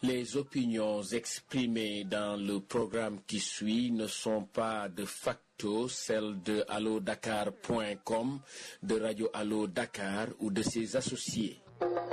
Les opinions exprimées dans le programme qui suit ne sont pas de facto celles de allodakar.com, de Radio Allo Dakar ou de ses associés.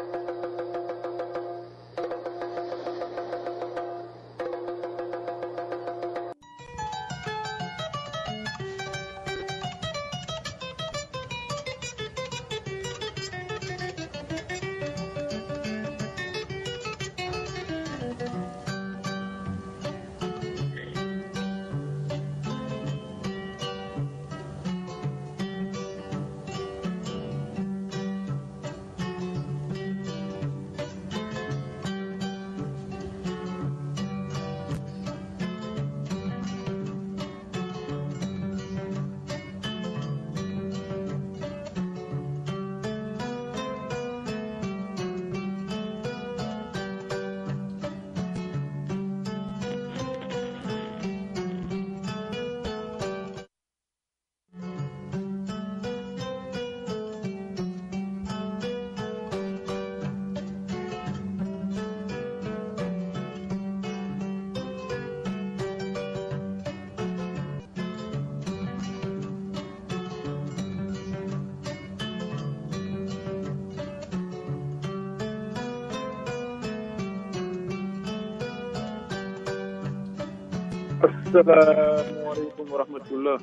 asalaamaaleykum wa rahmatullah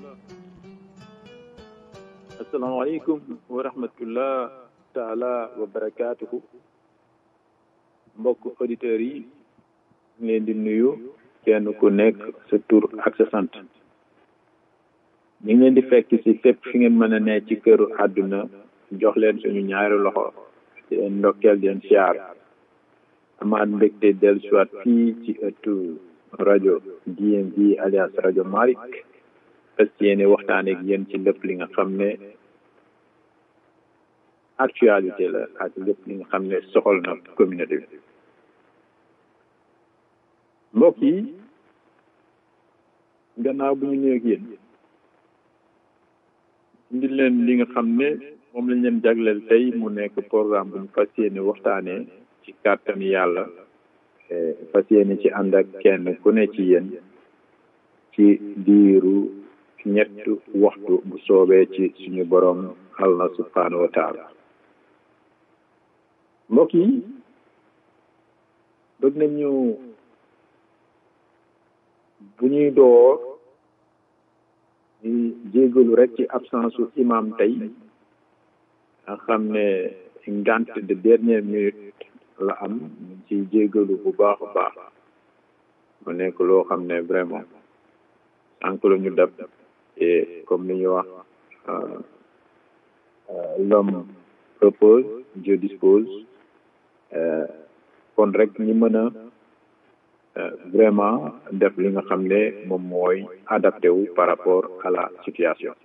asalaamaaleykum wa rahmatullah taala wa barakaatuhu mbokk auditeurs yi ñu leen di nuyu kenn ku nekk sa tur ak sa sant ñu ngi leen di fekk ci fépp fi ngeen mën a ne ci këru àdduna jox leen suñu ñaari loxo di leen ndokkeel di leen siyaar amaat mbégte del soit fii ci ëttu rajo DMV alias rajo Malick fas yéene waxtaan ak yéen ci lépp li nga xam ne actualité la ak lépp li nga xam ne soxal na communauté bi mbokk yi gannaaw bu ñu nuyu ak yéen indi leen li nga xam ne moom lañ leen jagleel tey mu nekk programme bu ñu fas yéene waxtaanee ci kàttan yàlla fas yéene ci ànd ak kenn ku ne ci yéen ci diiru ñett waxtu bu soobee ci suñu borom allah subhanahu wa taala mbokk yi bëgg nañu bu ñuy door di jégalu rek ci absence u imam tey nga xam ne ngant de dernière minute la am ñu ci jégalu bu baax a baax mu nekk loo xam ne vraiment sànq la ñu dab et comme li ñuy wax l'homme propose Dieu dispose kon rek ñi mën a vraiment def li nga xam ne moom mooy adapté wu par rapport à la situation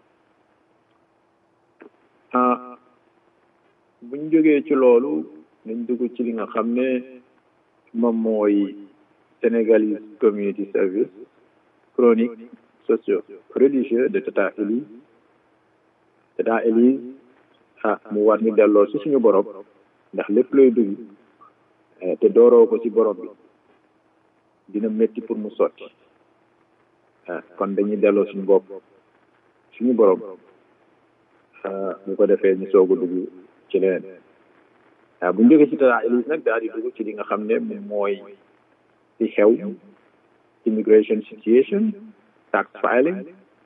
ah bu ñu jógee ci loolu nañ dugg ci li nga xam ne moom mooy Sénégalese Community Service chronique socio religieux de Tata Elise Tata Elise ah mu war ñu delloo ci suñu borom ndax lépp looy dugg te dooroo ko ci borom bi dina métti pour mu sotti ah kon dañuy delloo suñu bopp suñu borom bu ko defee ñu soog a dugg ci leneen waaw bu ñu jógee ci Tata Elise nag daal di dugg ci li nga xam ne moom mooy ci xew immigration situation tax filing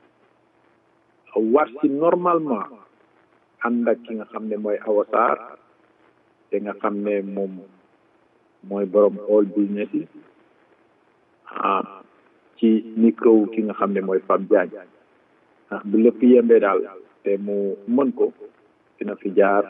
war si normalement ànd ak ki nga xam ne mooy Awa Sarr te nga xam ne moom mooy borom all business yi ah ci micro ki nga xam ne mooy Fab Diagne ah bu lépp yembee daal te mu mën ko dina fi jaar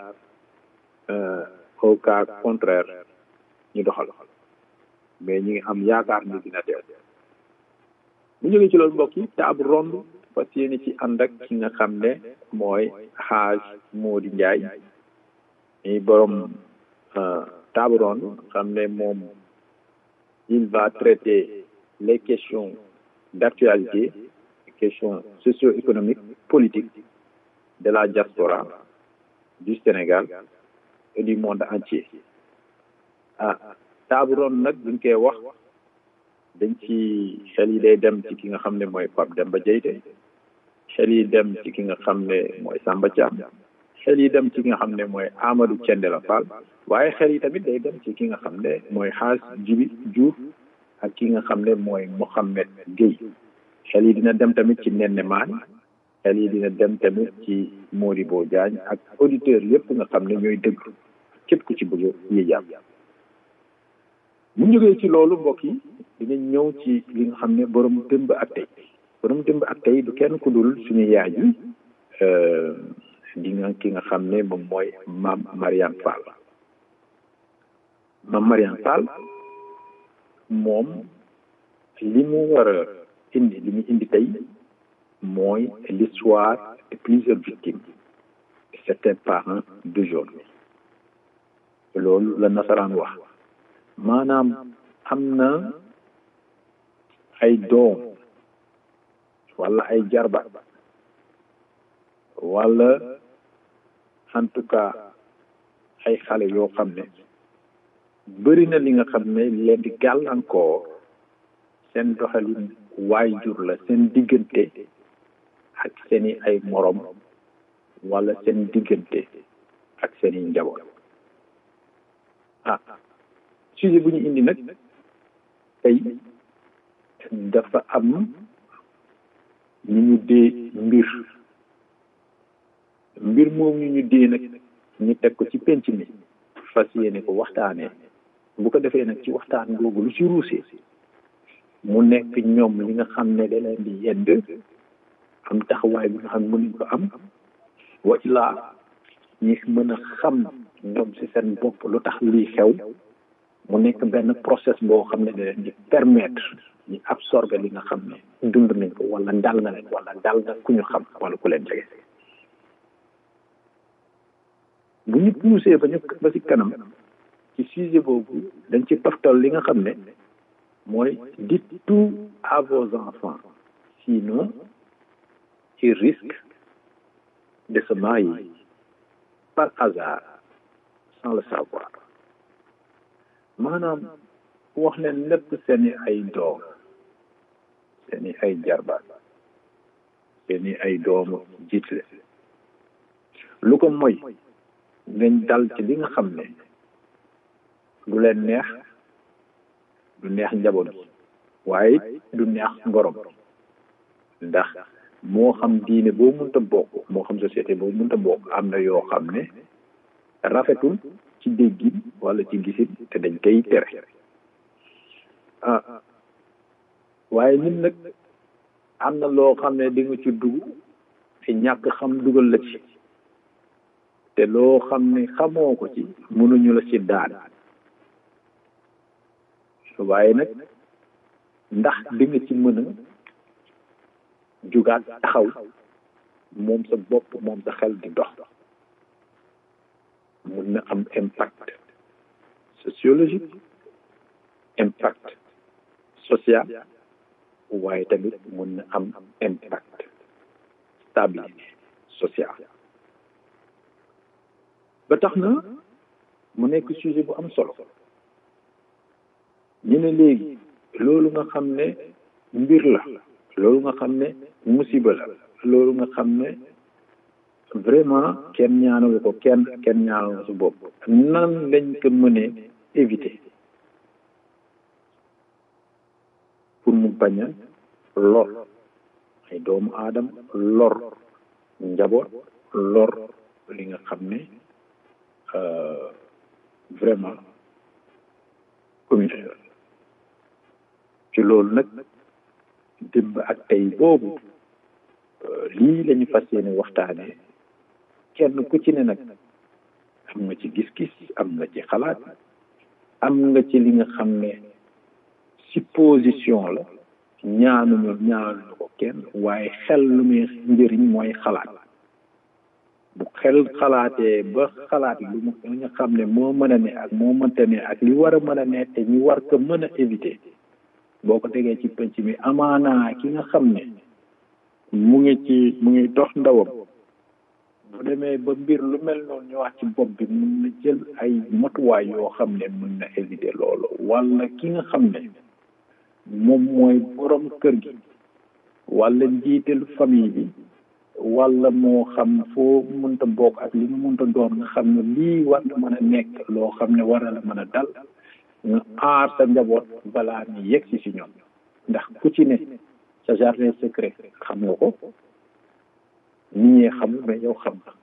au cas contraire ñu doxal mais ñi ngi am yaakaar ni dina teew bu jógee ci loolu mbokk yi table ronde fas yéene ci ànd ak ki nga xam ne mooy xaaj Mody Ndiaye ñi borom table ronde xam ne moom il va traiter les questions d'actualité les questions socio-économiques politiques de la diaspora du Sénégal et du monde entier ah table ronde nag buñ koy wax dañ ci xel yi day dem ci ki nga xam ne mooy Pape Demba Dieyte xel yi dem ci ki nga xam ne mooy Samba Thiam xel yi dem ci ki nga xam ne mooy Amadou Thiendella Fall waaye xel yi tamit day dem ci ki nga xam ne mooy Xaas Jibi Diouf ak ki nga xam ne mooy Mouhamed Gueye xel yi dina dem tamit ci Nene Maan xel yi dina dem tamit ci Modibo Diagne ak auditeurs yëpp nga xam ne ñooy déglu képp ku ci bëgg yi jàpp bu ñu jógee ci loolu mbokk yi dinañ ñëw ci li nga xam ne borom dëmb ak tey borom dëmb ak tey du kenn ku dul suñu yaay ji di nga ki nga xam ne moom mooy maam Mariane Fall maam Mariane Fall moom li mu war a indi li mu indi tey mooy l'histoire de plusieurs victimes de certains parents d'aujourd'hui loolu la nasaraan wax maanaam am na ay doom wala ay jarba wala en tout cas ay xale yoo xam ne bëri na li nga xam ne leen di gàllankoor seen doxalin waajur la seen diggante ak seeni ay morom wala seen diggante ak seeni njaboot ah sujet bu ñu indi nag tey dafa am ñu ñu dee mbir mbir moom ñu ñu dee nag ñu teg ko ci penc mi fas yéene ko waxtaanee bu ko defee nag ci waxtaan googu lu ci ruusee mu nekk ñoom li nga xam ne da leen di yedd am taxawaay bi nga xam ne mënuñ ko am wa ilaa ñi mën a xam ñoom ci seen bopp lu tax lii xew mu nekk benn process boo xam ne da leen di permettre ñu absorber li nga xam ne dund nañ ko wala dal na leen wala dal na ku ñu xam wala ku leen jege bu ñu poussé ba ñu ba ci kanam ci sujet boobu dañ ci toftal li nga xam ne mooy dites tout à vos enfants sinon ils risquent de se marier par hasard sans le savoir maanaam wax leen lépp seeni ay doom seeni ay jarbaat seeni ay doomu jiitle lu ko moy ngeen dal ci li nga xam ne du leen neex du neex njaboot gi waaye du neex ngorom ndax moo xam diine boo mënta bokk moo xam société boo mënta bokk am na yoo xam ne rafetul ci déggin wala ci gisin te dañ koy tere ah waaye nit nag am na loo xam ne di nga ci dugg te ñàkk xam dugal la ci te loo xam ne xamoo ko ci mënuñu la ci daan waaye nag ndax di nga ci mën a jugaat taxaw moom sa bopp moom sa xel di dox mun na am impact sociologique impact social waaye tamit mun na am impact stabilité sociale ba tax na mu nekk sujet bu am solo ñu ne léegi loolu nga xam ne mbir la loolu nga xam ne musiba la loolu nga xam ne vraiment kenn ñaanalu ko kenn kenn ñaanalu su bopp nan lañ ko mënee éviter pour mu bañ a lor ay doomu aadama lor njaboot lor li nga xam ne vraiment communautaire ci loolu nag démb ak tey boobu lii lañu fas yéene waxtaanee kenn ku ci ne nag am nga ci gis-gis am nga ci xalaat am nga ci li nga xam ne supposition la ñaanuñu ñaanuñu ko kenn waaye xel lu muy njëriñ mooy xalaat bu xel xalaatee ba xalaat lu mu nga xam ne moo mën a ne ak moo mënta ne ak li war a mën a ne te ñu war ko mën a éviter boo ko tegee ci penc mi amaanaa ki nga xam ne mu ngi ci mu ngi dox ndawam bu demee ba mbir lu mel noonu ñëwaat ci bopp bi mun na jël ay matuwaay yoo xam ne mun na éviter loolu wala ki nga xam ne moom mooy borom kër gi wala njiital famille bi wala moo xam foo mënta bokk ak li nga mënta doon nga xam ne lii war na mën a nekk loo xam ne war na la mën a dal nga aar sa njaboot balaa ñu yegg si si ñoom ndax ku ci ne sa jardin secret xam nga ko nit ñee xam mais yow xam nga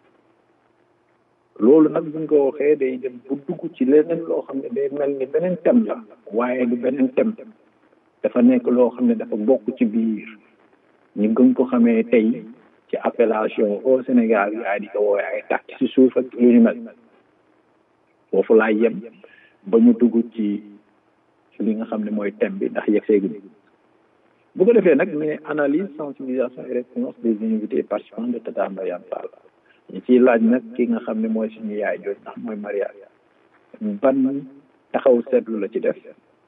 loolu nag buñ ko waxee day dem bu dugg ci leneen loo xam ne day mel ni beneen thème la waaye du beneen thème dafa nekk loo xam ne dafa bokk ci biir ñu gën ko xamee tey ci appellation au Sénégal yaay di ko woowee ay tàkk ci suuf ak lu ñu mel foofu laa yem ba ñu dugg ci li nga xam ne mooy thème bi ndax yegg seeguñu bu ko defee nag mais analyse sensibilisation et réponse des invités participants de Tata Mariane Fall ñu ciy laaj nag ki nga xam ne mooy suñu yaay jooju ndax mooy Maria ban taxaw seetlu la ci def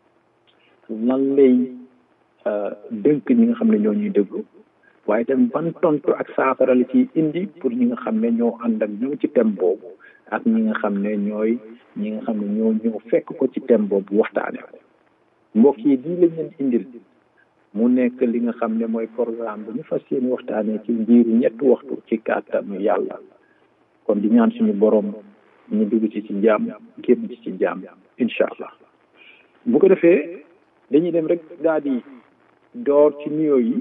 lan lay dënk ñi nga xam ne ñoo ñuy déglu waaye tamit ban tontu ak saafara la ci indi pour ñi nga xam ne ñoo ànd ak ñoom ci thème boobu ak ñi nga xam ne ñooy ñi nga xam ne ñoo ñëw fekk ko ci thème boobu waxtaane ko mbokk yi lii lañ leen indil mu nekk li nga xam ne mooy programme bu ñu fas yéene waxtaanee ci biiru ñetti waxtu ci kàttanu yàlla kon di ñaan suñu borom ñu dugg ci ci jàmm génn ci ci jàmm incha allah bu ko defee dañuy dem rek daal di door ci nuyoo yi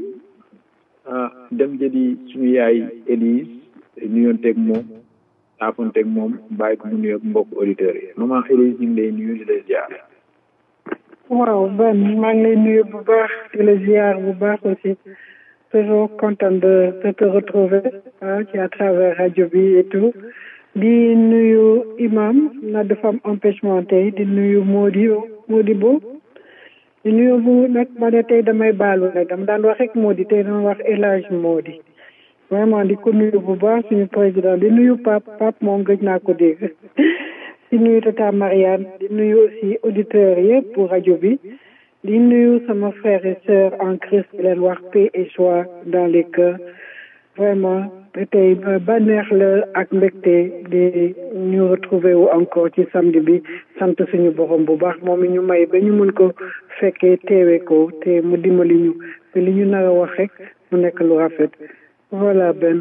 dem jëli suñu yaay Élise nuyoonteeg moom saafonteeg moom bàyyi ko mu nuyoog mbokk auditeurs yi maman Élise ñu ngi lay nuyu di lay ziar. waaw Ben maa ngi lay nuyu bu baax di la ziar bu baax aussi toujours content de de te retrouver ah ci à travers rajo bi et tout di nuyu imam na dafa am empêchement tey di nuyu Mody Mody Bo di nuyu bu nag ma ne tey damay baalu nag dama daan wax rek Mody tey dama wax El Hadj Mody vraiment di ko nuyu bu baax suñu président di nuyu Pape Pape moom gëj naa ko dégg di nuyu Tata Mariane di nuyu aussi auditeurs yëpp pour rajo bi di nuyu sama frères et sœurs en Christ di leen wax paix et joie dans les cœurs vraiment tey bànneex la ak mbégte di ñu retrouver wu encore ci samedi bi sant suñu borom bu baax moom mi ñu may ba ñu mën ko fekkee teewe ko te mu dimbali ñu te li ñu nar a wax rek mu nekk lu rafet voilà Ben.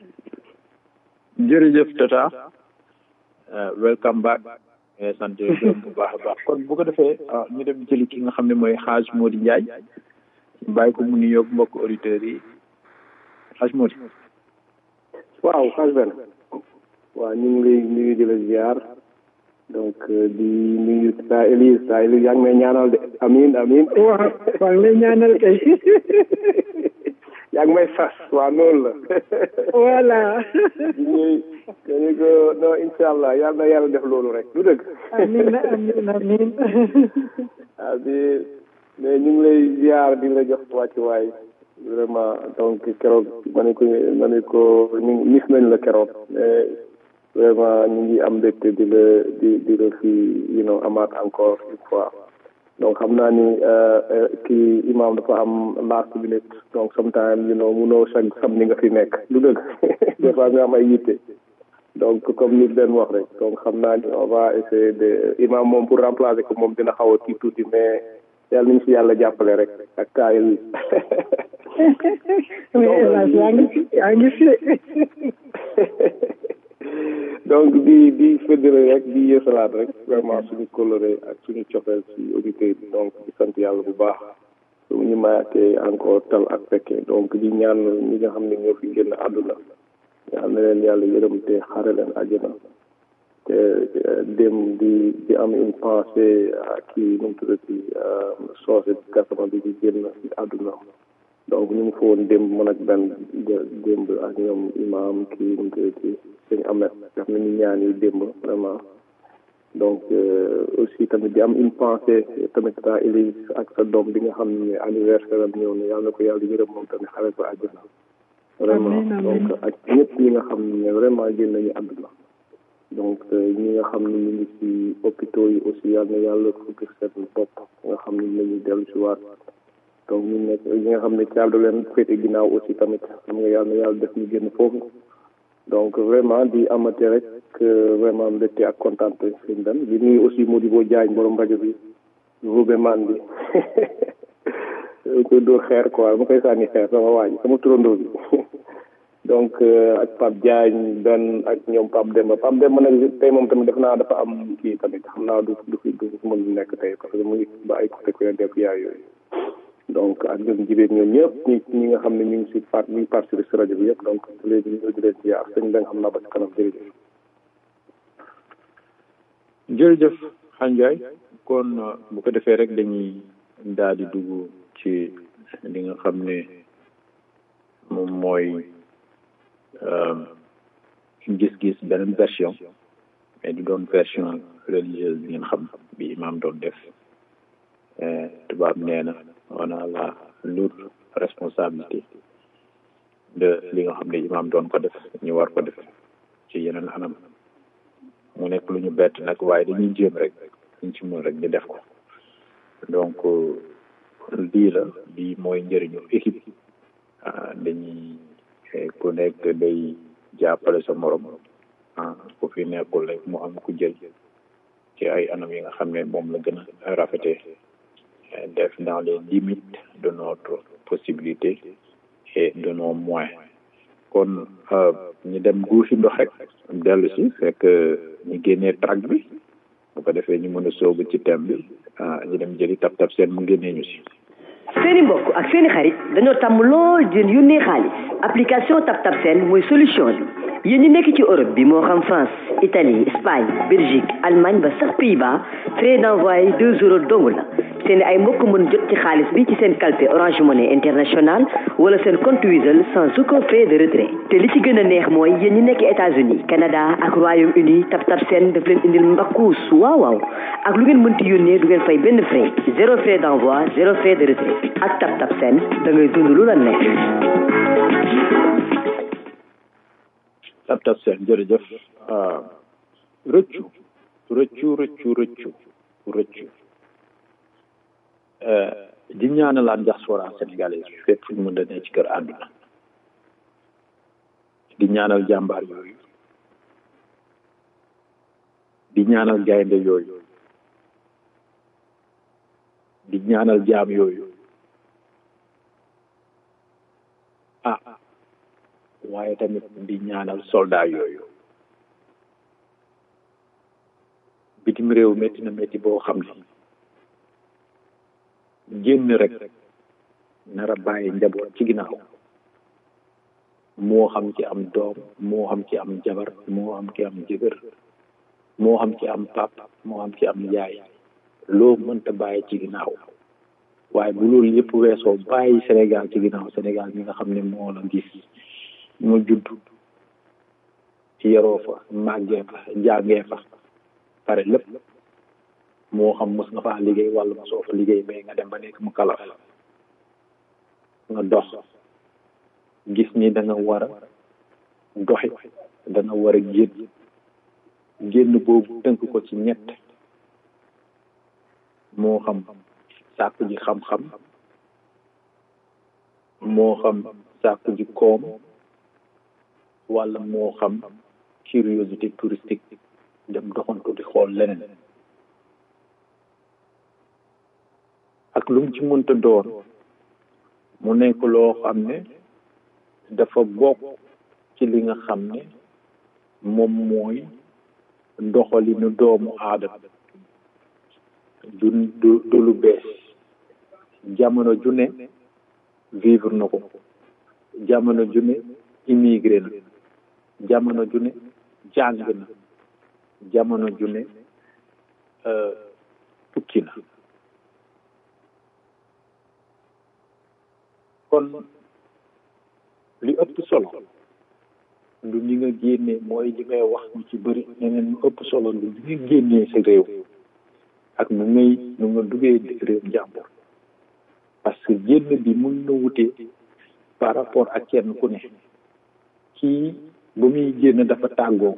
jërëjëf Tata. welcome back sant gërëm bu baax a baax kon bu ko defee ñu dem jëli ki nga xam ne mooy xaaj Mody Ndiaye bàyyi ko mu nuyoog mbokk auditeurs yi xaaj Mody waaw xaaj Ben waaw ñu ngi lay nuyu di la ziar donc di nuyu saa Élise saa Élise yaa ngi may ñaanal de amin amin waaw maa ngi lay ñaanal kay yaa ngi may sas waaw noonu la voilà di ñuy dañu ko non incha allah yal na yàlla def loolu rek du dëgg amin amin amin ah bi mais ñu ngi lay ziar di la jox wàccuwaay vraiment donc keroog ma ne ko ma ne ko ñu mis nañ la keroog mais vraiment ñu ngi am mbégte di la di di la fi you know amaat encore une fois donc xam naa ni kii imam dafa am last minute donc sometimes you know munoo chaque samedi nga fi nekk du dëgg des fois nga am ay yitte donc comme ni leen wax rek donc xam naa ni on va essayer de imam moom pour remplacer ko moom dina xaw a kii tuuti mais yàlla nañu si yàlla jàppale rek ak kaayil mais yaa ngi fi yaa ngi fi donc di di fédéré rek di yeesalaat rek vraiment suñu coloré ak suñu cofeel si auditeurs yi donc di sant yàlla bu baax su ñu mayaatee encore tal ak fekkee donc di ñaan ñi nga xam ne ñoo fi génn àdduna yal na leen yàlla yërëm te xare leen àjjana te dem di di am une pensée kii nu mu tuddati soose gasama bi di génn àdduna donc ñu ngi fa woon démb man ak benn démb ak ñoom imam kii nu mu tuddati sëñ Amet def nañu ñaan yi démb vraiment donc aussi tamit di am une pensée tamit sa Élise ak sa doom bi nga xam ne anniversaire am ñëw na yàlla na ko yàlla yërëm moom tamit xare ko àjjana vraiment donc ak ñëpp ñi nga xam ne vraiment génn nañu àdduna donc ñi nga xam ne ñu ngi ci hôpitaux yi aussi yàlla na yàlla fukki seen bopp nga xam ne nañu dellu si waat donc ñu nekk ñi nga xam ne caabi leen féete ginnaaw aussi tamit xam nga yàlla na yàlla def ñu génn foofu donc vraiment di amati rek vraiment mbégte ak kontaante sëñ Dan di nuyu aussi Modibo Diagne borom rajo bi Roubé Man bi koy dóor xeer quoi ma koy sànni xeer sama waa ji sama turandoo bi donc ak Pape Diagne Dan ak ñoom Pape Demba Pape Demba nag tey moom tamit def naa dafa am kii tamit xam naa du du fi du mën nekk tey parce que mu ngi ba ay côté ku def yaay yooyu donc ak ñoom jibéen ñoom ñëpp ñi ñi nga xam ne ñu ngi si part ñu ngi participer si rajo bi yëpp donc léegi ñu di leen ziar sëñ da nga xam naa ba ci kanam jërëjëf jërëjëf xanjaay kon bu ko defee rek dañuy daal di dugg ci li nga xam ne moom mooy gis-gis beneen version mais du doon version religieuse bi ngeen xam bi imam doon def tubaab nee na on a la lourde responsabilité de li nga xam ne imam doon ko def ñu war ko def ci yeneen anam mu nekk lu ñu bett nag waaye dañuy jéem rek ñu ci mën rek di def ko donc lii la lii mooy njëriñu équipe dañuy ku nekk day jàppale sa morom ah ku fi nekkul rek mu am ku jël ci ay anam yi nga xam ne moom la gën a rafetee def dans les limites de notre possibilité et de nos moyens kon ñu dem guusi ndox rek dellu si fekk ñu génnee track bi bu ko defee ñu mën a soobu ci thème bi ñu dem jëli tab tab seen mu génnee ñu si seeni mbokk ak seeni xarit dañoo tàmm lool di yónnee xaalis application tab tab seen mooy solution bi yéen ñi nekk ci Europe bi moo xam France Italie Espagne Belgique Allemagne ba sax Pays-Bas frais d'envoi deux euros dong la seen ay mbokk mën jot ci xaalis bi ci seen calpe Orange Money International wala seen compte Wizall sans aucun frais de retrait te li ci gën a neex mooy yéen ñi nekk États-Unis Canada ak Royaume-Uni tab tab seen daf leen indil mbakkuus waaw waaw ak lu ngeen mënti yónnee du ngeen fay benn frais zéro frais d'envoi zéro frais de retrait ak tab tab seen da ngay dund lu la nekk. tab tab seen jërëjëf rëccu rëccu rëccu rëccu rëccu di ñaanalaat diaspora sénégalaise bi fépp fu ñu mën a ne ci kër àdduna di ñaanal jàmbaar yooyu di ñaanal gaynde yooyu di ñaanal jaam yooyu ah waaye tamit di ñaanal soldat yooyu bitim réew métti na métti boo xam ne génn rek nar a bàyyi njaboot ci ginnaaw moo xam ci am doom moo xam ci am jabar moo xam ci am jëgër moo xam ci am pap moo xam ci am yaay loo mënta bàyyi ci ginnaaw waaye bu loolu yëpp weesoo bàyyi Sénégal ci ginnaaw Sénégal mi nga xam ne moo la gis mu judd yaroo fa màggee fa jàngee fa pare lépp moo xam mos nga faa liggéey wala mosoo fa liggéey mais nga dem ba nekk mu kalaf nga dox gis ni da nga war a doxi da nga war a génn génn boobu tënk ko ci ñett moo xam sàkku ji xam-xam moo xam sàkku ji koom wala moo xam curiosité touristique dem doxantu di xool leneen ak lu mu ci mënta doon mu nekk loo xam ne dafa bokk ci li nga xam ne moom mooy doxalinu doomu aadama du du du lu bees jamono ju ne vivre na ko jamono ju ne immigré na jamono ju ne jàng na jamono ju ne tukki na kon li ëpp solo lu ñi nga génnee mooy li ngay wax ñu ci bëri ñeneen lu ëpp solo lu ñi nga génnee sa réew ak nu ngay nu nga duggee réew jàmbur parce que génn bi mun na wutee par rapport ak kenn ku ne kii ba muy génn dafa tàggoo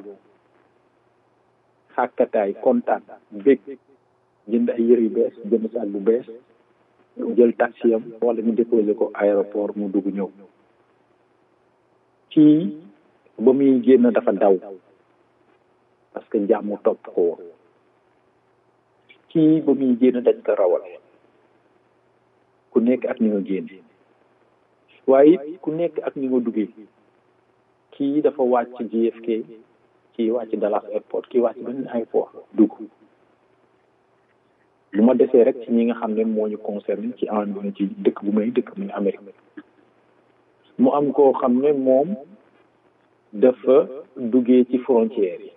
xàkkataay kontaan bég jënd ay yëre yu bees jënd saak bu bees jël taxi am wala ñu déposé ko aéroport mu dugg ñëw kii ba muy génn dafa daw parce que jàmm topp ko woon kii ba muy génn dañ ko rawal ku nekk ak ni nga génne waaye it ku nekk ak ni nga duggee kii dafa wàcc JFK kii wàcc Dallas airport kii wàcc beneen airport dugg lu ma desee rek ci ñi nga xam ne moo ñu concerné ci en ci dëkk bu may dëkk mu ne Amérique mu am koo xam ne moom dafa duggee ci frontière yi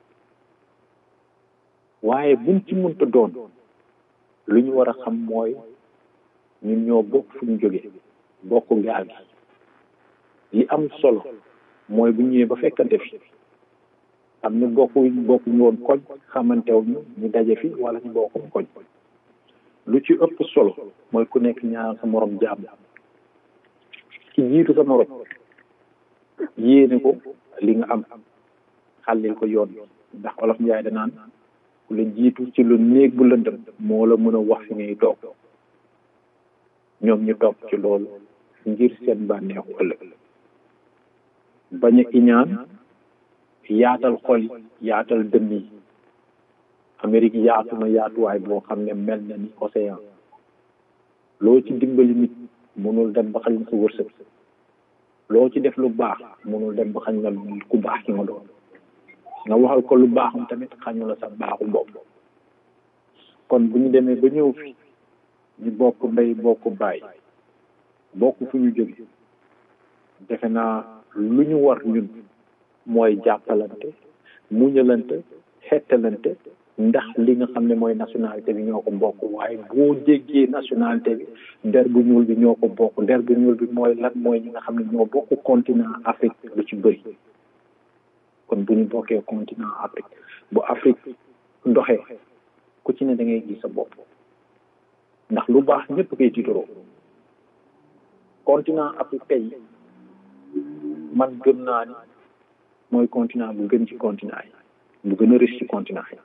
waaye buñ ci mënta doon lu ñu war a xam mooy ñun ñoo bokk fu ñu jógee bokk gaal gi li am solo mooy bu ñëwee ba fekkante fi am ni bokku bokkuñu woon koñ xamantew ñu ñu daje fi wala ñu bokkum koñ lu ci ëpp solo mooy ku nekk ñaar sa morom jàmm ki jiitu sa morom yéene ko li nga am xàllil ko yoon ndax olof njaay danaan ku la jiitu ci lu néeg bu lëndëm moo la mën a wax fi ngay toog ñoom ñu toog ci loolu ngir seen bànneexu ëllëg bañ a iñaan yaatal xol yi yaatal dënn yi Amérique yaatu na yaatuwaay boo xam ne mel na ni océan loo ci dimbali nit mënul dem ba xañ na sa wërsëg loo ci def lu baax mënul dem ba xañ na ku baax ki nga doon nga waxal ko lu baaxam tamit xañu la sa baaxu bopp kon bu ñu demee ba ñëw fi ñu bokk ndey bokk baay bokk fu ñu jóge defe naa lu ñu war ñun mooy jàppalante muñalante xettalante ndax li nga xam ne mooy nationalité bi ñoo ko bokk waaye boo jéggee nationalité bi der bu ñuul bi ñoo ko bokk der bu ñuul bi mooy lan mooy ñi nga xam ne ñoo bokk continent Afrique lu ci bëri kon bu ñu bokkee continent Afrique bu Afrique doxee ku ci ne da ngay gis sa bopp ndax lu baax ñëpp koy tiitaroo continent Afrique tey man gëm naa ni mooy continent bu gën ci continent yi bu gën a riche ci continent yi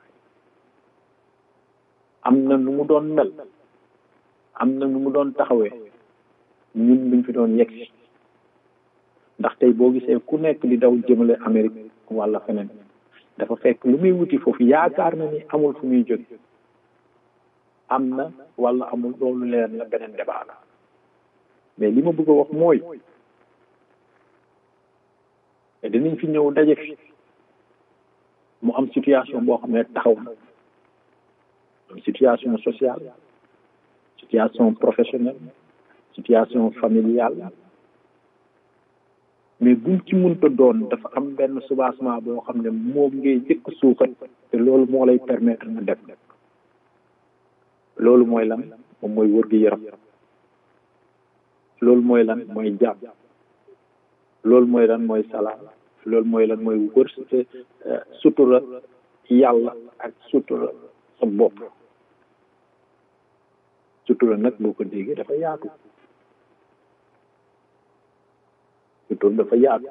am na nu mu doon mel am na nu mu doon taxawee ñun luñ fi doon yegg si ndax tey boo gisee ku nekk di daw jëmale Amérique wala feneen dafa fekk lu muy wuti foofu yaakaar na ni amul fu muy jóge am na wala amul loolu leer la beneen débat la mais li ma bëgg a wax mooy dinañ fi ñëw daje fi mu am situation boo xam ne taxaw na am situation sociale situation professionnelle situation familiale mais buñ ci mënta doon dafa am benn soubassement boo xam ne moom ngay jëkk suuxat te loolu moo lay permettre nga dem loolu mooy lan moom mooy wër gi yaram loolu mooy lan mooy jàmm loolu mooy lan mooy salaam loolu mooy lan mooy wër sutura yàlla ak sutura sa bopp sutura nag boo ko déggee dafa yaatu sutura dafa yaatu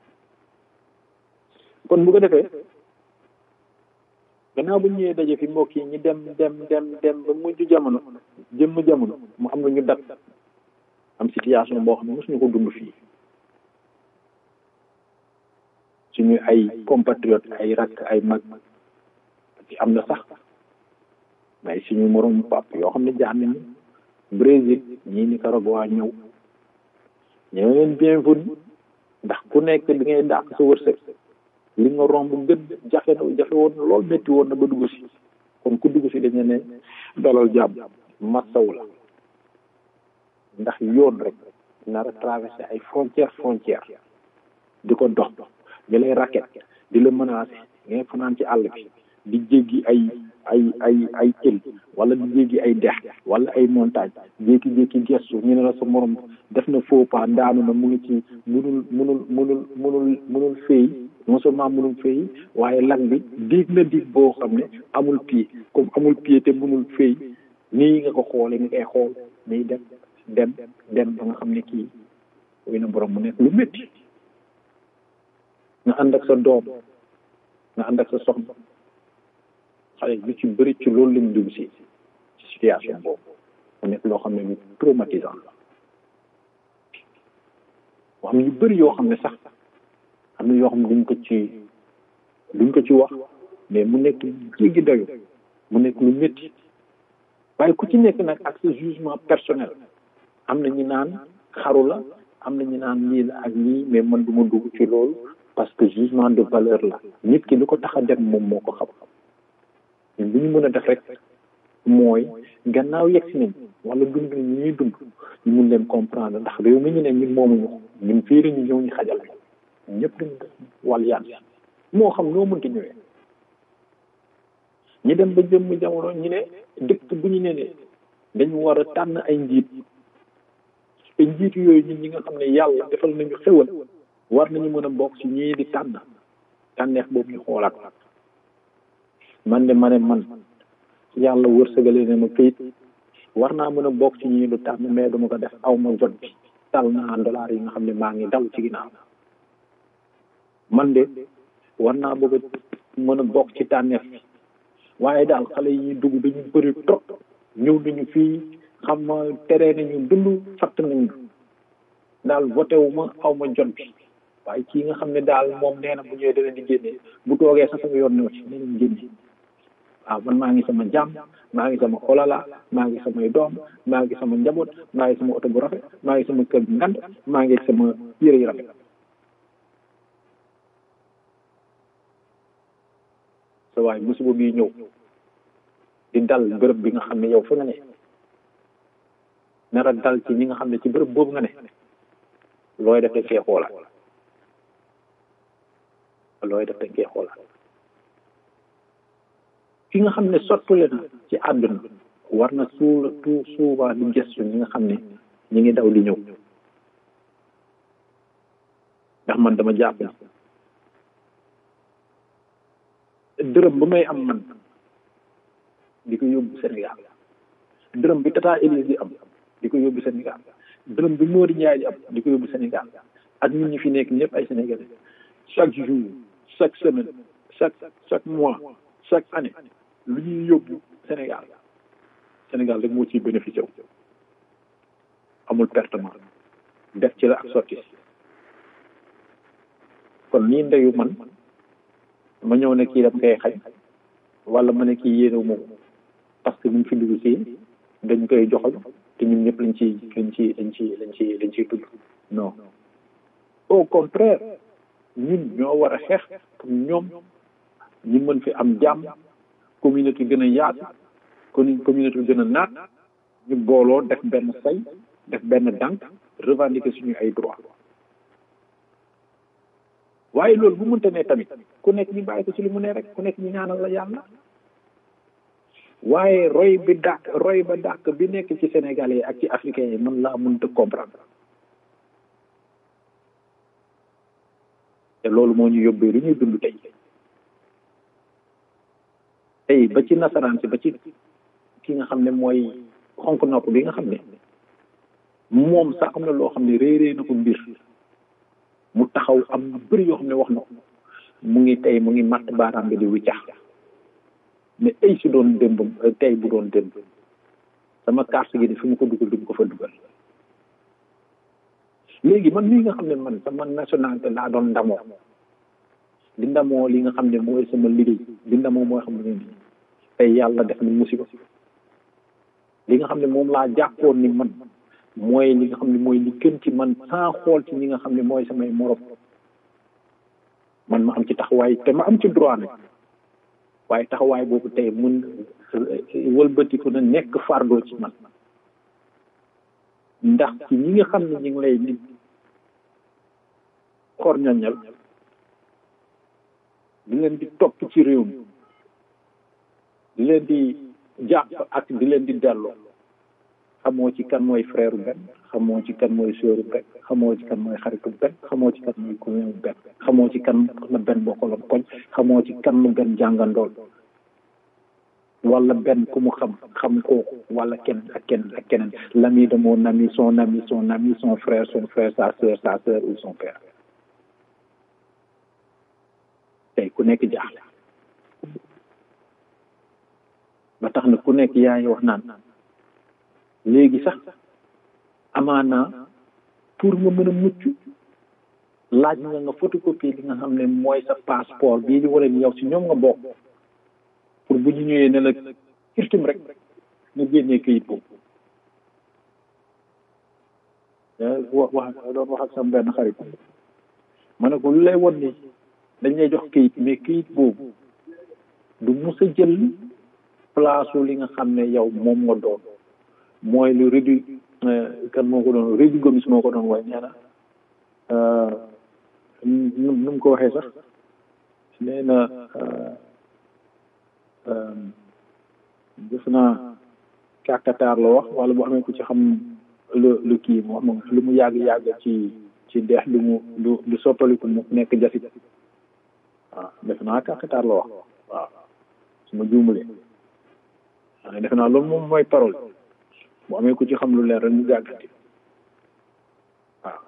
kon bu ko defee gannaaw bu ñëwee daje fi mbokk yi ñi dem dem dem dem ba mujj jamono jëmm jamono mu am na ñu dat am situation boo xam ne mosuñu ko dund fii suñu ay compatriote ay rakk ay mag ci am na sax mais suñu morom pap yoo xam ne jaar nañu Brésil ñii Nicaragua ñëw ñëw leen bienvenue ndax ku nekk bi ngay dàq sa wërsëg li nga romb gën jafe na jafe woon na lool métti woon na ba dugg si kon ku dugg si dañu ne dalal jàmm massaw la ndax yoon rek nar a traversé ay frontière frontière di ko dox di lay raket di la menacé ngay fanaan ci àll bi di jéggi ay ay ay ay île wala di jéggi ay dex wala ay montagne jékki-jékki gestu ñu ne la sa morom def na faux pas daanu na mu ngi ci munul munul munul munul munul féey non seulement munul féey waaye lag bi diig na diig boo xam ne amul pied comme amul pied te munul féey nii nga ko xoolee nga koy xool nii dem dem dem ba nga xam ne kii wéy na borom mu nekk lu métti nga ànd ak sa doom nga ànd ak sa soxna xale lu ci bëri ci loolu lañ dugg si ci situation boobu mu nekk loo xam ne lu traumatisant la mu am yu bëri yoo xam ne sax am na yoo xam ne duñ ko ci duñ ko ci wax mais mu nekk jéggi dayo mu nekk lu métti waaye ku ci nekk nag ak sa jugement personnel am na ñu naan xaru la am na ñu naan lii la ak lii mais man du ma dugg ci loolu parce que jugement de valeur la nit ki li ko tax a dem moom moo ko xam ñun li ñu mën a def rek mooy gannaaw yegg si nañ wala dund ñu ñuy dund ñu mun leen comprendre ndax réew mi ñu ne ñun moomuñu ko ñun fii la ñu ñëw ñu xajal ñëpp dañu wàll yaan moo xam noo mënti ñëwee ñi dem ba jëmm jamono ñu ne dëkk bu ñu ne ne dañu war a tànn ay njiit te njiit yooyu ñun ñi nga xam ne yàlla defal nañu xewal war nañu mën a bokk ci ñii di tànn tànneex boobu ñu xoolaat man de ma ne man yàlla wërsëgale ne ma këyit war naa mën a bokk ci ñii du tànn mais duma ko def aw ma jot bi tal naa dollar yi nga xam ne maa ngi daw ci ginnaaw man de war naa bëgg a mën a bokk ci tànneef bi waaye daal xale yi dugg dañu bëri trop ñëw nañu fii xam ma tere nañu dund fatt nañu daal voté wu ma aw ma jot bi waaye kii nga xam ne daal moom nee na bu ñëwee dana di génne bu toogee sax sama yoon ñëw ci nee nañ génne waaw man maa ngi sama jàmm maa ngi sama olala maa ngi samay doom maa ngi sama njaboot maa ngi sama oto bu rafet maa ngi sama kër bu ngand maa ngi sama yére yu rafet sa waaye musiba bii ñëw di dal bërëb bi nga xam ne yow fa nga ne nara dal ci ñi nga xam ne ci bërëb boobu nga ne looy def dañ koy xoolaat looy def dañ koy xoolaat ki nga xam ne sottule na ci àdduna war na suul tout souvent di gestu ñi nga xam ne ñi ngi daw di ñëw ndax man dama jàpp ne dërëm bu may am man di ko yóbbu Sénégal dërëm bi Tata Elise di am di ko yóbbu Sénégal dërëm bi Mody Ndiaye di am di ko yóbbu Sénégal ak ñun ñi fi nekk ñëpp ay Sénégalais chaque jour chaque semaine chaque chaque mois chaque année lu ñuy yóbbu Sénégal Sénégal rek moo ciy bénéficié wu amul pertement def ci la ak sotti si kon nii ndeyu man ma ñëw ne kii dam koy xañ wala ma ne kii yéenewu moom parce que ñu fi dugg si dañ koy joxal te ñun ñëpp lañ ci lañ ci lañ ci lañ ci lañ ciy tudd non au contraire ñun ñoo war a xeex pour ñoom ñu mën fi am jàmm communauté gën a yaatu kon communauté gën a naat ñu booloo def benn say def benn dànk revendiquer suñu ay droit waaye loolu bu mënta ne tamit ku nekk ñu bàyyi ko ci li mu ne rek ku nekk ñu ñaanal la yàlla waaye roy bi dàq roy ba dàq bi nekk ci sénégalais yi ak ci africains yi mën laa mënta comprendre te loolu moo ñu yóbbee lu ñuy dund tey tey ba ci nasaraan si ba ci ki nga xam ne mooy xonk nopp bi nga xam ne moom sax am na loo xam ne réeree na ko mbir mu taxaw am lu bëri yoo xam ne wax na ko mu ngi tey mu ngi matt baaraam bi di wiccax mais ay si doon démb tey bu doon démb sama carte gi di fi mu ko dugal du ko fa dugal léegi man lii nga xam ne man sama nationalité laa doon ndamoo di ndamoo li nga xam ne mooy sama liggéey di ndamoo mooy xam ne nii tey yàlla def na musiba li nga xam ne moom laa jàppoon ni man mooy li nga xam ne mooy li gën ci man sans xool ci ñi nga xam ne mooy samay morom man ma am ci taxawaay te ma am ci droit nag waaye taxawaay boobu tey mun wëlbatiku na nekk fardo ci man ndax ci ñi nga xam ne ñu ngi lay nit xorñoñal di leen di topp ci réew mi di leen di jàpp ak di leen di delloo xamoo ci kan mooy frère benn xamoo ci kan mooy sœur benn xamoo ci kan mooy xaritu benn xamoo ci kan mooy cousin benn xamoo ci kan la benn bokkaloon koñ xamoo ci kan lu benn jàngandool wala benn ku mu xam xam kooku wala kenn ak kenn ak keneen l'ami de mon ami son ami son ami son frère son frère sa sœur sa sœur ou son père tey ku nekk jaaxle ba tax na ku nekk yaa ngi wax naan léegi sax amaana pour nga mën a mucc laaj nga nga photocopie li nga xam ne mooy sa passeport bii di wane ni yow si ñoom nga bokk pour bu ñu ñëwee ne la kirtim rek nga génnee këyit boobu wax wax doon wax ak sama benn xarit ma ne ko lu lay won ni dañ lay jox këyit mais këyit boobu du mus a jël place li nga xam ne yow moom nga doon mooy lu rédu kan moo ko doon rédu gomis moo ko doon way nee na nu nu mu ko waxee sax nee na def naa kàkkataar la wax wala bu amee ku ci xam lu lu kii moom lu mu yàgg-yàgg ci ci deex lu mu lu lu soppaliku mu nekk jasit waaw def naa kàkkataar la wax waaw su ma juumalee waaye def naa loolu moom mooy parole bu amee ku ci xam lu leer rek mu gàggati waaw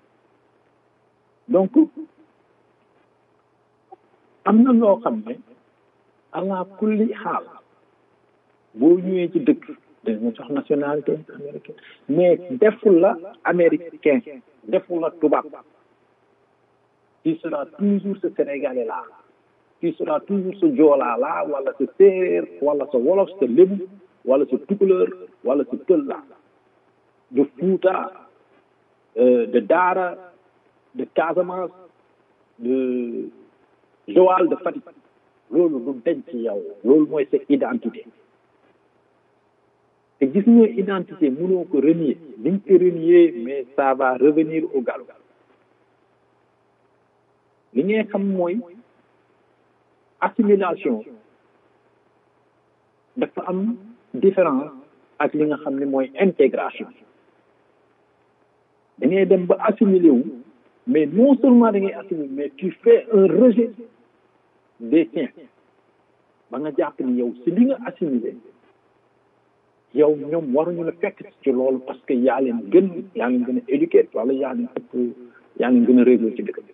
donc am na loo xam ne ala kulli xaal boo ñëwee ci dëkk dañu jox nationalité américaine mais deful la américain deful la tubaab tu seras toujours ce sénégalais là tu seras toujours ce joolaa là wala ce séeréer wala ce wolof ce lébu wala ce tukuleur wala ce pël là de Fouta de Daara de Casamance de Joal de Fatick loolu du denc ci yow loolu mooy sa identité te gis nga identité mënoo ko renier li nga ko renier mais ça va revenir au galop li ngay xam mooy assimilation dafa am différence ak li nga xam ne mooy intégration da ngay dem ba assimilé wu mais non seulement da ngay assimilé mais tu fais un rejet des tiens ba nga jàpp ni yow si li nga assimilé yow ñoom waruñu la fekk ci loolu parce que yaa leen gën yaa leen gën a éduqué wala yaa leen ëpp yaa leen gën a réglé ci dëkk bi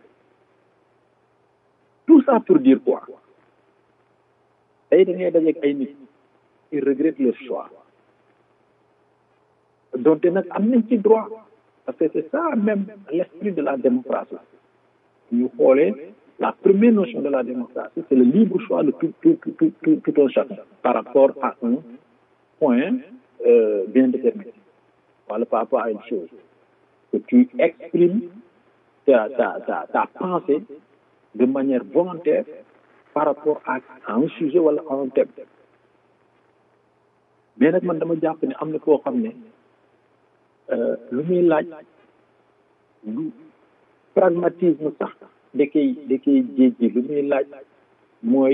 tout ça pour dire quoi tey da ngay dajeeg ay nit ils regrettent leur choix donte nag am nañ ci droit parce que c'est ça même l'esprit de la démocratie ñu xoolee la première notion de la démocratie c'est le libre choix de tout tout tout tout tout un chacun par rapport à un point euh, bien déterminé voilà par rapport à une chose que tu exprimes ta ta ta ta pensée de manière volontaire par rapport à, à un sujet wala à un thème mais nag man dama jàpp ne am na koo xam ne lu muy laaj lu pragmatisme sax da koy da koy jéjji lu muy laaj mooy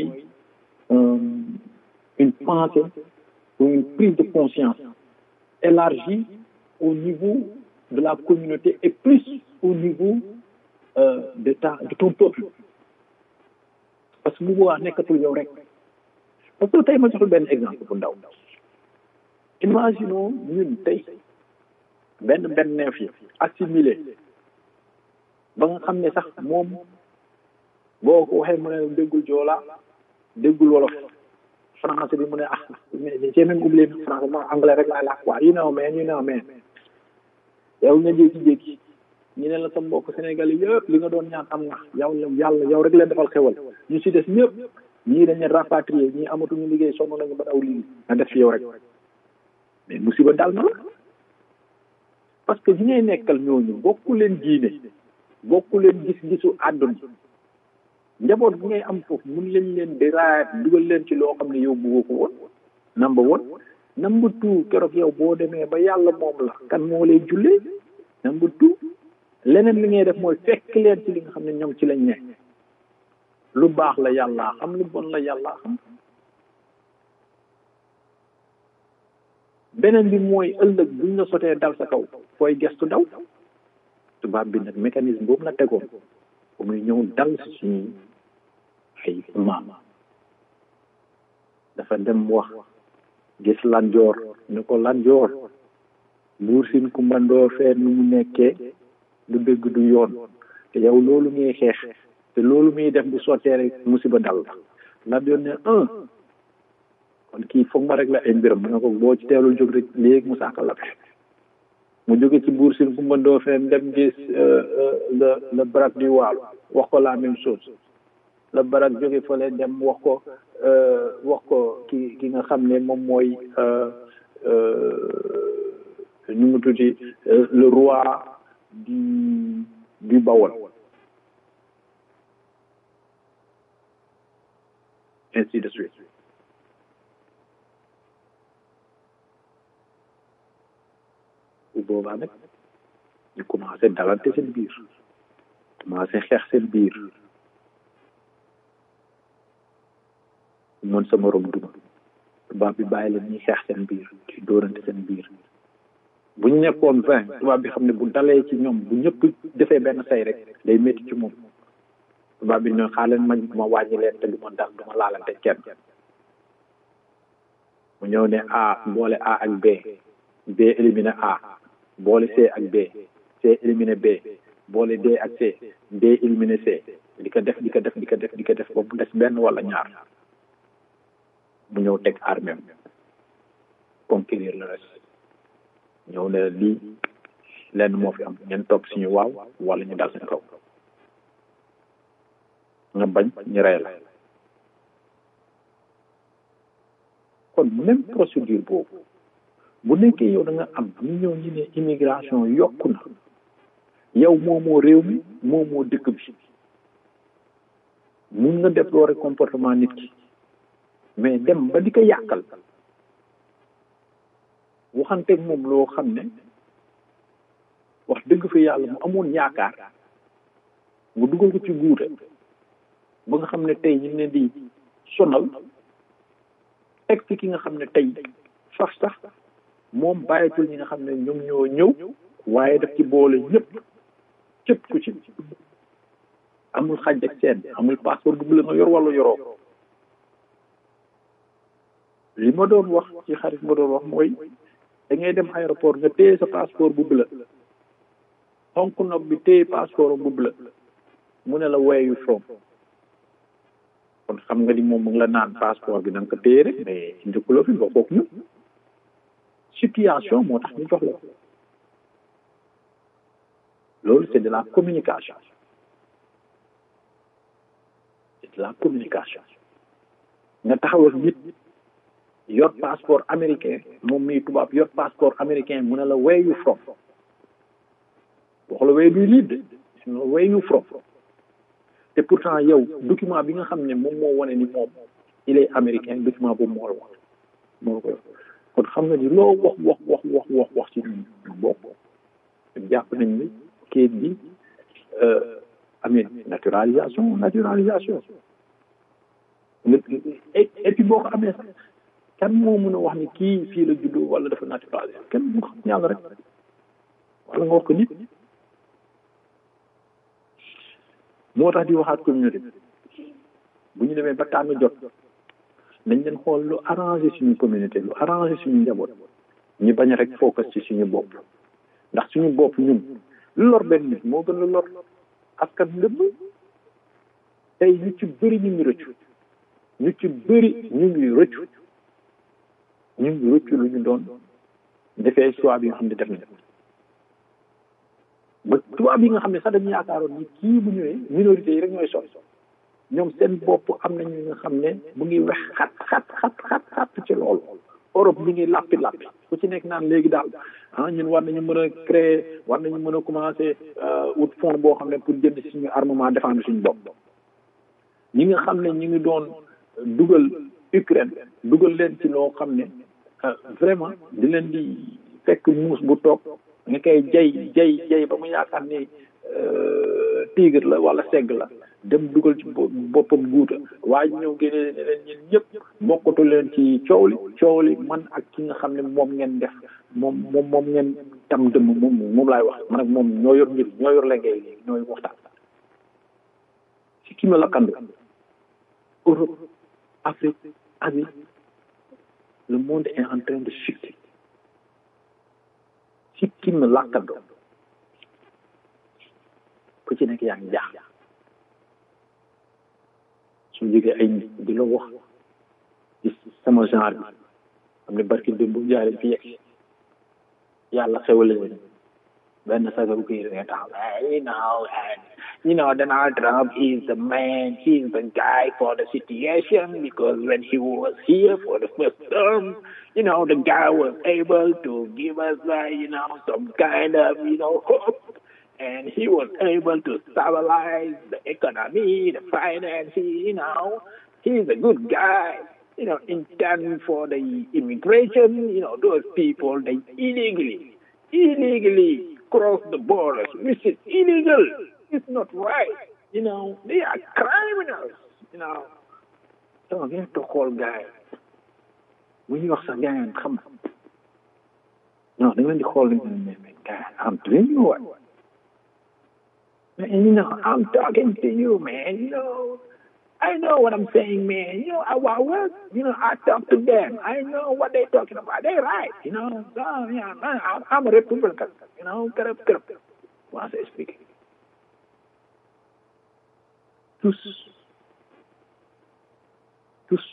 une pensée ou une prise de conscience élargie au niveau de la communauté et plus au niveau euh, de ta de ton peuple parce que bu boobaa nekkatul yow rek parce que tey ma joxul benn exemple bu ndaw imaginons ñun tey benn benn neef yi assimilé ba nga xam ne sax moom boo ko waxee mu ne déggul joola déggul wolof français bi mu ne ah mais j'ai même oublié français ma anglais rek laay làkk quoi you know man you know man yow nga jékki-jékki ñu ne la sa mbokk Sénégal yëpp li nga doon ñaan am na yow yàlla yow rek leen defal xewal ñu si des ñëpp ñii dañ leen rapatrier ñii amatuñu liggéey sonn nañu ba daw lii nga def fi yow rek mais musiba dal na la parce que ñi ngay nekkal ñooñu bokku leen diine bokku leen gis-gisu àdduna njaboot bi ngay am foofu mun lañ leen di raayat dugal leen ci loo xam ne yow bëggoo ko woon number one number two keroog yow boo demee ba yàlla moom la kan moo lay jullee number two leneen li ngay def mooy fekk leen ci li nga xam ne ñoom ci lañ ne lu baax la yàllaa xam lu bon la yàllaa xam beneen bi mooy ëllëg buñ la sotee dal sa kaw fooy gestu daw tubaab bi nag mécanisme boobu la tegoon bu muy ñëw dal si suñuy ay maam dafa dem wax gis lanjoor ni ko lanjoor buur sin kumbandoor fee nu mu nekkee du dëgg du yoon te yow loolu ngay xeex te loolu muy def bu sottee rek musiba dal la lanjoor ne un kon kii foog ma rek la ay mbiram mu ne ko boo ci teelul jóg rek léegi mu saakal la fe mu jóge ci buur sin Kumba Ndoofeen dem gis le le barak du Waalo wax ko la même chose le barak jóge fële dem wax ko wax ko ki ki nga xam ne moom mooy nu mu tuuti le roi du du Bawol ainsi de suite bu boobaa nag ñu commencé dalante seen biir commencé xeex seen biir mën sa morom duma tubaab bi bàyyi leen ñuy xeex seen biir ci dóorante seen biir bu ñu nekkoon vingt tubaab bi xam ne bu dalee ci ñoom bu ñëpp defee benn say rek day métti ci moom tubaab bi ne xaaleen ma ma wàññi leen te du ma dal du ma laalante kenn mu ñëw ne A boole A ak B B éliminé A boole C ak B C éliminé B boole D ak C D éliminé C di ko def di ko def di ko def di ko def ba mu des benn wala ñaar mu ñëw teg armée conquérir le reste ñëw ne lii lenn moo fi am ngeen topp suñu waaw wala ñu dal seen kaw nga bañ ñu rey la kon même procédure boobu bu nekkee yow da nga am ñu ñëw ñu ne immigration yokku na yow moomoo réew mi moomoo dëkk bi mun nga déplorer comportement nit ki mais dem ba di ko yàqal waxanteeg moom loo xam ne wax dëgg fa yàlla mu amoon yaakaar mu dugal ko ci guute ba nga xam ne tey ñu ne di sonal teg ci ki nga xam ne tey sax sax moom bàyyitul ñi nga xam ne ñoom ñoo ñëw waaye daf ci boole ñëpp cëpp ku ci amul xaj ak seen amul passeport bu la nga yor wala yoroo li ma doon wax ci xarit ma doon wax mooy da ngay dem aéroport nga téye sa passeport bu bleu xonk nopp bi téye passeport bu bleu mu ne la where you from kon xam nga ni moom mu ngi la naan passeport bi da nga ko téye rek mais njëkkuloo fi bokkook ñu situation moo tax ñu jox la loolu c'est de la communication c'est de la communication nga taxawal nit yor passeport américain moom mii tubaab yor passeport américain mu ne la where you from wax la where do you live de where you from te pourtant yow document bi nga xam ne moom moo wane ni moom il est américain document boobu moo la wax moo la ko yor kon xam nga ni loo wax wax wax wax wax wax ci ñun bokk jàpp nañ ni kayit bi amee naturalisation naturalisation et puis boo ko amee sax kan moo mën a wax ni kii fii la juddoo wala dafa naturalisé kenn mu xam yàlla rek wala nga wax ko nit moo tax di waxaat communauté bu ñu demee ba tànn jot nañ leen xool lu arrangé suñu communauté lu arrangé suñu njaboot ñu bañ rek focus ci suñu bopp ndax suñu bopp ñun lu lor benn nit moo gën lu lor askan lépp tey ñu ci bëri ñu ngi rëccu ñu ci bëri ñu ngi rëccu ñu ngi rëccu lu ñu doon defee choix bi nga xam ne def nañ ba tubaab yi nga xam ne sax dañu yaakaaroon ni kii bu ñëwee minorité yi rek ñooy sol ñoom seen bopp am nañu nga xam ne mu ngi wex xat xat xat xat xat ci loolu Europe mi ngi lappi lappi ku ci nekk naan léegi daal ah ñun war nañu mën a créer war nañu mën a commencer wut fond boo xam ne pour jënd suñu armement défendre suñu bopp ñi nga xam ne ñu ngi doon dugal Ukraine dugal leen ci loo xam ne vraiment di leen di fekk muus bu toog nga koy jay jay jay ba mu yaakaar ni tigre la wala segg la dem dugal ci boppam guuta waaye ñëw génne ne leen ñun ñëpp bokkatu leen ci coow li coow li man ak ki nga xam ne moom ngeen def moom moom moom ngeen tam dëmm moom moom laay wax man ak moom ñoo yor mbir ñoo yor lengay léegi ñooy waxtaan si ki ma lakkando Europe Afrique Asie le monde est en train de chuter si ki ma lakkando ku ci nekk yaa ngi jaax su jógee ay nit di la wax ci sama genre bi xam ne barki démb bu jaaree fi yegg yàlla xewale leen benn sagaru kii nga taxaw you know and you know Donald Trump is the man he's the guy for the situation because when he was here for the first term you know the guy was able to give us uh, you know some kind of you know hope and he was able to stabilize the economy the finance you know he's a good guy you know in turn for the immigration you know those people they illegally illegally cross the borders, which is illegal. It's not right. You know, they are criminals. You know. So ngeen to xool gars yi bu ñuy wax sax gars yi xam non da ngeen di xool mais mais gars am doing you what man you know I'm talking to you man you know I know what I'm saying, man. You know, I, I work, you know, I talk to them. I know what they're talking about. They're right, you know. So, yeah, man, I'm, I'm a Republican, you know. Corrupt, corrupt. Once I speak. Tous. Tous.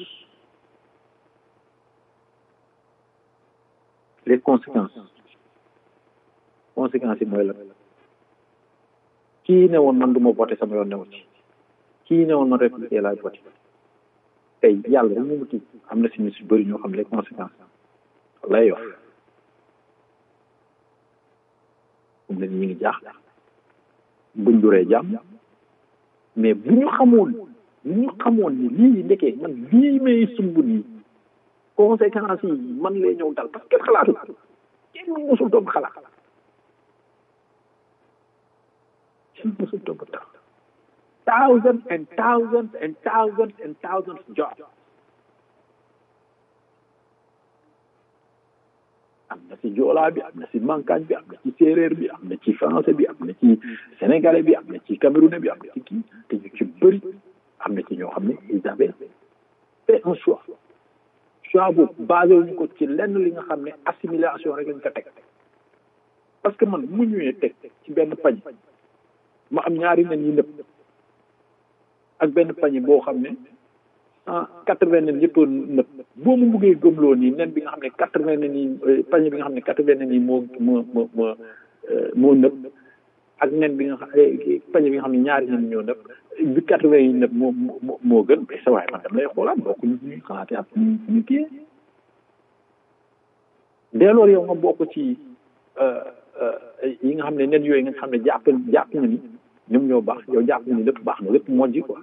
Les conséquences. Conséquences yi mooy la. kii ne woon man du ma voté sama yoon newu ci. kii ne woon man républicain laay voté tey yàlla rek mu kii am na si ñu si bëri ñoo xam les conséquences lay yor comme ne ñu ngi jaaxle buñ duree jàmm mais bu ñu xamoon bu ñu xamoon ni lii ndekee man lii may sumb nii conséquences yi man lay ñëw dal parce que kenn xalaatu kenn mosul doom xalaat kenn mosul doom tax thousands and thousands and thousands and thousands of jobs. am na ci joolaa bi am na ci mankaañ bi am na ci séeréer bi am na ci français bi am na ci sénégalais bi am na ci camerounais bi am na ci kii te ñu ci bëri am na ci ñoo xam ne ils avaient fait un choix choix boobu basé wuñu ko ci lenn li nga xam ne assimilation rek lañ ko teg parce que man mu ñëwee teg ci benn pañ ma am ñaari nen yi nëpp ak benn pañe boo xam ne ah quatre vingt nen yëpp nëpp boo mu buggee gëmloo nii nen bi nga xam ne quatre vingt nen yi pañe bi nga xam ne quatre vingt nen yi moo moo moo moo moo nëpp ak nen bi nga xam pañe bi nga xam ne ñaari nen ñoo nëpp bi quatre vingt yi nëpp moo moo moo gën mais sa waaye man dama lay xoolaat bokk ñu ñuy xalaatee ak ñu ñu kii dès lors yow nga bokk ci yi nga xam ne nen yooyu nga xam ne jàpp jàpp nga ni ñoom ñoo baax yow jàpp nga ni lépp baax na lépp mojji quoi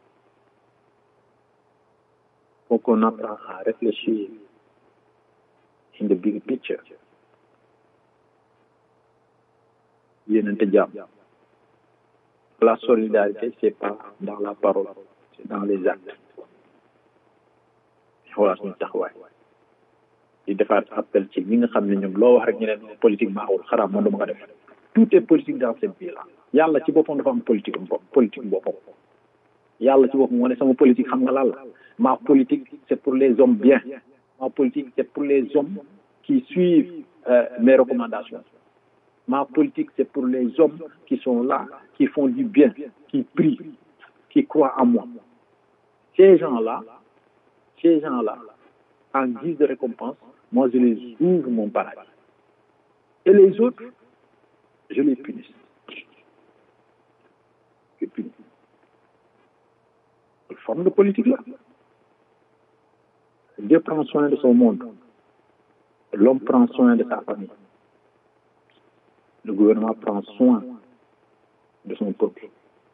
faut qu'on apprend à réfléchir in the big picture yéenante jàmm la solidarité c'est pas dans la parole c'est dans les actes xoolaat suñu taxawaay di defaat appel ci ñi nga xam ne ñoom loo wax rek ñu leen politique baaxul xaraam man dama ko def tout est politique dans cette vie là yàlla ci boppam dafa am politique bopp politique boppam yàlla ci boppam moo ne sama politique xam nga lan la ma politique c'est pour les hommes bien ma politique c'est pour les hommes qui suivent euh, mes recommandations ma politique c'est pour les hommes qui sont là qui font du bien qui prient qui croient en moi ces gens là ces gens là en guise de récompense moi je les ouvre mon paradis et les autres je les punis je punis une forme de politique là Dieu prend soin de son monde l'homme prend soin de sa famille le gouvernement prend soin de son peuple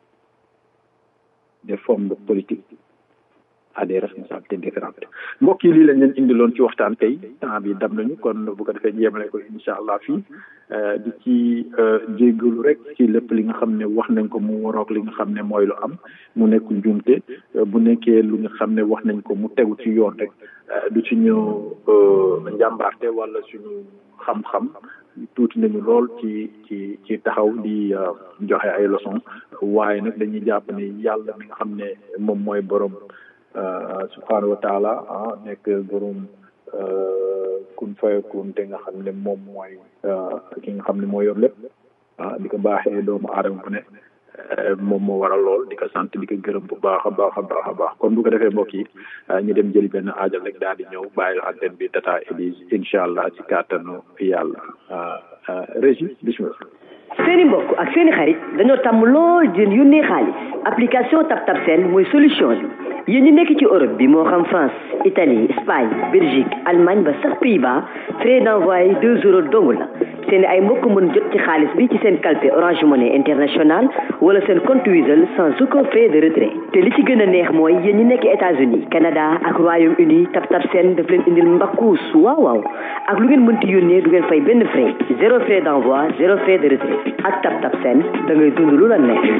des formes de politique à des responsabilités différentes mbokk yi lii lañ leen indiloon ci waxtaan tey temps bi dam nañu kon bu ko defee jéemale ko incha allah fii di ci jéggalu rek ci lépp li nga xam ne wax nañ ko mu waroog li nga xam ne mooy lu am mu nekk njuumte bu nekkee lu nga xam ne wax nañ ko mu tegu ci yoon rek du ci ñu njàmbaarte wala suñu xam-xam tuuti nañu lool ci ci ci taxaw di joxe ay leçon waaye nag dañuy jàpp ne yàlla mi nga xam ne moom mooy borom subhaanahu wa taala ah nekk borom kun fayakun te nga xam ne moom mooy ki nga xam ne moo yor lépp ah di ko baaxee doomu aadama bu ne moom moo waral lool di ko sant di ko gërëm bu baax a baax a baax a baax kon bu ko defee mbokk yi ñu dem jëli benn aajal rek daal di ñëw bàyyi antenne bi tata Elise incha allah ci kàttanu yàlla régie bismillah seeni mbokk ak seeni xarit dañoo tàmm lool di leen yónnee xaalis application TapTap Send mooy solution bi yéen ñi nekk ci Europe bi moo xam France Italie Espagne Belgique Allemagne ba sax Pays-Bas frais d'envoi deux euros dong la seen ay mbokk mën jot ci xaalis bi ci seen calpe Orange Money International wala seen compte Wizall sans aucun frais de retrait te li ci gën a neex mooy yéen ñi nekk États-Unis Canada ak Royaume-Uni TapTap Send daf leen indil mbakkuus waaw waaw ak lu ngeen mënti yónnee du ngeen fay benn frais zéro frais d'envoi zéro frais de retrait ak TapTap Send da ngay dund lu la neex.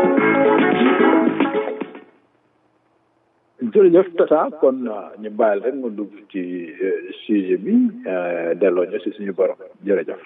jërëjëf Tata kon ñu bàyyil rek mu dugg ci sujet bi delloo ñu si suñu borom jërëjëf.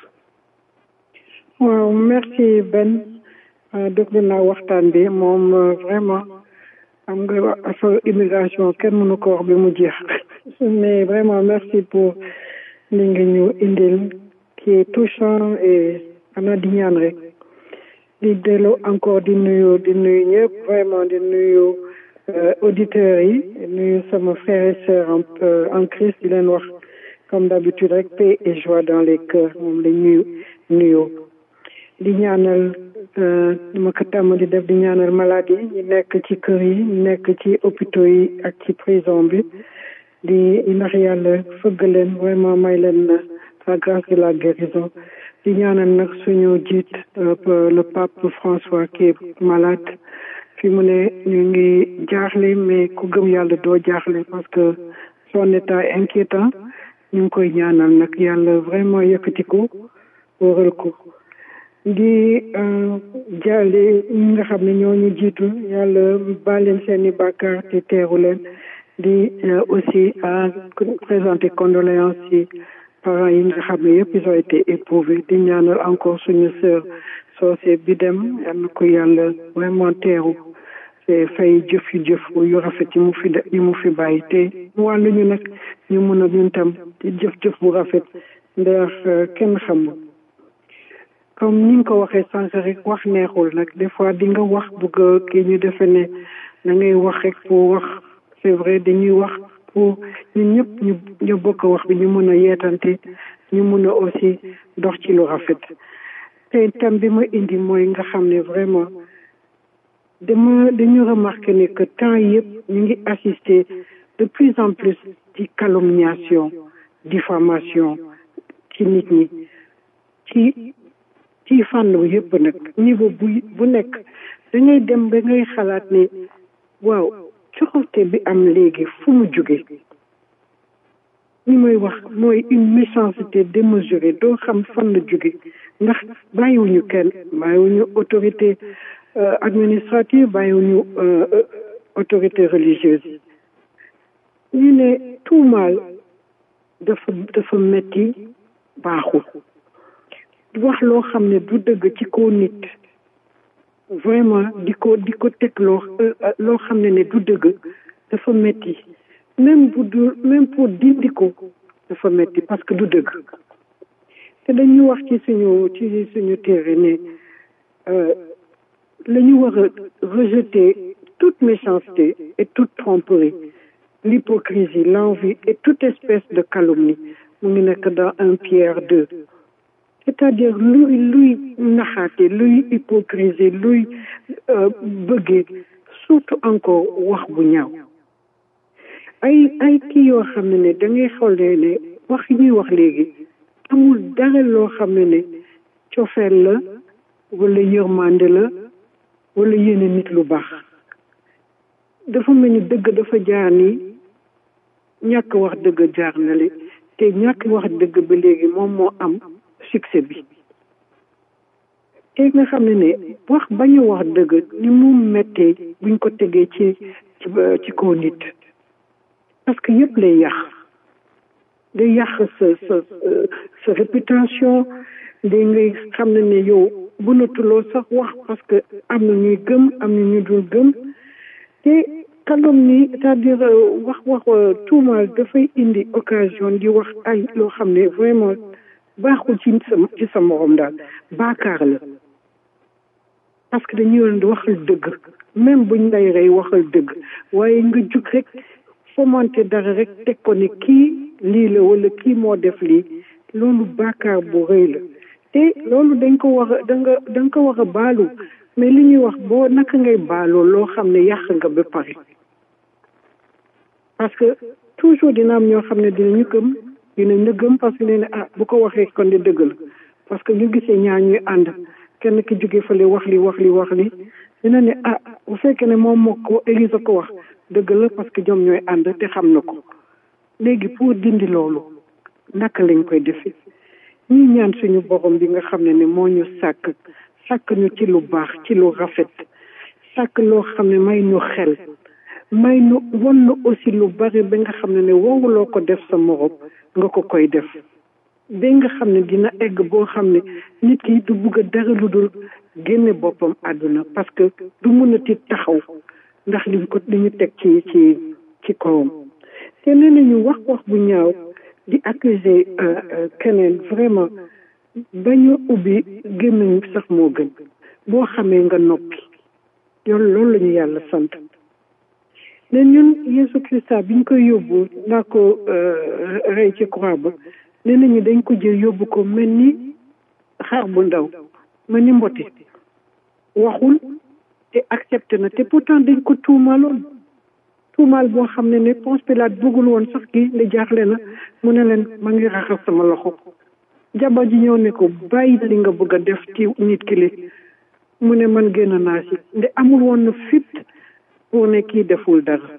waaw merci Ben déglu naa waxtaan bi moom vraiment am nga affaire immigration kenn mënu ko wax bi mu jeex mais vraiment merci pour li nga ñu indil qui est touchant et xanaa di ñaan rek di delloo encore di nuyu di nuyu ñëpp vraiment di nuyu auditeurs yi nuyu sama frères et sœurs en en Christ di leen wax comme d'habitude rek paix et joie dans les cœurs moom la ñuy nuyoo di ñaanal ma ko tàmm di def di ñaanal malade yi ñu nekk ci kër yi ñu nekk ci hôpitaux yi ak ci prison bi di ndax yàlla fëgg leen vraiment may leen la grâce de la guérison di ñaanal nag suñu jiit le pape François qui est malade fi mu ne ñu ngi jaaxle mais ku gëm yàlla doo jaaxle parce que son état est inquiétant ñu ngi koy ñaanal nag yàlla vraiment yëkkati ko wëral ko di jaale ñi nga xam ne ñoo ñu jiitu yàlla baal leen seen i bàkkaar te teeru leen di aussi à présenter condoléances ci parents yi nga xam ne yëpp ils ont été éprouvés di ñaanal encore suñu sœur soosé bi dem yal na ko yàlla vraiment teeru te fay jëf yu jëf yu rafet yi mu fi yi mu fi bàyyi te wàllu ñu nag ñu mën a ñun tam di jëf-jëf bu rafet ndax kenn xamul comme ni nga ko waxee sànq rek wax neexul nag des fois di nga wax bëgg kii ñu defe ne da ngay wax rek pour wax c'est vrai dañuy wax pour ñun ñëpp ñu ñu bokk wax bi ñu mën a yeetante ñu mën a aussi dox ci lu rafet te tam bi ma indi mooy nga xam ne vraiment dama dañu remarqué ne que temps yëpp ñu ngi assister de plus en plus ci calomniation diffamation ci nit ñi ci ci fànn yëpp nag niveau bu bu nekk da ngay dem ba ngay xalaat ne waaw coxote bi am léegi fu mu jóge li may wax mooy une méchanceté démesurée doo xam fan la jóge ndax bàyyiwuñu kenn bàyyiwuñu autorité administrative bàyyiwuñu autorité religieuse ñu ne tuumaal dafa dafa metti baaxul wax loo xam ne du dëgg ci kaw nit vraiment di ko di ko teg loo loo xam ne ne du dëgg dafa metti même bu du même pour dindi ko dafa metti parce que du dëgg te dañu wax ci suñu ci suñu téere ne la ñu war a rejeter toute méchanceté et toute tromperie l'hypocrisie l'envie et toute espèce de calomnie mu ngi nekk dans un Pierre deux c'est-à-dire luy luy naxaate luy hypocrisie luy bëggee surtout encore wax bu ñaaw ay ay kii yoo xam ne ne da ngay xoolee ne wax yi ñuy wax léegi amul dara loo xam ne ne cofeel la wala yërmande la wala yéene nit lu baax dafa mel ni dëgg dafa jaar ni ñàkk wax dëgg jaar na li te ñàkk wax dëgg ba léegi moom moo am succès bi te nga xam ne ne wax bañu wax dëgg ni mu mettee buñ ko tegee ci ci kaw nit parce que yëpp lay yàq day yàq sa sa sa réputation day ngay xam ne ne yow mënatuloo sax wax parce que am na ñuy gëm am na ñu dul gëm te calomnie c'est-à-dire wax wax tuumaal dafay indi occasion di wax ay loo xam ne vraiment baaxul ci sa ci sa morom daal baakaar la parce que dañuy yoon di waxal dëgg même buñ lay rey waxal dëgg waaye nga jug rek fomante dara rek teg ko ne kii lii la wala kii moo def lii loolu baakaar bu rëy la te loolu dañ ko war a da nga da nga ko war a baalu mais li ñuy wax boo naka ngay baaloo loo xam ne yàq nga ba pare parce que toujours dina am ñoo xam ne dinañu gëm dinañ la gëm parce que nee na ah bu ko waxee kon di dëgg la parce que ñu gisee ñaar ñuy ànd kenn ki jóge fële wax li wax li wax li dina ne ah bu fekkee ne moom moo ko Élise ko wax dëgg la parce que ñoom ñooy ànd te xam na ko léegi pour dindi loolu naka lañ koy defee ñuy ñaan suñu borom bi nga xam ne ne moo ñu sàkk sàkk ñu ci lu baax ci lu rafet sàkk loo xam ne may ñu xel may nu won na aussi lu bari ba nga xam ne ne waruloo ko def sa morom nga ko koy def ba nga xam ne dina egg boo xam ne nit ki du bugg a dara lu dul génne boppam àdduna parce que du mën a tiit taxaw ndax liñ ko li ñu teg ci ci ci kawam te nee nañu wax wax bu ñaaw di accuser keneen vraiment bañu ubbi gémmiñ sax moo gën boo xamee nga noppi yoon loolu la ñu yàlla sant ne ñun Yeesu Krista biñ koy yóbbu naa ko rey ci croix ba nee nañu dañ ko jël yóbbu ko mel ni xar bu ndaw mel ni mboti waxul te accepté na te pourtant dañ ko tuumaaloon tuumaal boo xam ne ne Ponce Pilate bëggul woon sax kii ne jaaxle na mu ne leen ma ngi raxas sama loxo jabar ji ñëw ne ko bàyyi li nga bëgg a def ci nit ki li mu ne man génn naa si nde amul woon na fit pour ne kii deful dara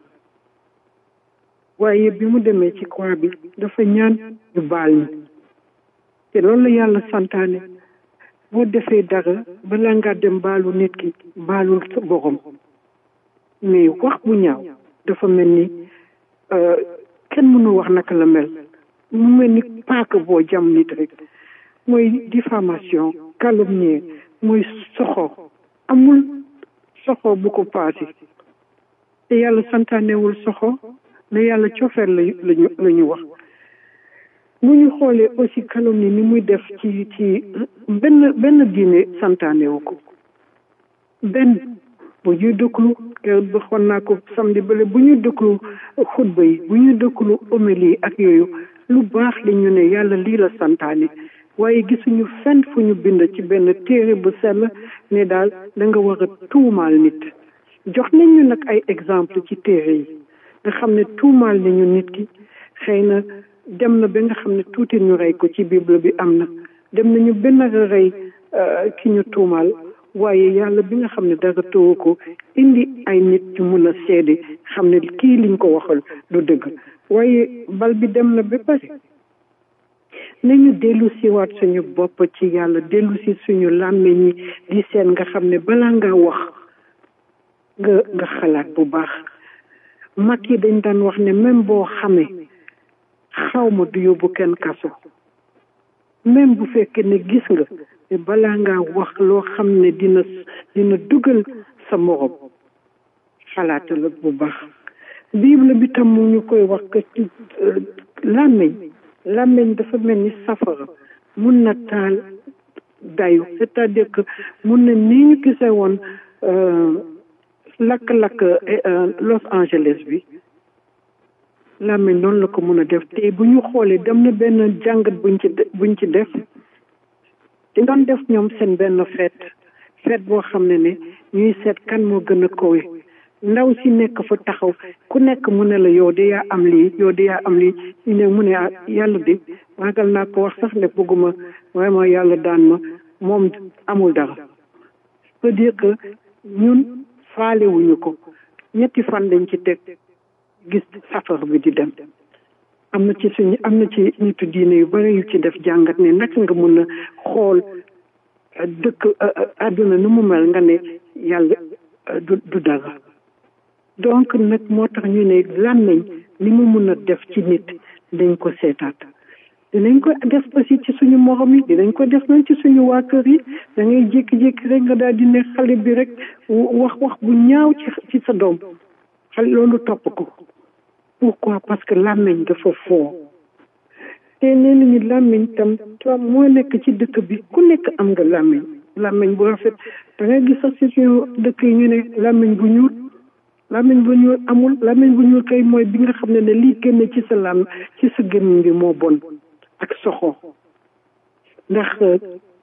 waaye bi mu demee ci croix bi dafa ñaan ñu baal ñi te loolu la yàlla santaane boo defee dara balaa ngaa dem baalu nit ki baalul sa borom mais wax bu ñaaw dafa mel ni kenn mënu wax naka la mel mu mel ni paaka boo jam nit rek mooy diffamation calomnie mooy soxor amul soxor bu ko paase te yàlla santaanewul soxor ne yàlla cofeel la lañu la ñu wax bu ñu xoolee aussi calomnie ni muy def ci ci benn benn diine santaanewu ko benn bu ñuy dëkklu kër ba xon naa ko samedi bële bu ñuy dëkklu xutba yi bu ñuy dëkklu homélie ak yooyu lu baax li ñu ne yàlla lii la santaane waaye gisuñu fenn fu ñu bind ci benn téere bu sell ne daal da nga war a tuumaal nit jox nañ ñu nag ay exemple ci téere yi nga xam ne tuumaal nañu nit ki xëy na dem na ba nga xam ne tuuti ñu rey ko ci bible bi am na dem nañu benn rey ki ñu tuumaal waaye yàlla bi nga xam ne dara tëwu ko indi ay nit ñu mun a seede xam ne kii liñ ko waxal du dëgg waaye bal bi dem na ba pare nañu dellu siwaat suñu bopp ci yàlla dellu si suñu làmmiñ yi di seen nga xam ne balaa nga wax nga nga xalaat bu baax mag yi dañ daan wax ne même boo xamee xaw ma du yóbbu kenn kaso même bu fekkee ne gis nga te balaa ngaa wax loo xam ne dina dina dugal sa morom xalaata la bu baax bible bi tam mu ñu koy wax que làmmiñ làmmiñ dafa mel ni safara mun na taal dayu c'est-à-dire que mun na nii ñu gisee woon lakk-lakk Los Angeles bi làmmiñ noonu la ko mun a def te bu ñu xoolee dem na benn jàngat buñ ci buñ ci def di doon def ñoom seen benn fête fête boo xam ne ne ñuy seet kan moo gën a kowe ndaw si nekk fa taxaw ku nekk mu ne la yow de yaa am lii yow de yaa am lii ñu ne mu ne ah yàlla de ragal naa ko wax sax ne bëgguma vraiment yàlla daan ma moom amul dara c'est dire que ñun faalewuñu ko ñetti fan lañ ci teg gis safar bi di dem am na ci suñu am na ci nitu diine yu bari yu ci def jàngat ne naka nga mën a xool dëkk àdduna nu mu mel nga ne yàlla du du dara donc nag moo tax ñu ne làmmiñ li mu mun a def ci nit dañ ko seetaat dinañ ko def aussi ci suñu morom yi dinañ ko def nañ ci suñu waa kër yi da ngay jékki-jékki rek nga daal di ne xale bi rek wax wax bu ñaaw ci ci sa doom xale loolu topp ko pourquoi parce que làmmiñ dafa foo te nee nañu làmmiñ tam tam moo nekk ci dëkk bi ku nekk am nga làmmiñ làmmiñ bu rafet da ngay gis sax ci suñu dëkk yi ñu ne làmmiñ bu ñuul làmmiñ bu ñuul amul làmmiñ bu ñuul kay mooy bi nga xam ne ne lii génne ci sa làmm ci sa gémmiñ bi moo bon ak soxo ndax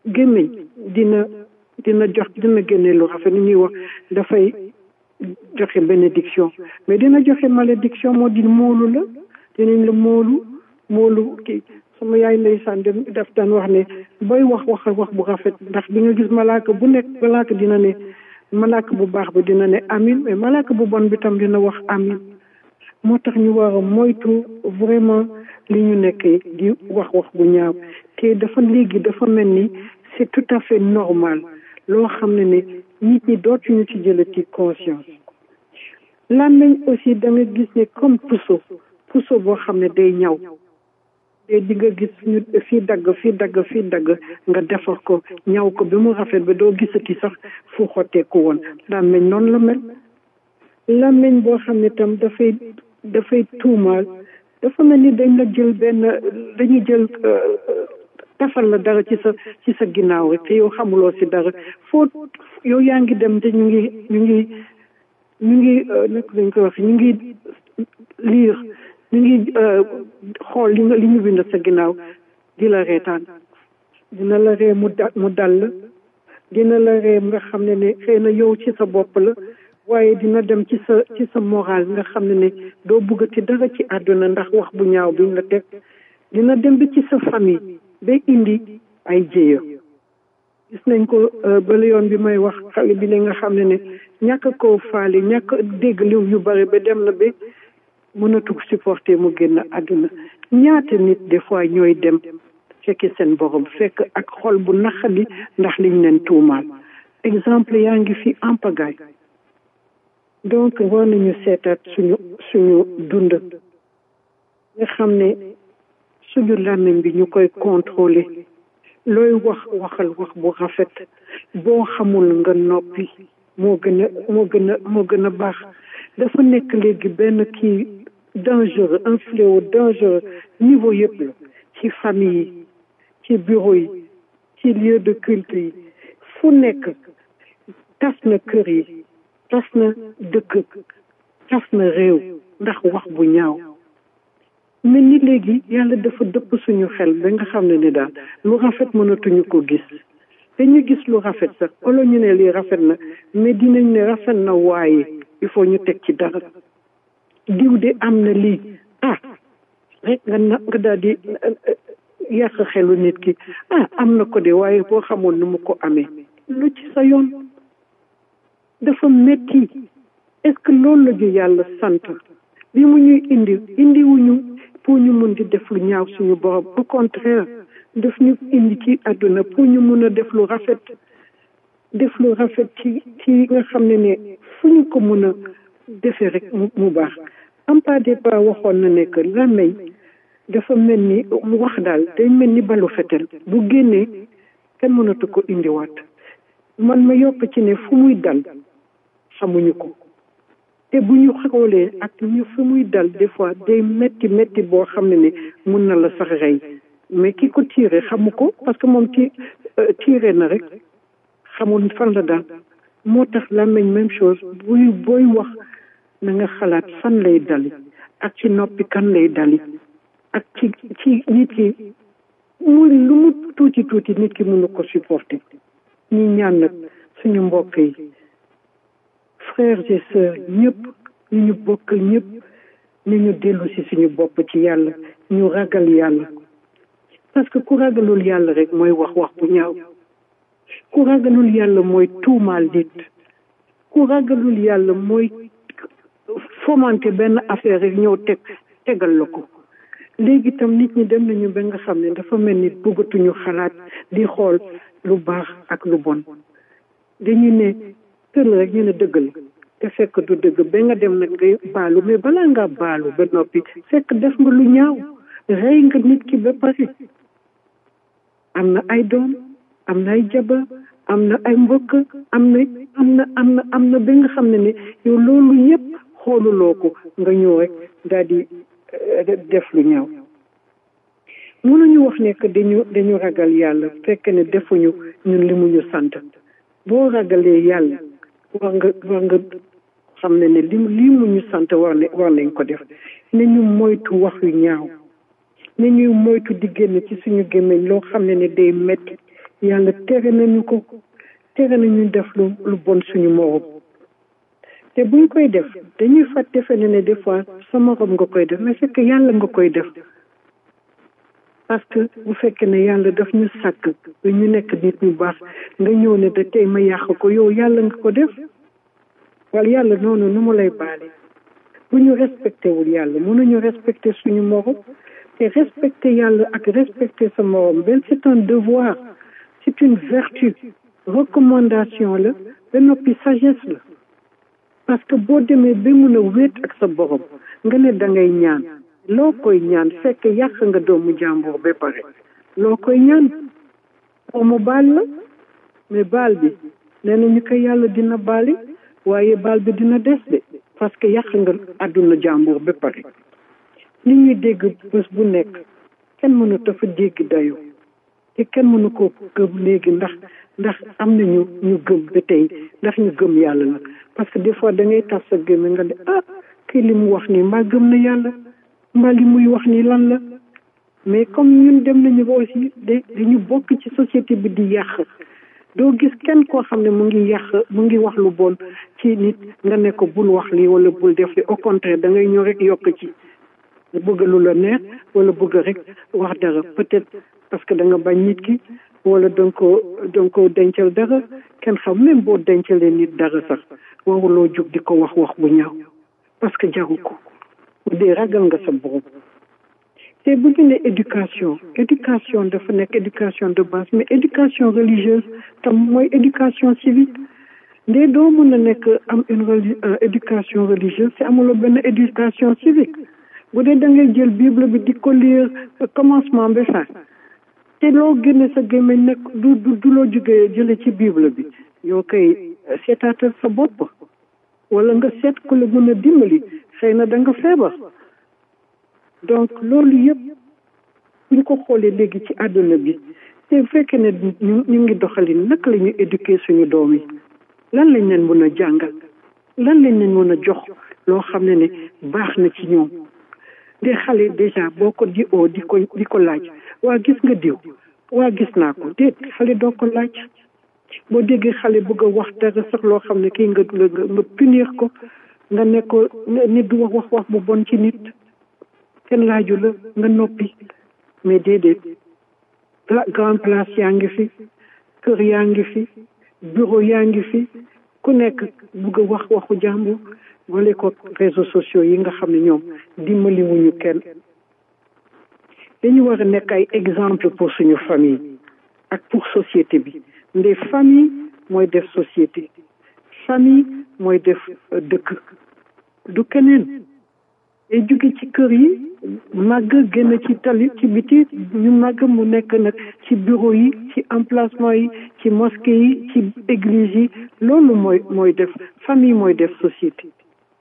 gémmiñ dina dina jox dina génne lu rafet ni ñuy wax dafay joxe bénédiction mais dina joxe malédiction moo di moolu la dinañ la moolu moolu kii sama yaay ndeysaan daf daan wax ne booy wax waxal wax bu rafet ndax di nga gis malaaka bu nekk malaaka dina ne malaaka bu baax bi dina ne amin mais malaaka bu bon bi tam dina wax amin moo tax ñu war a moytu vraiment li ñu nekkee di wax wax bu ñaaw te dafa léegi dafa mel ni c'est tout à fait normal loo xam ne ne nit ñi dootuñu ci jëlati conscience làmmiñ aussi da nga gis ne comme puso puso boo xam ne day ñaw te di nga gis ñu fii dagg fii dagg fii dagg nga defar ko ñaw ko bi mu rafet ba doo gisati sax fu xotteeku woon làmmiñ noonu la mel làmmiñ boo xam ne tam dafay dafay tuumaal dafa mel ni dañ la jël benn dañu jël tafal la dara ci sa ci sa ginnaaw rek te yow xamuloo si dara foo yow yaa ngi dem te ñu ngi ñu ngi ñu ngi naka lañ koy wax ñu ngi liir ñu ngi xool li nga li ñu bind sa ginnaaw di la reetaan dina la ree mu da mu dal dina la ree nga xam ne ne xëy na yow ci sa bopp la waaye dina dem ci sa ci sa moral nga xam ne ne doo bëggati dara ci àdduna ndax wax bu ñaaw biñ la teg dina dem bi ci sa famille ba indi ay jéeya gis nañ ko bala yoon bi may wax xale bi li nga xam ne ne ñàkk koo faale ñàkk dégg li yu bare ba dem na ba mënatu supporter mu génn àdduna ñaata nit des fois ñooy dem fekki seen borom fekk ak xol bu naqadi ndax liñ leen tuumaal exemple yaa ngi fi en pagaille donc war nañu seetaat suñu suñu dund nga xam ne suñu làmmiñ bi ñu koy contrôler looy wax waxal wax bu rafet boo xamul nga noppi moo gën a moo gën a moo gën a baax dafa nekk léegi benn kii dangereux un fléau dangereux niveau yëpp la ci famille yi ci bureau yi ci lieu de culte yi fu nekk tas na kër yi tas na dëkk tas na réew ndax wax bu ñaaw mais ni léegi yàlla dafa dëpp suñu xel ba nga xam ne ni daal lu rafet mënatuñu ko gis dañu gis lu rafet sax wala ñu ne lii rafet na mais dinañ ne rafet na waaye il faut ñu teg ci dara diw de am na lii ah rek nga na nga daal di yàq xelu nit ki ah am na ko de waaye boo xamoon nu mu ko amee lu ci sa yoon dafa metti est-ce que loolu la ñu yàlla sant bi mu ñuy indi indiwuñu pour ñu mun di def lu ñaaw suñu borom au contraire daf ñu indi ci àdduna pour ñu mun a def lu rafet def lu rafet ci ci nga xam ne ne fu ñu ko mun a defee rek mu baax am pas des pas waxoon na ne que làmmeñ dafa mel ni mu wax daal day mel ni balu fetel bu génnee kenn mënatu ko indiwaat man ma yokk ci ne fu muy dal xamuñu ko te bu ñu xoolee ak ñu fu muy dal des fois day metti metti boo xam ne ne mun na la sax rey mais ki ko tiire xamu ko parce que moom ti tiire na rek xamul fan la daal moo tax làmmiñ même chose buy booy wax na nga xalaat fan lay dali ak ci noppi kan lay dali ak ci ci nit ki mu lu mu tuuti tuuti nit ki mënu ko supporter ñi ñaan nag suñu mbokk yi frères et sœurs ñëpp ñu ñu bokk ñëpp ni ñu dellu si suñu bopp ci yàlla ñu ragal yàlla parce que ku ragalul yàlla rek mooy wax wax bu ñaaw ku ragalul yàlla mooy tuumaal nit ku ragalul yàlla mooy fomenter benn affaire rek ñëw teg tegal la ko léegi itam nit ñi dem nañu ba nga xam ne dafa mel ni bëggatuñu xalaat di xool lu baax ak lu bon dañu ne tël rek ñu ne dëgg la te fekk du dëgg ba nga dem nag ngay baalu mais balaa ngaa baalu ba noppi fekk def nga lu ñaaw rey nga nit ki ba pare am na ay doom am na ay jabar am na ay mbokk am na am na am na am na ba nga xam ne ne yow loolu yëpp xooluloo ko nga ñëw rek daal di def lu ñaaw mënuñu wax ne que dañu dañu ragal yàlla fekk ne defuñu ñun li mu ñu sant boo ragalee yàlla war nga war nga xam ne ne li lii mu ñu sant war ne war nañ ko def ne ñu moytu wax yu ñaaw ne ñuy moytu di génn ci suñu gémmiñ loo xam ne ne day metti yàlla tere nañu ko tere nañu def lu lu bon suñu morom te buñ koy def dañuy fat defe ne ne des fois sa morom nga koy def mais c'est que yàlla nga koy def parce que bu fekkee ne yàlla daf ñu sàkk ba ñu nekk nit ñu baax nga ñëw ne da tey ma yàq ko yow yàlla nga ko def wala yàlla noonu nu mu lay baale bu ñu respecté wul yàlla mënuñu respecté suñu morom te respecté yàlla ak respecté sa morom benn c'est un devoir c'est une vertu recommandation la ba noppi sagesse la parce que boo demee ba mun a wéet ak sa borom nga ne da ngay ñaan loo koy ñaan fekk yàq nga doomu jàmbur ba pare loo koy ñaan oo mu baal la mais baal bi nee na ñu ko yàlla dina baali waaye baal bi dina des de parce que yàq nga àdduna jàmbur ba pare li ñuy dégg bés bu nekk kenn mënu dafa dégg dayo te kenn mënu ko gëm léegi ndax ndax am na ñu ñu gëm ba tey ndax ñu gëm yàlla nag parce que des fois da ngay tas sa gémme nga ne ah kii li mu wax nii mbaa gëm na yàlla mbaa li muy wax nii lan la mais comme ñun dem nañu ba aussi da dañu bokk ci société bi di yàq doo gis kenn koo xam ne mu ngi yàq mu ngi wax lu bon ci nit nga ne ko bul wax lii wala bul def li au contraire da ngay ñëw rek yokk ci bëgg lu la neex wala bëgg rek wax dara peut-être parce que da nga bañ nit ki wala danga ko danga ko dencal dara kenn xam même boo dencalee nit dara sax waruloo jóg di ko wax wax bu ñaaw parce que jaru ko bu dee ragal nga sa borom te bu ñu ne éducation éducation dafa nekk éducation de base mais éducation religieuse tam mooy éducation civique ndee doo mën a nekk am une reli éducation religieuse te amuloo benn éducation civique bu dee da ngay jël bible bi di ko lire commencement ba fin te loo génne sa gémmiñ nag du du du loo jógee jële ci bible bi yoo koy seetaatal sa bopp wala nga seet ku la mën a dimbali xëy na da nga feebar donc loolu yëpp buñ ko xoolee léegi ci àdduna bi te fekkee ne ñu ñu ngi doxalin naka la ñuy éduquer suñu doom yi lan lañ leen mën a jàngal lan lañ leen mën a jox loo xam ne ne baax na ci ñoom de xale déjà boo ko di oo di ko di ko laaj waa gis nga diw waa gis naa ko déet xale doo ko laaj boo déggee xale bëgg a wax dara sax loo xam ne kii nga nga nga punir ko nga ne ko nit du wax wax wax bu bon ci nit kenn laaju la nga noppi mais déedéet grand place yaa ngi fi kër yaa ngi fi bureau yaa ngi fi ku nekk bëgg a wax waxu jàmbur wala ko réseaux sociaux yi nga xam ne ñoom dimbali wuñu kenn dañu war a nekk ay exemple pour suñu famille ak pour société bi nde famille mooy def société famille mooy def dëkk du keneen day jóge ci kër yi màgg génn ci tali ci biti ñu màgg mu nekk nag ci bureau yi ci emplacement yi ci mosquée yi ci église yi loolu mooy mooy def famille mooy def société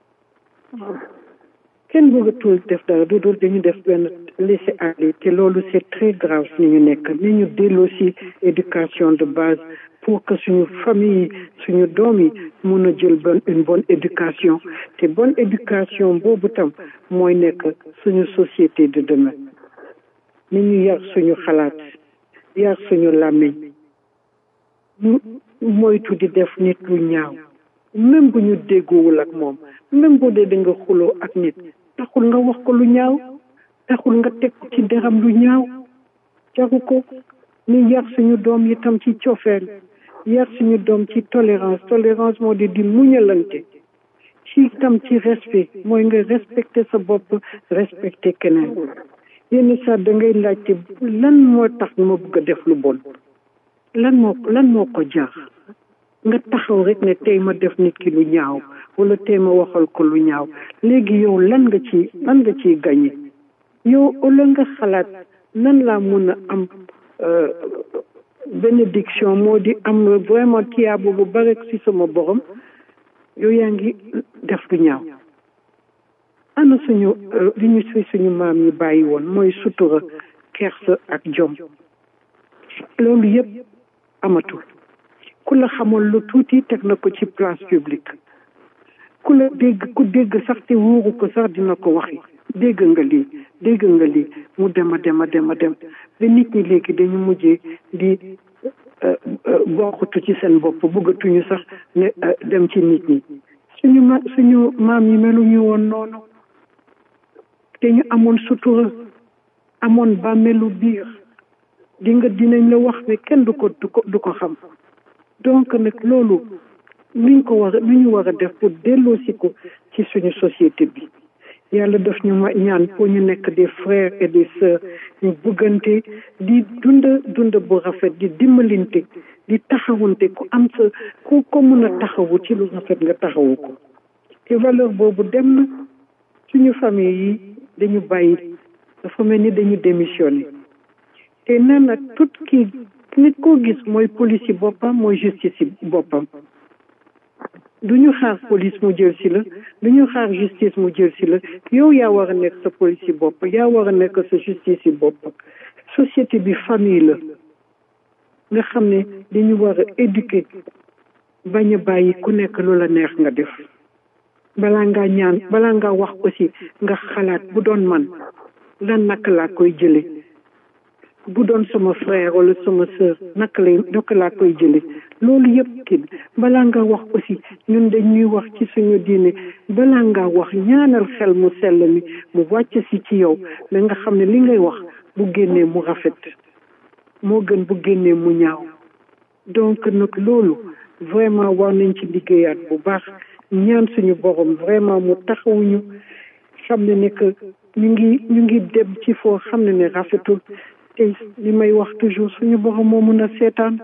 kenn bëggatul def dara du dul dañu def benn laisser aller te loolu c'est très grave ni ñu nekk ni ñu delloo si éducation de base pour que suñu famille suñu doom yi mun a jël bonne une bonne éducation te bonne éducation boobu tam mooy nekk suñu société de demain ni ñu yar suñu xalaat yar suñu làmmiñ ñu moytu di def nit lu ñaaw même bu ñu déggoowul ak moom même bu dee da nga xuloo ak nit taxul nga wax ko lu ñaaw taxul nga teg ci deram lu ñaaw jagu ko ni yar suñu doom yi tam ci cofeel yar suñu doom ci tolérance tolérance moo di di muñalante ci tam ci respect mooy nga respecter sa bopp respecter keneen yenn saa da ngay laajte lan moo tax ma bëgg a def lu bon lan moo lan moo ko jar nga taxaw rek ne tey ma def nit ki lu ñaaw wala tey ma waxal ko lu ñaaw léegi yow lan nga ci lan nga ciy gañe yow wala nga xalaat nan laa mun a am bénédiction moo di am vraiment tiyaabo bu bare ci sama borom yow yaa ngi def lu ñaaw ana suñu li ñu fi suñu maam yi bàyyi woon mooy sutura kersa ak jom loolu yëpp amatul ku la xamoon lu tuuti teg na ko ci place publique ku la dégg ku dégg sax te wóoru ko sax dina ko waxi dégg nga lii dégg nga lii mu dem a dem a dem a dem ba nit ñi léegi dañu mujjee di bokkatu ci seen bopp bëggatuñu sax ne dem ci nit ñi suñu ma suñu maam yi meluñu woon noonu te ñu amoon sutura amoon bàmmeelu biir di nga dinañ la wax ne kenn du ko du ko du ko xam donc nag loolu luñ ko war a lu ñu war a def pour delloosi ko ci suñu société bi yàlla daf ñu ma ñaan pour ñu nekk des frères et des sœurs ñu bëggante di dund dund bu rafet di dimbalinte di taxawante ku am sa ku ko mën a taxawu ci lu rafet nga taxawu ko te valeur boobu dem na suñu famille yi dañu bàyyi dafa mel ni dañu démissionné te nee na tout kii nit koo gis mooy police yi boppam mooy justice yi boppam du ñu xaar police mu jël si la du ñu xaar justice mu jël si la yow yaa war a nekk sa police yi bopp yaa war a nekk sa justice yi bopp société bi famille la nga xam ne dañu war a éduquer bañ a bàyyi ku nekk lu la neex nga def balaa ngaa ñaan balaa ngaa wax aussi nga xalaat bu doon man lan naka laa koy jële bu doon sama frère wala sama sœur naka lay naka laa koy jële loolu yëpp kii balaa nga wax aussi ñun dañuy wax ci suñu diine balaa nga wax ñaanal xel mu sell mi mu wàcc si ci yow da nga xam ne li ngay wax bu génnee mu rafet moo gën bu génnee mu ñaaw donc nag loolu vraiment war nañ ci liggéeyaat bu baax ñaan suñu borom vraiment mu taxawuñu xam ne ne que ñu ngi ñu ngi dem ci foo xam ne ne rafetul te li may wax toujours suñu borom moo mën a seetaan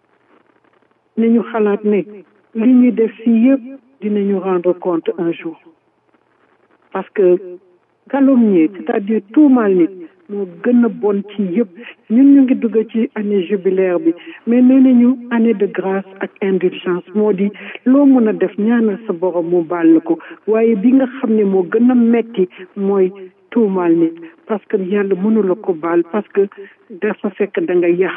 nañu xalaat ne li ñuy def fii yëpp dinañu rendre compte un jour parce que calomnier c'est-à-dire tuumaal nit moo gën a bon ci yëpp ñun ñu ngi dugg ci année jubilaire bi mais nee nañu année de grâce ak indulgence moo di loo mën a def ñaanal sa borom mu baal la ko waaye bi nga xam ne moo gën a metti mooy tuumaal nit parce que yàlla mënula ko baal parce que dafa fekk da nga yàq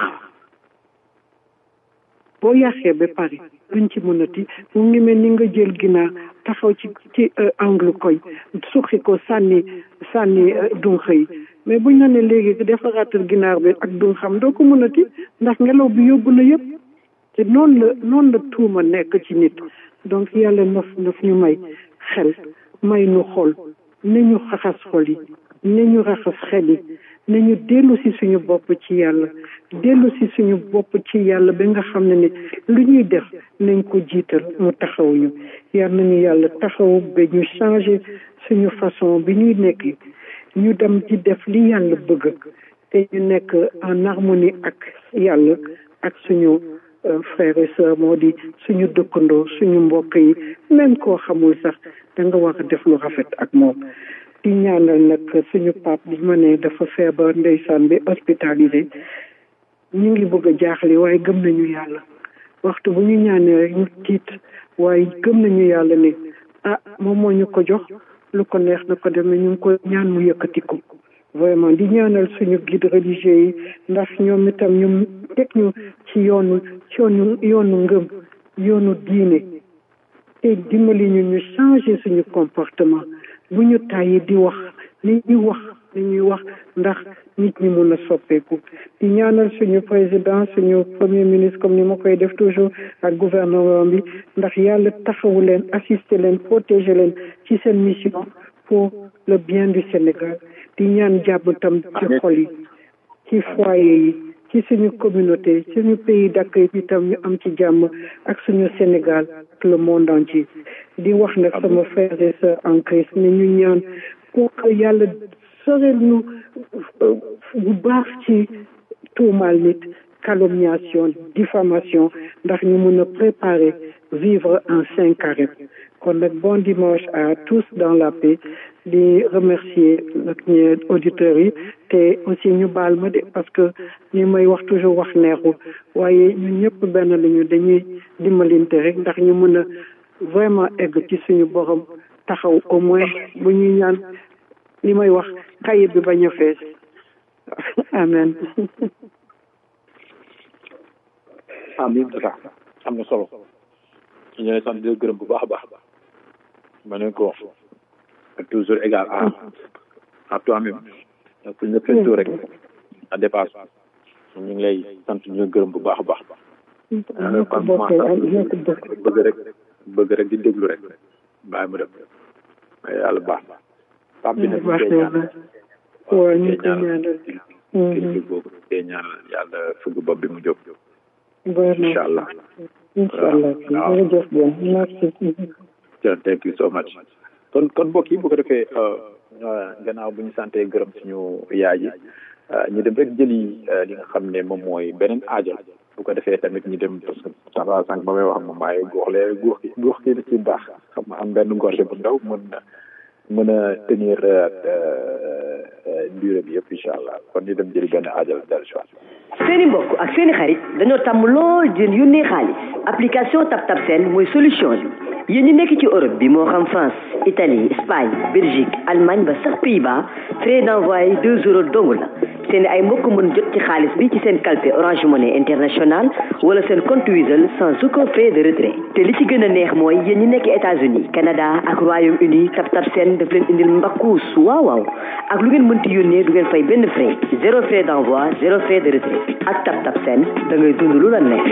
boo yàqee ba pare luñ ci mënati mu ngi mel ni nga jël ginaar taxaw ci ci angle koñ suqi ko sànni sànni dunq yi mais buñ la ne léegi defaraatal ginaar bi ak dun xam doo ko mënati ndax ngelaw bi yóbbu na yëpp te noonu la noonu la tuuma nekk ci nit donc yàlla naf naf ñu may xel may nu xol nañu xaxas xol yi nañu raxas xel yi nañu dellu si suñu bopp ci yàlla dellu si suñu bopp ci yàlla ba nga xam ne ni lu ñuy def nañ ko jiital mu taxawuñu yal nañu yàlla taxawu ba ñu changé suñu façon bi ñuy nekk ñu dem ci def li yàlla bëgg te ñu nekk en harmonie ak yàlla ak suñu frères et sœurs moo di suñu dëkkandoo suñu mbokk yi même koo xamul sax da nga war a def lu rafet ak moom di ñaanal nag suñu pap bi ma ne dafa feebar ndeysaan bi hospitalisé ñu ngi bëgg a jaaxle waaye gëm nañu yàlla waxtu bu ñu ñaanee rek ñu tiit waaye gëm nañu yàlla ne ah moom moo ñu ko jox lu ko neex na ko demee ñu ngi ko ñaan mu yëkkati ko vraiment di ñaanal suñu guide religieux yi ndax ñoom itam ñu teg ñu ci yoonu ci yoonu yoonu ngëm yoonu diine te dimbali ñu ñu changer suñu comportement bu ñu tàyyi di wax li ñuy wax li ñuy wax ndax nit ñi mun a soppeeku di ñaanal suñu président suñu premier ministre comme ni ma koy def toujours ak gouvernement bi ndax yàlla taxawu leen assister leen protéger leen ci seen mission pour le bien du Sénégal di ñaan jàmm tam ci xol yi ci foyer yi ci suñu communauté suñu pays d'accueil bi tam ñu am ci jàmm ak suñu Sénégal ak le monde entier di wax nag sama frères et sœurs en Christ ne ñu ñaan pour que yàlla sorel ñu bu baax ci tuumaal nit calomniation diffamation ndax ñu mën a préparer vivre en saint carré kon nag bon dimanche à tous dans la paix di remercier nag ñi auditeurs yi te aussi ñu baal ma de parce que ñu may wax toujours wax neexul waaye ñun ñëpp benn lañu dañuy dimbalinte rek ndax ñu mën a vraiment egg ci suñu borom taxaw au moins bu ñuy ñaan li may wax xaye bi bañ a fees amen amin tata am na solo ñu lay sant di gërëm bu baax a baax ma ne ko toujours égal à à toi-même fu ñu la feetoo rek à dépasse ñu ngi lay sant ñu gërëm bu baax a baax ñoo ko bokkee ak ñoo ko bokk bëgg rek bëgg rek di déglu rek bàyyi mu dem mais yàlla baax na pap bi nag ñu baax koy na ñaanal waaw ñu koy ñaanal kilifa boobu koy ñaanal yàlla fëgg bopp bi mu jóg baax na incha allah incha allah jërëjëf bien merci jërëjëf thank you so much kon kon mbokk yi bu ko defee gannaaw bu ñu santee gërëm suñu yaay ji ñu dem rek jëli li nga xam ne moom mooy beneen aajo bu ko defee tamit ñu dem parce que sànq sànq ba may wax moom maaye guux lee guux gi guux gi da ci baax xam nga am benn gorge bu ndaw mën na mën a tenir durée bi yëpp incha allah kon ñu dem jëli benn aajo dal si seeni mbokk ak seeni xarit dañoo tàmm lool di leen yónnee xaalis application TapTap Send mooy solution bi yéen ñi nekk ci Europe bi moo xam France Italie Espagne Belgique Allemagne ba sax Pays-Bas frais d'envoi deux euros dong la seeni ay mbokk mën jot ci xaalis bi ci seen calpe Orange Money International wala seen compte Wizall sans aucun frais de retrait te li ci gën a neex mooy yéen ñi nekk États-Unis Canada ak Royaume-Uni TapTap Send daf leen indil mbakkuus waaw waaw ak lu ngeen mënti yónnee du ngeen fay benn frais zéro frais d'envoi zéro frais de retrait ak TapTap Send da ngay dund lu la nekk.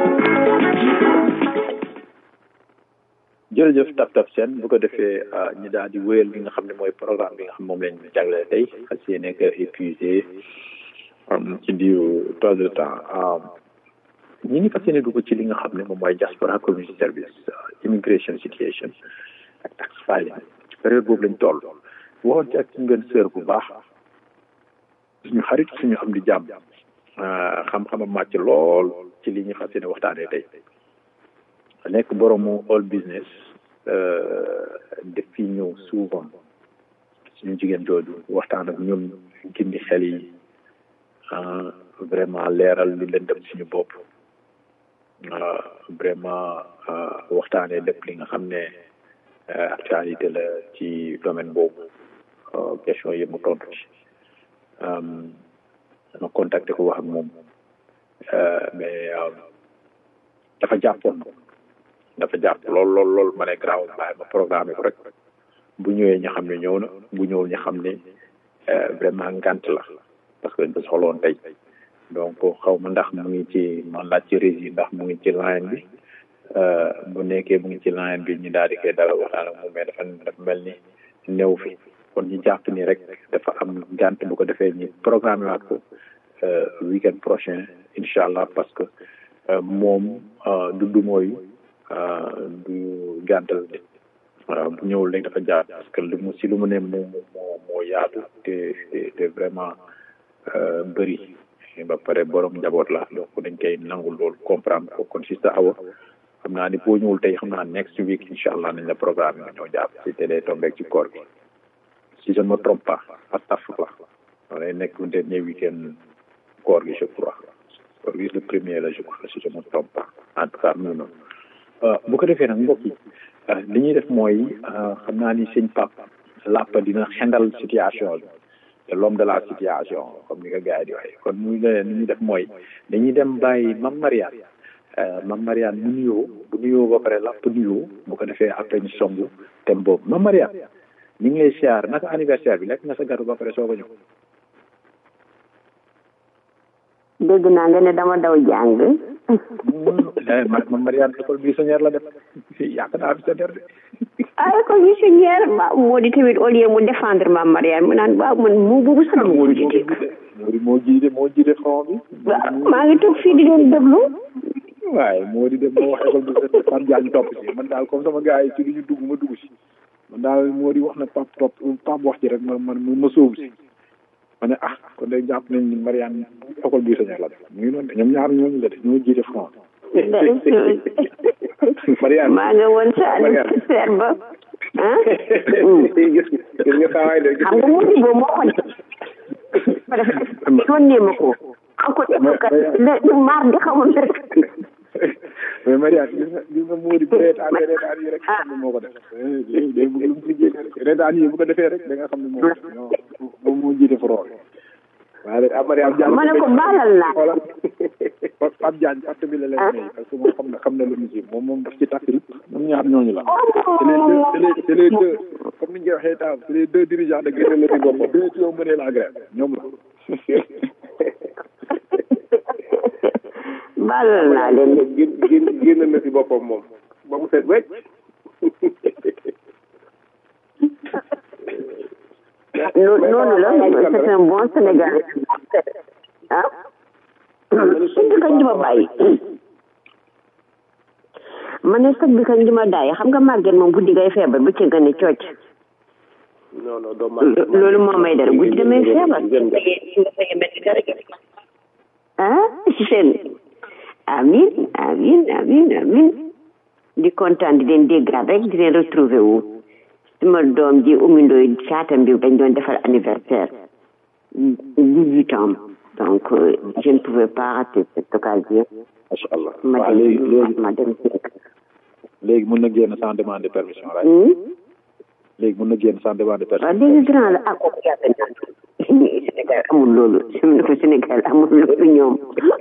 jërëjëf tap tap seen bu ko defee ñu daal di wéyal li nga xam ne mooy programme bi nga xam moom lañ jagleel tey fas yéene nekk épuisé ci diiru trois heures de temps ñi ngi fas yéene dugg ci li nga xam ne moom mooy diaspora community service immigration situation ak tax filing ci période boobu lañ toll waxoon ci ak ci ngeen sœur bu baax suñu xarit suñu am di jàmm xam-xamam màcc lool ci li ñu fas yéene waxtaanee tey nekk boroomu all business def fi ñëw souvent suñu jigéen jooju waxtaan ak ñun gindi xel yi vraiment leeral li leen dem suñu bopp vraiment waxtaanee lépp li nga xam ne actualité la ci domaine boobu question yi mu tontu ci ma contacté ko wax ak moom mais dafa jàppoon dafa jàpp lool lool lool ma ne garaaw bàyyi ma programme ko rek bu ñëwee ñu xam ne ñëw na bu ñëwul ñu xam ne vraiment ngant la parce que dañ ko soxloon tey donc xaw ma ndax mu ngi ci man laaj ci régie ndax mu ngi ci line bi bu nekkee mu ngi ci line bi ñu daal di koy dalal waxtaan ak moom mais dafa dafa mel ni néew fi kon ñu jàpp ni rek dafa am ngant bu ko defee ñu programme waat ko weekend prochain incha allah parce que moom du du mooy du gàntal nit waaw bu ñëwul rek dafa jaar parce que lu mu si lu mu ne moo moo moo yaatu te te vraiment bëri ba pare borom njaboot la donc dañ koy nangul loolu comprendre ko kon si sa awa xam naa ni boo ñëwul tey xam naa next week incha allah nañ la programme nga ñëw jàpp si te day tombeeg ci koor gi si je ne me trompe pas astafurlah lay nekk dernier week-end koor gi je crois koor gi le premier la je crois si je ne me trompe pas en tout cas mu noonu bu ko defee nag mbokk yi li ñuy def mooy xam naa ni sëñ Pape làpp dina xendal situation bi te l'homme de la situation comme ni ko gars yi di waxee kon muy leen li ñuy def mooy dañuy dem bàyyi Mam Mariane Mam Mariane mu nuyoo bu nuyoo ba pare làpp nuyoo bu ko defee après ñu songu thème boobu Mam Mariane ñu ngi lay siyaar naka anniversaire bi lekk nga sa gâteau ba pare soo ko ñëw dégg naa nga ne dama daw jàng ma ma Mariane école buissonnière la def yàq naa buissonnière de ah école buissonnière ba moo di tamit au lieu mu défendre ma Mariane mu naan waaw man mu boobu sax moo di moo di moo jiite moo jiite front bi waaw maa ngi toog fii di leen déglu waaye moo di dem moo wax école buissonnière Pape Diagne topp si man daal comme sama gars yi ci li ñu dugg ma dugg si man daal moo di wax na Pape topp Pape wax ci rek ma man ma sóobu si ma ne ah kon day jàpp nañ ni Mariane école bii sañar la def mu ngi noonu de ñoom ñaar ñooñu la de ñoo jiite front Mariane maa nga woon sa anniversaire ba ah gis gis nga saawaay de xam nga mu di boobu moo ko yónnee ma ko xam ko def ka le maar di xamul rek mais Mariane gis nga gis nga moo di reetaan reetaan yi rek xam ne moo ko def day bëgg lu mu si génne rek reetaan yi bu ko defee rek da nga xam ne moo moom moo jiite front waaye rek Mariane Diagne ma ne ko baalal naa voilà Pape Diagne parti bi la lay may parce que moom xam na xam na lu mu ci moom moom daf ci takk rip ñoom ñaar ñooñu la c'est les deux c'est les deux comme ni ñu koy waxee taaw c'est les deux dirigeants de grève la bopp deux qui ont mené la grève ñoom la baalal naa leen génn génn génn na si boppam moom ba mu set wecc No- noonu la c'est un bon Sénégal ah sëñ bi kañ di ma bàyyi ma ne sëñ bi kañ di ma daay xam nga màgget moom guddi ngay feebar bu ci gën a cooc non non doo loolu moo may dara guddi damay feebar ah seen amin amin amin amin di kontaan di leen déggaat rek di leen retrouver wu suma doom ji Oumy Ndoye caatam bi dañ doon defal anniversaire dix-huit ans donc euh, je ne pouvais pas rater cette occasion macha allah ma waaw léegi dem léegi ma dem si léegi mun na génn sans demander permission right Hmm? léegi mun na génn sans demander waaw permission léegi grand la ah kooku yàgg naa Sénégal amul loolu fi mu ne ko Sénégal amul loolu ñoom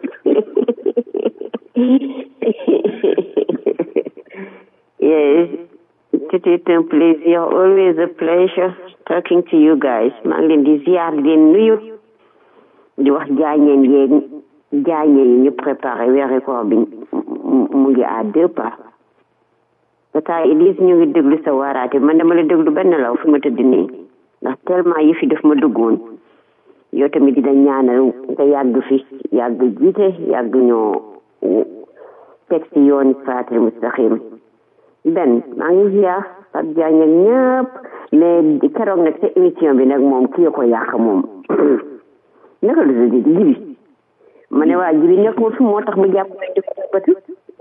yes c'était un plaisir always a pleasure talking to you guys maa ngi leen di ziar di leen nuyu di wax jaañeen yeeg jaañeen yi ñu préparé weeri koor bi mu- mu ngi à deux pas tata Elise ñu ngi déglu sa waaraate man dama la déglu benn law fi ma tëdd nii ndax tellement yi fi def ma duggoon yow tamit dina ñaanal nga yàgg fi yàgg jiite yàgg ñoo teg ci yoon siraatal mustaqim benn maa ngi ziar Fatou Diagne ak ñëpp mais keroog nag sa émission bi nag moom kii ko yàq moom naka la tudd jibi ma ne waa jibi nekk ma fi moo tax mu jàpp di ko bëtu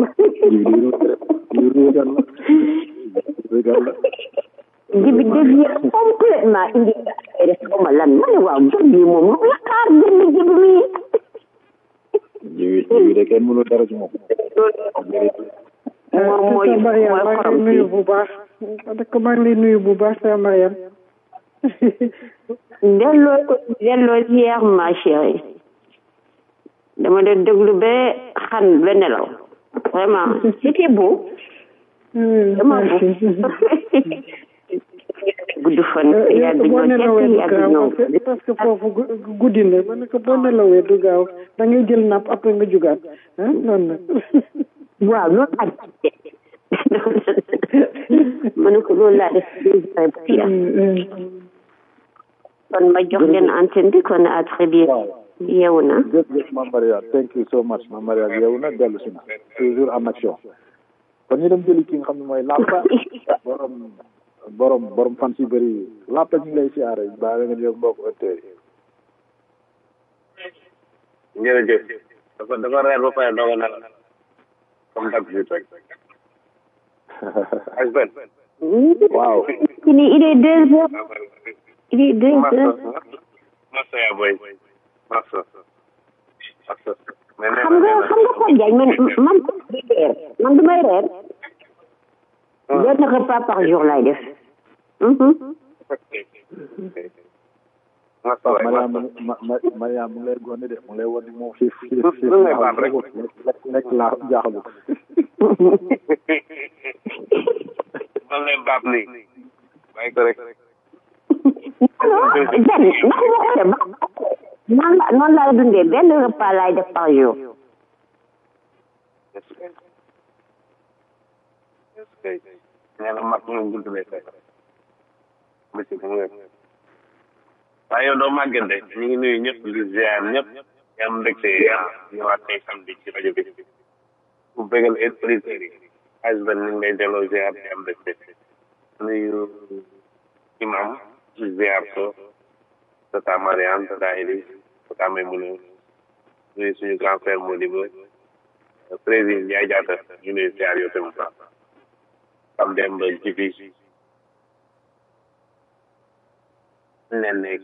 jibi dévié complètement indi ay def ko ma lan ma ne waaw jot bi moom lu la xaar génn jibi mi jiwi jiwi de kenn mënul dara ci moom moom mooy Tata Mariam mooy maa ngi xorom lay nuyu si bu baax dëkk maa ngi lay nuyu bu baax Tata Mariam delloo ko delloo ziar ma chérie dama de déglu ba xan ba nelaw vraiment c'était beau dama gudd fan yàgg boo ñoo nelawee tekk du yàgg gaaw ñoo parce que parce que foofu gu- guddi na ma ne ko boo nelawee du gaaw da ngay jël napp après nga jugaat ah noonu la waaw loolu laa def ma ne ko loolu laa def deux heures ba jeex. kon ma jox leen antenne bi kon à très bientôt yeewu na jërëjëf Mame Maria thank you so much Mame Maria yow nag dellu si na toujours en action kon ñu dem jëli ki nga xam ne mooy Lapa borom borom borom fan si bëri Lapa ñu ngi lay siyaare baa nga ñëw mbokk auditeurs yi jërëjëf dafa dafa reer ba pare doog a nelaw comme d'habitude rek ak benn waaw ci ni il est deux heures il est deux massa heures massa yaa boy massa massa mais nee xam nga xam nga Fatou Diagne man man du reer man du may reer benn repas par jour laay def Mhm. massa waay Mariam massa ma ma Mariam mu ngi lay gone de mu ngi lay wan ni moom xiif xiif Lu- xiif lu ngay baat rek. lekk lekk laa jaaxalu ko man lay baab nii bàyyi ko rek alors benn ndax ma ko de ba noonu la noonu laay dundee benn repas laay def par jour est-ce que est-ce que nee na mag moom gudd lay fekk bési bu ngeen waaye yow doo màgget de ñu ngi nuyu ñëpp di ziar ñëpp di am mbégte ñëwaat tey samedi ci rajo bi bu bégal auditeurs yi Asben ñu ngi lay delloo ziar di am mbégte nuyu imam ci ziar ko tata Mariane tata Elise tata Maymouna nuyu suñu grand frère Modibo président Ndiaye Diatta ñu nuyu ziar yow tamit baax am dem ba jibi nen ne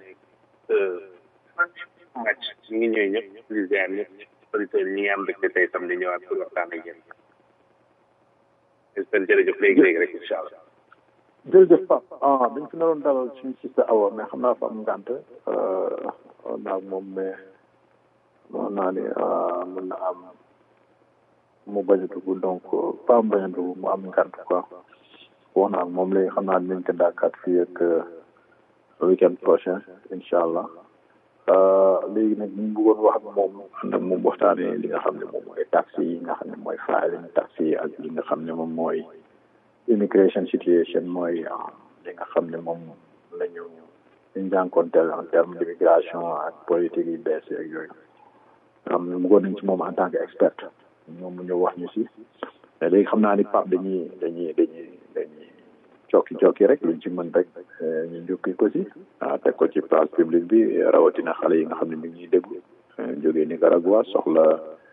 match ñu ngi ñëw ñëpp di ziar ñëpp auditeurs yi ñi ngi am mbégte tey samedi ñëwaat pour waxtaan ak yéen j'espère jërëjëf léegi léegi rek incha allah jërëjëf Pape ah dañ fi naroon dalal suñu sista Awa mais xam naa fa am ngànt naa moom mais moom naa ni mën na am mu bañ a dugg donc pas mu bañ a dugg mu am ngànt quoi wax naa moom léegi xam naa dinañ ko daakaat fii ak weekend prochain incha allah léegi nag ñu bëggoon wax ak moom ànd ak moom waxtaanee li nga xam ne moom mooy taxi yi nga xam ne mooy filing taxi yi ak li nga xam ne moom mooy immigration situation mooy li nga xam ne moom la ñu ñu jànkonteel en terme d' immigration ak politique yi bees ak yooyu am na bëggoon nañ ci moom en tant que expert ñoom mu ñëw wax ñu si mais léegi xam naa ni Pape dañuy dañuy dañuy dañuy cokki cokki rek luñ ci mën rek ñu njukki ko si ah teg ko ci place publique bi rawatina xale yi nga xam ne mi ngi ñuy déglu jógee Nicaragua soxla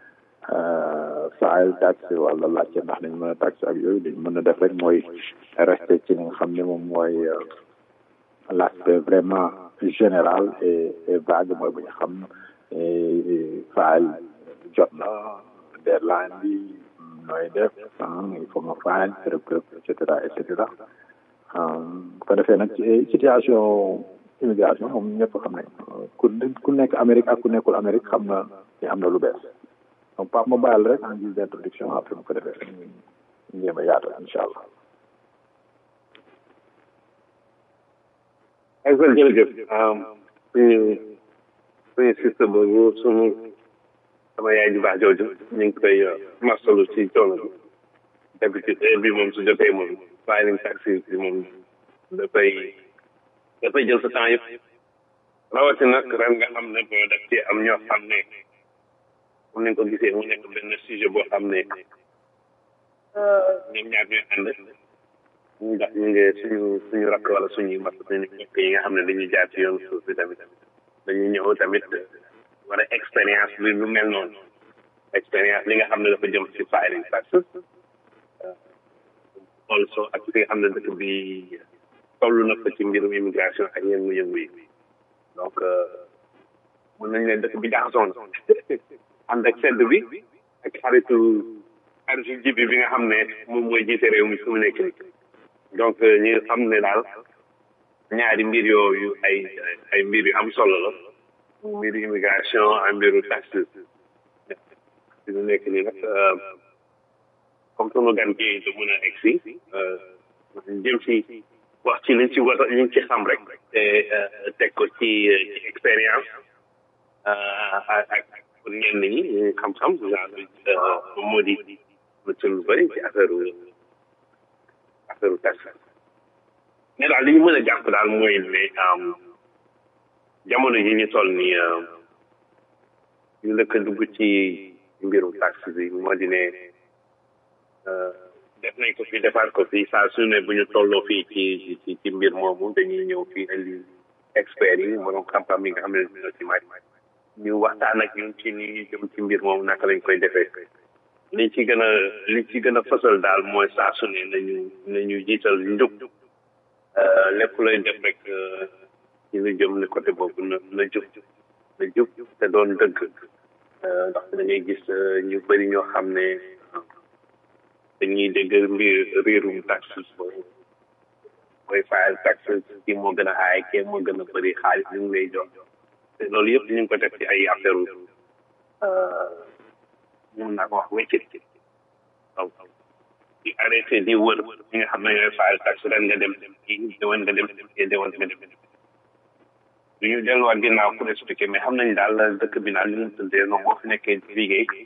file tax wala laajte ndax nañ mën a tax ak yooyu dañ mën a def rek mooy resté ci li nga xam ne moom mooy l'aspect vraiment général et et vague mooy bu ñu xam file jot na deadline bi nooy def il faut nga file kërëb kërëb et cetera et cetera bu ko defee nag ci situation immigration moom ñëpp xam ne ku ku nekk Amérique ak ku nekkul Amérique xam na ni am na lu bees donc Pape ma bàyyil rek en guise d' introduction après bu ko defee ñu jéem a yaatal incha allah. Excellent jërëjëf suñu suñu système boobu suñu sama yaay ju baax jooju ñu ngi koy masalu ci coono bi d'habitude heure bi moom su jotee moom filing taxi bi moom dafay dafay jël sa temps yëpp rawatina nag ren nga xam ne boo def ci am ñoo xam ne comme ni nga ko gisee mu nekk benn sujet boo xam ne ñoom ñaar ñooy ànd ñu ndax ñu ngi suñu suñu rakk wala suñuy mbokk suñu mbokk yi nga xam ne dañuy jaar ci yoon suuf bi tamit dañuy ñëw tamit wala expérience bi lu mel noonu expérience li nga xam ne dafa jëm ci filing taxes also ak fi nga xam ne dëkk bi toll na fa ci mbirum immigration ak yëngu-yëngu yi donc mën nañ leen dëkk bi jaxasoo na ànd ak sedd bi ak xaritu xaritu jibi bi nga xam ne moom mooy jiite réew mi fi mu nekk nii donc ñi nga xam ne daal ñaari mbir yooyu ay ay mbir yu am solo la mbiru immigration ak mbiru taxes fi mu nekk nii nag comme sunu gan gi du mën a egg si jëm si wax ci liñ ci war liñ ci xam rek te teg ko ci ci expérience ak ak pour ñenn ñi xam-xam genre moo di ci lu bëri ci affaire affaire taxe mais daal li ñu mën a jàpp daal mooy ne jamono yi ñu toll nii ñu lëkk dugg ci mbirum taxe bi moo di ne def nañ ko fi defaat ko fi saa su ne bu ñu tolloo fii ci ci ci mbir moomu dañuy ñëw fii indi experts yi borom xam-xam yi nga xam ne dina ci màcc ñu waxtaan ak ñun ci ni jëm ci mbir moomu naka lañ koy defee li ci gën a li ci gën a fësal daal mooy saa su ne nañu nañu jiital njub lépp lay def rek ci lu jëm ni côté boobu na na jub na jub te doon dëgg ndax da ngay gis ñu bëri ñoo xam ne dañuy dégg mbir riirum taxe mooy fayal taxe kii moo gën a aay kii moo gën a bëri xaalis li mu lay jox te loolu yëpp ñu ngi ko def ci ay affaire mun naa ko wax wéccit donc di arrêté di wër ñi nga xam ne ñooy fayal taxe ren nga dem kii déwén nga dem kii déwén nga dem du ñu delluwaat ginnaaw pour expliquer mais xam nañ daal dëkk bi daal li mu tëddee noonu boo fi nekkee di liggéey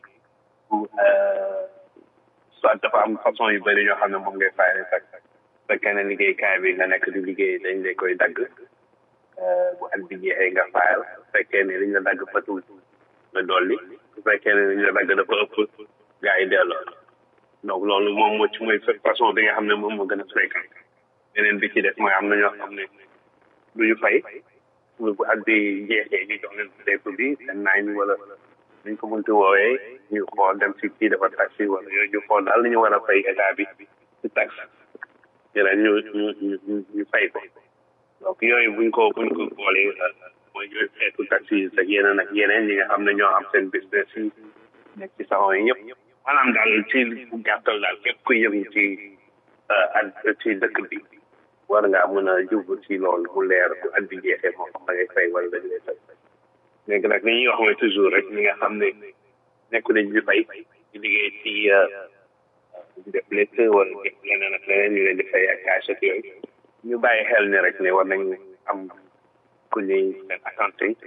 soit dafa am façon yu bëri yoo xam ne moom ngay fayal taxe fekkee ne liggéeykaay bi nga nekk di liggéey dañ lay koy dagg bu at bi jeexee nga fayal fekkee ne liñ la dagg fatul nga dolli bu fekkee ne liñ la dagg dafa ëpp gars yi delloo donc loolu moom moo ci mooy façon bi nga xam ne moom moo gën a fréquent beneen bi ci def mooy am na ñoo xam ne du ñu fay bu at bi jeexee ñu jox leen lépp bi seen naañ wala ñu ko mënti woowee ñu xool dem si kii dafa taxi wala yooyu ñu xool daal li ñu war a fay état bi ci taxe yeneen ñu ñu ñu ñu fay ko donc yooyu buñ ko buñ ko boolee mooy yooyu xeetu taxi yi ak yeneen ak yeneen ñi nga xam ne ñoo am seen business yi nekk ci salon yi yëpp maanaam daal ci bu gàttal daal képp kuy yëngu ci at ci dëkk bi war ngaa mën a jublu ci loolu mu leer bu at bi jeexee moo xam da ngay fay wala dañ lay fay léegi nag li ñuy wax mooy toujours rek ñi nga xam ne nekku nañ di fay di liggéey ci di def létt wala def leneen ak leneen ñu leen di fay ak cash ak yooyu ñu bàyyi xel ni rek ne war nañ am ku ñuy seen accounting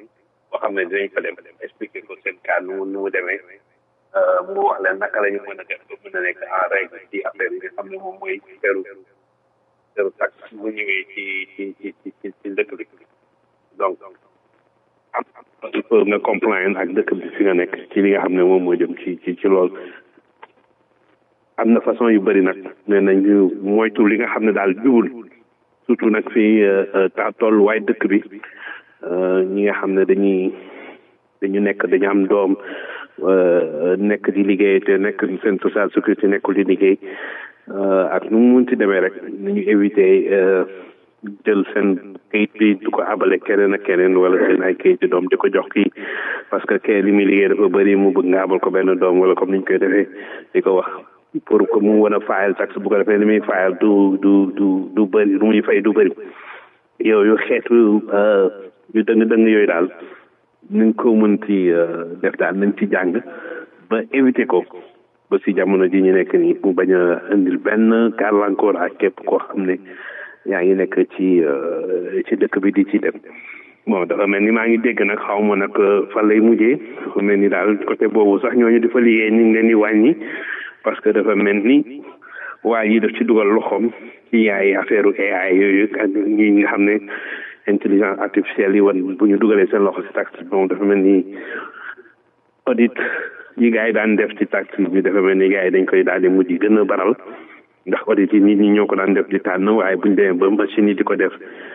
boo xam ne dinañ fa dem expliquer ko seen cas nu mu nu mu demee mu wax leen naka la ñu mën a def ba mën a nekk en règle ci affaire yi nga xam ne moom mooy feru feru taxe bu ñëwee ci ci ci ci ci ci dëkk bi donc am il faut nga compliant ak dëkk bi fi nga nekk ci li nga xam ne moom moo jëm ci ci ci loolu am na façon yu bëri nag nee nañ ñu moytu li nga xam ne daal jubul surtout nag fii ta tolluwaay dëkk bi ñi nga xam ne dañuy dañu nekk dañu am doom nekk di liggéey te nekk seen social sécurité nekkul di liggéey ak nu mu munti demee rek nañu éviter jël seen kayit bi du ko abale keneen ak keneen wala seen ay kayit doom di ko jox kii parce que kee li muy liggéey dafa bëri mu bëgg nga abal ko benn doom wala comme ni ñu koy defee di ko wax pour que mu mën a fayal taxe bu ko defee li muy fayal du du du du bëri lu muy fay du bëri yooyu xeetu yu dëng dëng yooyu daal nañ ko mën ci def daal nañ ci jàng ba éviter ko ba si jamono ji ñu nekk nii mu bañ a indil benn gàllankoor ak képp koo xam ne yaa ngi nekk ci ci dëkk bi di ci dem bon dafa mel ni maa ngi dégg nag xaw ma nag fan lay mujjee dafa mel ni daal côté boobu sax ñooñu di fa liggéey ñu ngi leen di wàññi parce que dafa mel ni waa yi daf ci dugal loxoom ci yaay affaire AI yooyu ak ñi nga xam ne intelligence artificielle yi wan bu ñu dugalee seen loxo si taxe bon dafa mel ni audit yi gars yi daan def ci taxe bi dafa mel ni gars yi dañ koy daal di mujj gën a baral ndax audit yi nit ñi ñoo ko daan def di tànn waaye buñ demee ba machine yi di ko def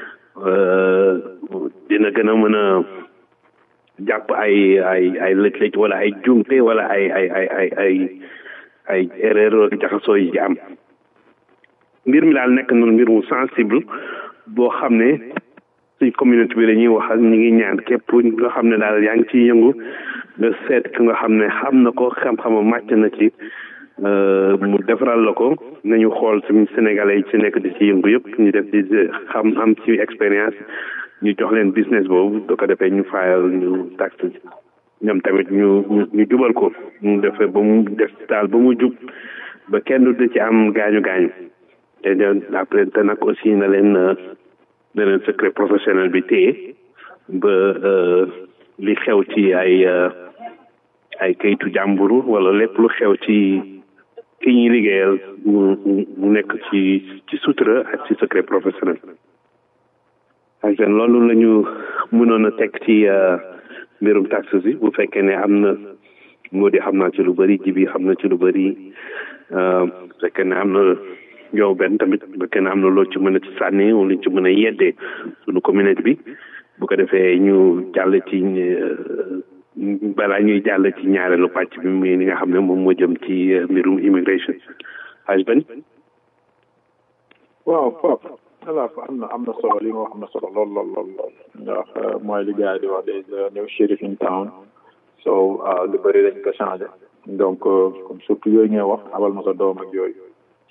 dina gën a mën a jàpp ay ay ay lëj-lëj wala ay jumte wala ay ay ay ay ay ay erreur jaxasoo yi am mbir mi daal nekk na mbir mu sensible boo xam ne suñ communauté bi dañuy wax ak ñi ngi ñaan képp nga xam ne daal yaa ngi ciy yëngu nga seet ki nga xam ne xam na ko xam-xama màcc na ci mu defaral la ko nañu xool suñu sénégalais yi ci nekk di ci yëngu yëpp ñu def di xam am ci expérience ñu jox leen business boobu da ko defee ñu fayal ñu taxe ñoom tamit ñu ñu jubal ko mu defee ba mu def daal ba mu jub ba kenn du ci am gaañu gaañu te après te nag aussi na leen na leen secret professionnel bi téye ba li xew ci ay ay kayitu jàmburu wala lépp lu xew ci ki ñuy liggéeyal mu mu nekk ci ci sutura ak ci secret professionnel ak seen loolu la ñu mënoon a teg ci mbirum taxes yi bu fekkee ne am na moo di xam naa ci lu bëri jibi xam na ci lu bëri bu fekkee ne am na yow benn tamit bu fekkee ne am na loo ci mën a ci sànni wala ci mën a yeddee suñu communauté bi bu ko defee ñu jàll ci balaa ñuy jàll ci ñaareelu pàcc bi muy li nga xam ne moom moo jëm ci mbirum immigration haj ben waaw Pape voilà am na am na solo li nga wax am na solo lool lool lool lool ndax mooy li gars yi di wax des new sheriff in town so lu bëri dañ ko changé donc comme surtout yooyu ngay wax abal ma sa doom ak yooyu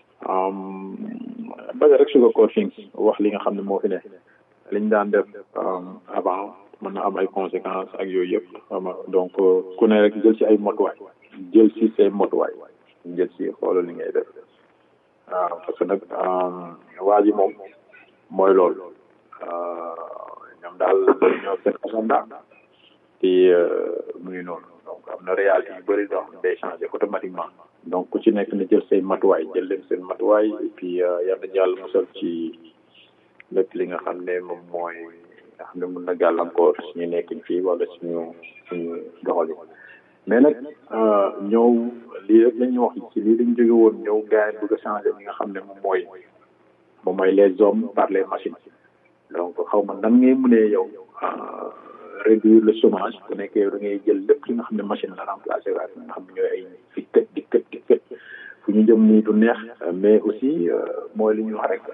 baga rek sugar coat things wax li nga xam ne moo fi ne liñ daan def avant mën na am ay conséquences ak yooyu yëpp xam nga donc ku ne rek jël ci ay motuwaay jël ci say motuwaay jël ci xoolal li ngay def waaw parce que nag waa ji moom mooy loolu ñoom daal ñoo seen agenda te mu ngi noonu donc am na réalité yu bëri doo xam ne day changé automatiquement donc ku ci nekk na jël say matuwaay jël leen seen matuwaay et puis yal nañu yàlla musal ci lépp li nga xam ne moom mooy nga xam ne mun na gàllankoor suñu nekkin fii wala suñu suñu doxali mais nag ñëw lii rek la ñuy wax ci lii lañ jóge woon ñëw gars yi bëgg a changé li nga xam ne moom mooy moom mooy les hommes par les machines donc xaw ma nan ngay mënee yow réduire le chômage bu nekkee da ngay jël lépp li nga xam ne machine la remplacé waat nga xam ne ñooy ay fi kët di kët di kët fu ñu jëm nii du neex mais aussi mooy li ñuy wax rek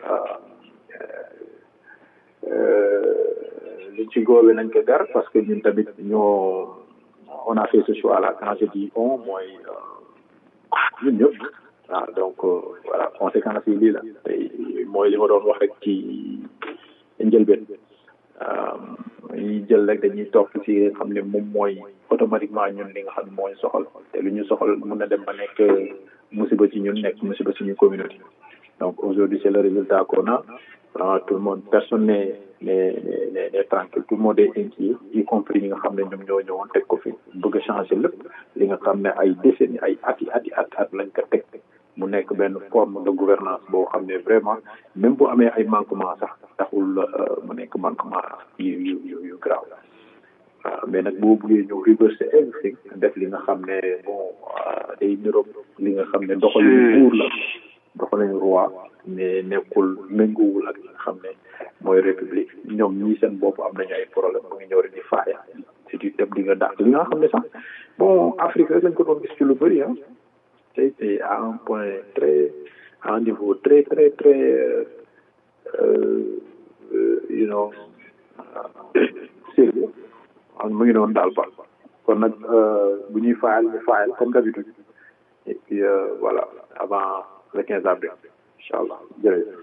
liñ ci góobe nañ ko gar parce que ñun tamit ñoo on a fait ce choix là quand je dis on mooy ñun ñëpp waaw donc voilà conséquences yi lii la tey mooy li ma doon wax rek ci njëlbeen ñuy jël rek dañuy topp ci nga xam ne moom mooy automatiquement ñun li nga xam ne mooy soxal te lu ñu soxal mun na dem ba nekk musiba ci ñun nekk musiba ci ñu communauté donc aujourd'hui c'est le résultat qu'on a vraiment tout le monde personne n'est n'est n'est n'est tranquille tout le monde est inquiet y compris ñi nga xam ne ñoom ñoo ñëwoon teg ko fi bëgg a changer lépp li nga xam ne ay décennies ay at yi at yi at at lañ ko teg mu nekk benn forme de gouvernance boo xam ne vraiment même bu amee ay manquement sax taxul mu nekk manquement yu yu yu yu grave waaw mais nag boo buggee ñëw reverser everything def li nga xam ne bon day niroog li nga xam ne doxalin buur la doxalin roi mais nekkul méngoowul ak li nga xam ne mooy république ñoom ñii seen bopp am nañu ay problème mu ngi ñëw rek di faaya si di dem di nga dàq li nga xam ne sax bon Afrique rek lañ ko doon gis ci lu bëri ah tey c'est à un point très à un niveau très très très you know sérieux mu ngi noonu daal ba kon nag bu ñuy faayal ñu faayal comme d'habitude et puis voilà avant le 15 avril incha allah jërëjëf.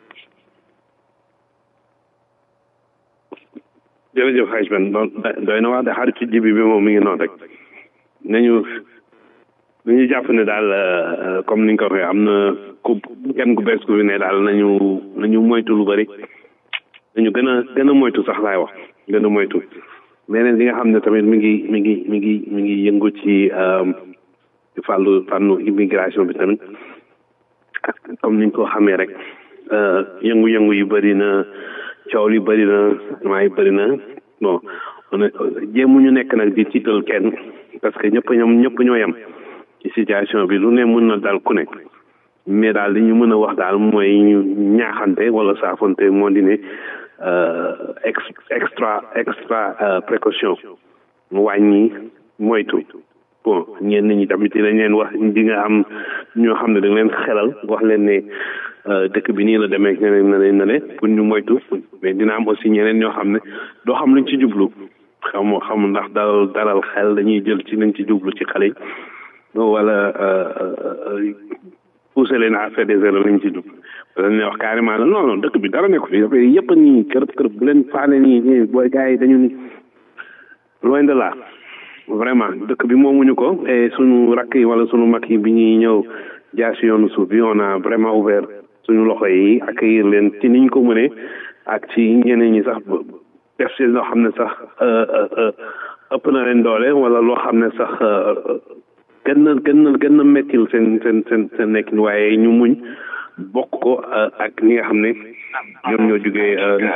jërëjëf xaaj ben doy na wax de xaritu jibi bi moom mi ngi noonu rek nañu nañu jàpp ne daal comme ni nga ko waxee am na ku kenn ku bees ku fi ne daal nañu nañu moytu lu bari nañu gën a gën a moytu sax laay wax gën a moytu leneen li nga xam ne tamit mi ngi mi ngi mi ngi mi ngi yëngu ci fàllu fànnu immigration bi tamit comme niñ ko xamee rek yëngu-yëngu yu bëri na coow li bëri na maa yi bëri na bon on jéemuñu nekk nag di tiital kenn parce que ñëpp ñoom ñëpp ñoo yem ci situation bi lu ne mën na dal ku nekk mais daal li ñu mën a wax daal mooy ñu ñaaxante wala saafante moo di ne ex extra extra précaution wàññi moytu bon ñenn ñi tamit dinañ leen wax di nga am ñoo xam ne da leen xelal wax leen ne dëkk bi nii la demee ñeneen na leen na ne pour ñu moytu mais dina am aussi ñeneen ñoo xam ne doo xam luñ ci jublu xam xam ndax dalal dalal xel dañuy jël ci nañ ci jublu ci xale yi wala pousser leen à faire des erreurs lañ ci jublu dañ leen wax carrément la non non dëkk bi dara nekku fi dafay yëpp nii kërëb kërëb bu leen faale nii nii booy gars yi dañu ni loin de là vraiment dëkk bi moomuñu ko et suñu rakk yi wala suñu mag yi bi ñuy ñëw jaar si yoonu suuf bi on a vraiment ouvert suñu loxo yi accueillir leen ci niñ ko mënee ak ci ñeneen ñi sax def si loo xam ne sax ëpp na leen doole wala loo xam ne sax gën na gën na gën na mettil seen seen seen seen nekkin waaye ñu muñ bokk ko ak ñi nga xam ne ñoom ñoo jugee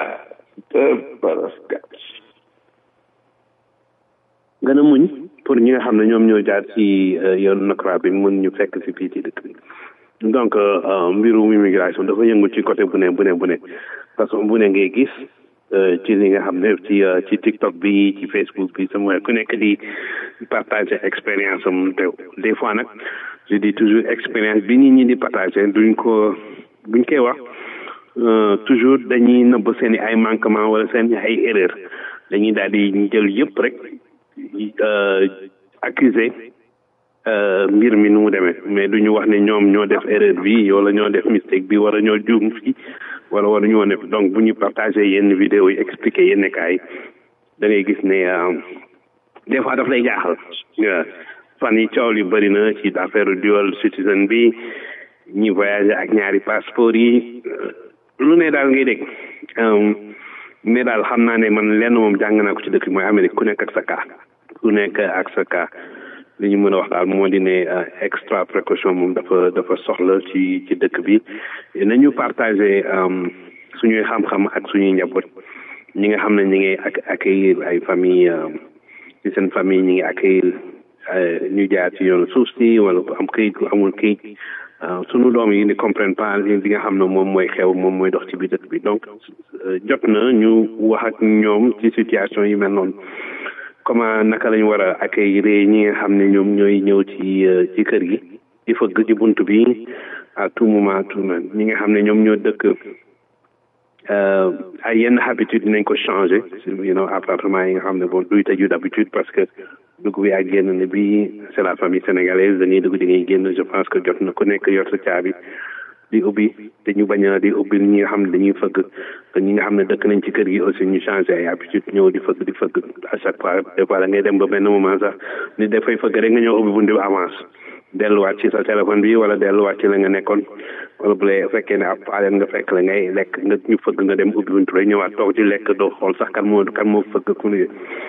gën a muñ pour ñi nga xam ne ñoom ñoo jaar ci yoonu nakra bi mun ñu fekk si fii ci dëkk bi donc mbirum immigration dafa yëngu ci côté bu ne bu ne bu ne façon bu ne ngay gis ci li nga xam ne ci ci TikTok bi ci Facebook bi sama ku nekk di partager expérience am te des fois nag je dis toujours expérience bi nit ñi di partager duñ ko buñ koy wax toujours dañuy nëbb seen i ay manquement wala seen i ay erreur dañuy daal di jël yëpp rek accuser mbir mi nu mu demee mais duñu wax ne ñoom ñoo def erreur bi wala ñoo def mistake bi wala ñoo juum fii wala wala ñu woon donc bu ñu partagé yenn vidéo yi expliqué yenn kaay da ngay gis ne des fois daf lay jaaxal fan yi coow li bëri na ci affaire dual citizen bi ñi voyagé ak ñaari passeport yi lu ne daal ngay dégg mais daal xam naa ne man lenn moom jàng naa ko ci dëkk bi mooy Amérique ku nekk ak sa cas ku nekk ak sa cas li ñu mën a wax daal moo di ne extra précaution moom dafa dafa soxla ci ci dëkk bi nañu partagé suñuy xam-xam ak suñuy njaboot ñi nga xam ne ñi ngi ak accueillir ay famille ci seen famille ñi ngi accueillir ñu jaar ci yoonu suuf si wala ku am këyit ku amul këyit sunu doom yi ne comprennent pas li nga xam ne moom mooy xew moom mooy dox ci biir dëkk bi donc jot na ñu wax ak ñoom ci situation yi mel noonu comment naka lañu war a accueillir ñi nga xam ne ñoom ñooy ñëw ci ci kër gi di fëgg ci bunt bi à tout moment tout moment ñi nga xam ne ñoom ñoo dëkk ay yenn habitude dinañ ko changer you know appartement yi nga xam ne bon duy tëju d'habitude parce que dugg bi ak génn ne bi c'est la famille sénégalaise dañuy dugg di ngay génn je pense que jot na ku nekk yor sa caabi di ubbi te ñu bañ a di ubbi ñi nga xam ne dañuy fëgg te ñi nga xam ne dëkk nañ ci kër gi aussi ñu changé ay habitude ñëw di fëgg di fëgg à chaque fois des fois da ngay dem ba benn moment sax ni dafay fëgg rek nga ñëw ubbi buntu bi avance delluwaat ci sa téléphone bi wala delluwaat ci la nga nekkoon wala bu lay fekkee ne ab paaleen nga fekk la ngay lekk nga ñu fëgg nga dem ubbi buntu rek ñëwaat toog ci lekk doo xool sax kan moo kan moo fëgg ku ne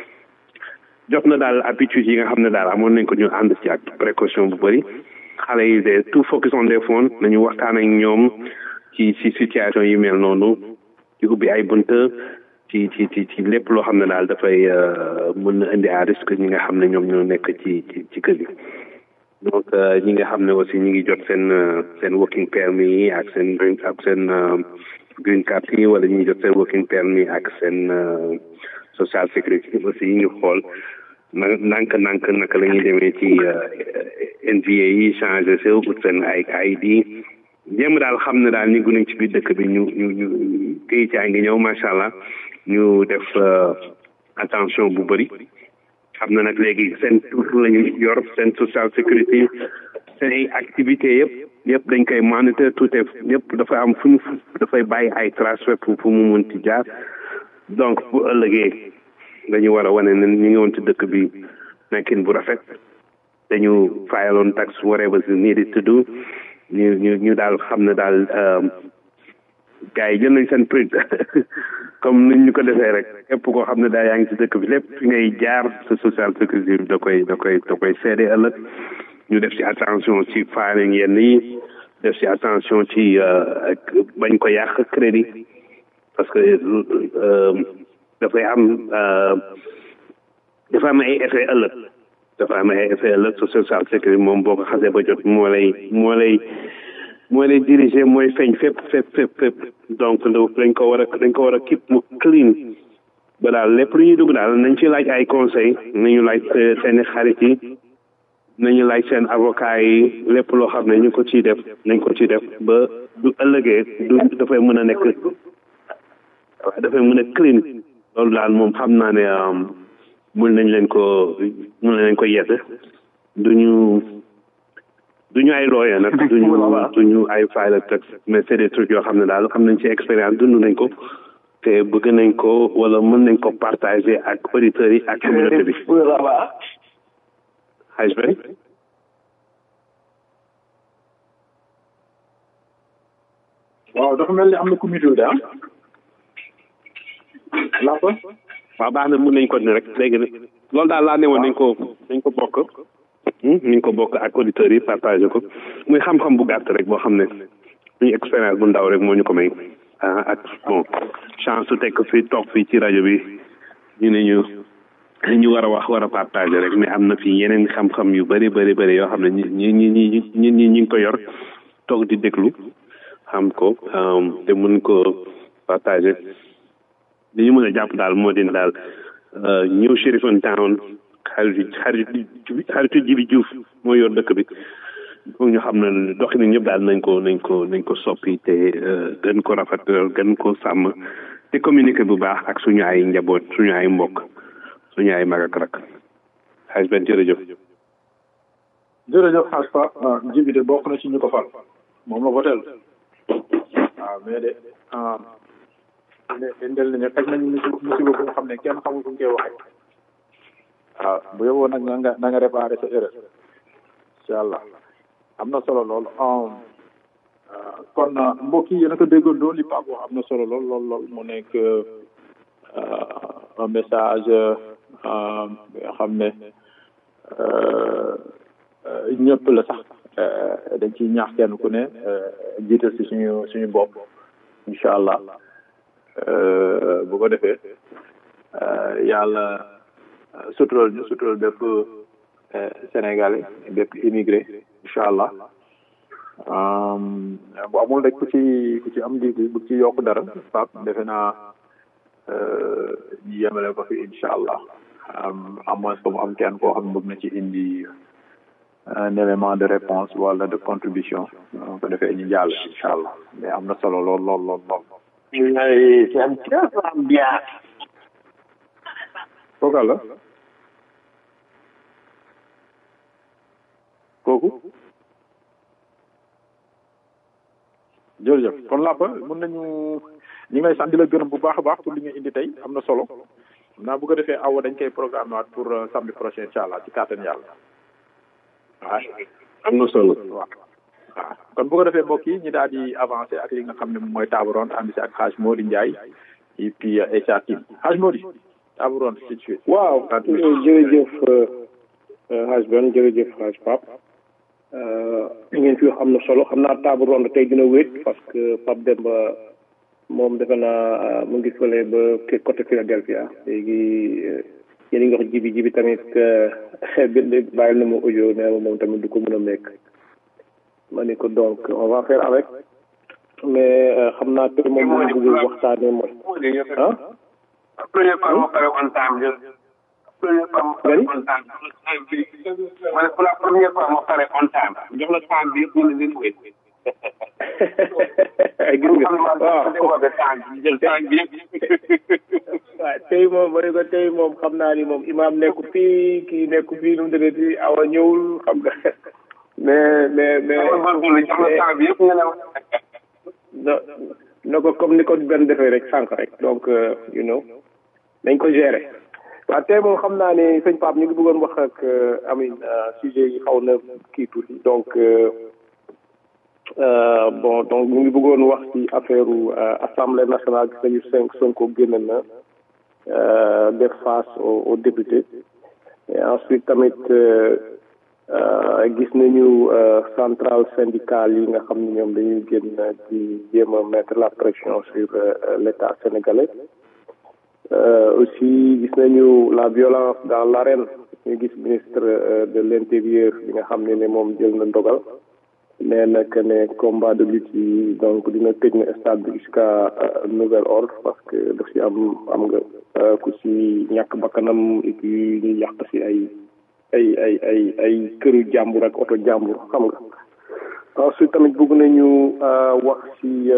jot na daal habitude yi nga xam ne daal amoon nañ ko ñu ànd ci ak précaution bu bëri xale yi de tout focus on des phones nañu waxtaan ak ñoom ci ci situation yi mel noonu ci ubbi ay bunt ci ci ci ci lépp loo xam ne daal dafay mën na indi à risque ñi nga xam ne ñoom ñoo nekk ci ci ci kër yi donc ñi nga xam ne aussi ñi ngi jot seen seen working permit yi ak seen green ak seen green card yi wala ñi ngi jot seen working permit ak seen social security aussi ñu xool na ndànk ndànk naka la ñuy demee ci NVA yi changé se ut seen ay ID jéem daal xam ne daal ñu ngi ci biir dëkk bi ñu ñu ñu këyit yaa ngi ñëw macha allah ñu def attention bu bëri xam na nag léegi seen tur la ñu yor seen social security seen ay activités yëpp yëpp dañ koy monitor tout est yëpp dafa am fu ñu dafay bàyyi ay trace fépp fu mu mun ci jaar donc bu ëllëgee dañu war a wane ne ñu ngi woon ci dëkk bi nekkin bu rafet dañu fayaloon tax whatever is needed to do ñu ñu ñu daal xam ne daal gars yi jël nañ seen print comme niñ ñu ko defee rek képp koo xam ne daal yaa ngi ci dëkk bi lépp fi ngay jaar sa social sécurité bi da koy da koy da koy seede ëllëg ñu def ci attention ci filing yenn yi def ci attention ci bañ ko yàq crédit parce que dafay am dafa am ay effet ëllëg dafa am ay effet ëllëg sa social sécurité moom boo ko xasee ba jot moo lay moo lay moo lay diriger mooy feeñ fépp fépp fépp fépp donc dañ ko war a dañ ko war a keep mu clean ba daal lépp lu ñuy dugg daal nañ ci laaj ay conseil nañu laaj seeni xarit yi nañu laaj seen avocat yi lépp loo xam ne ñu ko ciy def nañ ko ciy def ba du ëllëgee du dafay mën a nekk dafay mën a clean loolu daal moom xam naa ne mun nañ leen ko mun nañ leen ko yedd duñu duñu ay lawyer nag duñu duñu ay file texte mais c'est des trucs yoo xam ne daal am nañ ci expérience dund nañ ko te bëgg nañ ko wala mën nañ ko partager ak auditeurs yi ak communauté bi xaj bay waaw dafa mel ni am na comité de ah laa ko waaw baax na mun nañ ko ne rek léegi nag loolu daal laa ne woon nañ ko nañ ko bokk nañ ko bokk ak auditeurs yi partagé ko muy xam-xam bu gàtt rek boo xam ne suñu expérience bu ndaw rek moo ñu ko may ah ak bon chance su tekk fii toog fii ci rajo bi ñu ne ñu ñu war a wax war a partagé rek mais am na fii yeneen xam-xam yu bëri bëri bëri yoo xam ne ñi ñi ñi ñi ñi ñi ngi ko yor toog di déglu xam ko te mun ko partagé li ñu mën a jàpp daal moo din daal ñëw Cherifone Town xaritu xaritu xaritu Jibi Diouf moo yor dëkk bi foog ñu xam ne doxalin ñëpp daal nañ ko nañ ko nañ ko soppi te gën ko rafetal gën ko sàmm te communiquer bu baax ak suñu ay njaboot suñu ay mbokk suñu ay mag ak rak xaaj benn jërëjëf jërëjëf xaaj fa Jibi de bokk na ci ñu ko fal moom la votel waaw mais de indel nañu teg nañu musiba bu nga xam ne kenn xamul fu ñu koy waxee waaw bu yóbboo nag na nga na nga réparé sa erreur incha allah am na solo lool kon mbokk yi yéen a ko déggandoo li Pape wax am na solo lool lool lool mu nekk un message bi nga xam ne ñëpp la sax dañ ciy ñaax kenn ku ne jiital si suñu suñu bopp incha allah bu ko defee yàlla sutural ñu sutural bépp sénégalais bépp immigré incha allah bu amul rek ku ci ku ci am di bu ci yokk dara pap defe naa ñu yemale ko fi incha allah à moins que mu am kenn koo xam bëgg na ci indi un élément de réponse wala de contribution bu ko defee ñu jàll incha allah mais am na solo lool lool lool lool c'est un peu bien kooka la kooku jërëjëf kon làppa mën nañu ñu ngi lay sant di la gërëm bu baax a baax pour li nga indi tey am na solo xam naa bu ko defee awa dañ koy programme waat pour samedi prochain incha allah ci kàttan yàlla waaw am na solo waaw waaw kon bu ko defee mbokk yi ñu daal di avancé ak li nga xam ne moom mooy table ronde ànd si ak Hadj Mody Ndiaye et puis Aïcha Tine Hadj Mody table ronde tout de suite waaw jërëjëf Hadj Ben jërëjëf Hadj Pape li ngeen fi wax am na solo xam naa table ronde tey dina wéet parce que Pape Demba moom defe naa mu ngi fële ba côté Philadelphia léegi yéen a ngi wax jibi jibi tamit bàyyil na ma audio nee ma moom tamit du ko mën a mekk ma ni ko donc on va faire avec mais xam naa tey moom moom bëgg waxtaane mooy ah première fois ma pare on time jël première fois ma pare on time ma ne pour la première fois ma pare on time jox la time bi yëpp ñu ne leen wéet gis nga waaw jël time bi yëpp waaw tey moom ma ne ko tey moom xam naa ni moom imaam nekku fii kii nekku fii nu mu dëgg ci awa ñëwul xam nga mais mais mais jox la time bi yëpp nga ne no na ko comme ni ko benn defee rek sànq rek donc you know nañ ko gérer waaw tey moom xam naa ne sëñ Pape ñu ngi bëggoon wax ak amin sujet yi xaw na kii tuuti donc bon donc ñu ngi bëggoon wax ci affaire assemblée nationale gis nañu cinq Sonko génn na def face aux députés et ensuite tamit gis nañu centrale syndicale yi nga xam ne ñoom dañuy génn di jéem a mettre la pression sur l'état sénégalais aussi gis nañu la violence dans l'arène ñu gis ministre de l'intérieur bi nga xam ne ne moom jël na ndogal nee na que ne combat de lutte yi donc dina tëj na stade bi jusqu'à nouvel ordre parce que daf si am am nga ku si ñàkk bakkanam et puis ñu yàq si ay ay ay ay ay këru jàmbur ak oto jàmbur xam nga ensuite tamit bëgg nañu wax si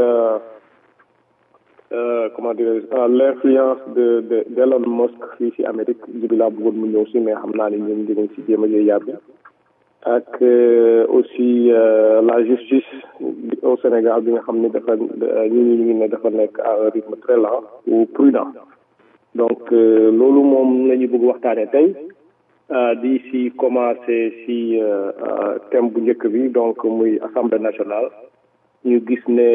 comment dirais l'influence de de d'Elon Musk fii si Amérique jibi laa bëggoon mu ñëw si mais xam naa ne ñun dinañ si jéem a jëy yàbbi ak aussi la justice au Sénégal bi nga xam ne dafa ñu ñu ngi ne dafa nekk à un rythme très lent ou prudent donc loolu moom la ñu bëgg waxtaane tey di si commencé si thème bu njëkk bi donc muy assemblée nationale ñu gis ne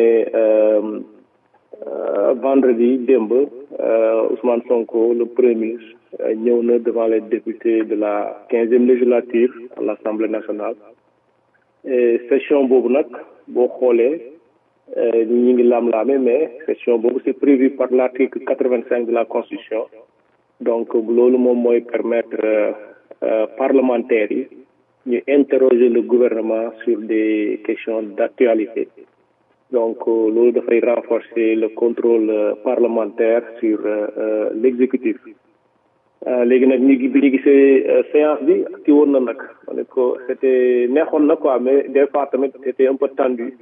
vendredi démb Ousmane Sonko le premier ministre ñëw na devant les députés de la quinzième législature à l'Assemblée nationale et session boobu nag boo xoolee ñi ngi laam-laame mais session boobu c'est prévu par l'article quatre-vingt-cinq de la Constitution donc loolu moom mooy permettre parlementaires yi ñu interroger le gouvernement sur des questions d'actualité donc loolu dafay renforcer le contrôle parlementaire sur l'exécutif léegi nag ñu bi ñu gisee séance bi ki woon na nag ma ne ko c'était neexoon na quoi mais des fois tamit c'était un peu tendu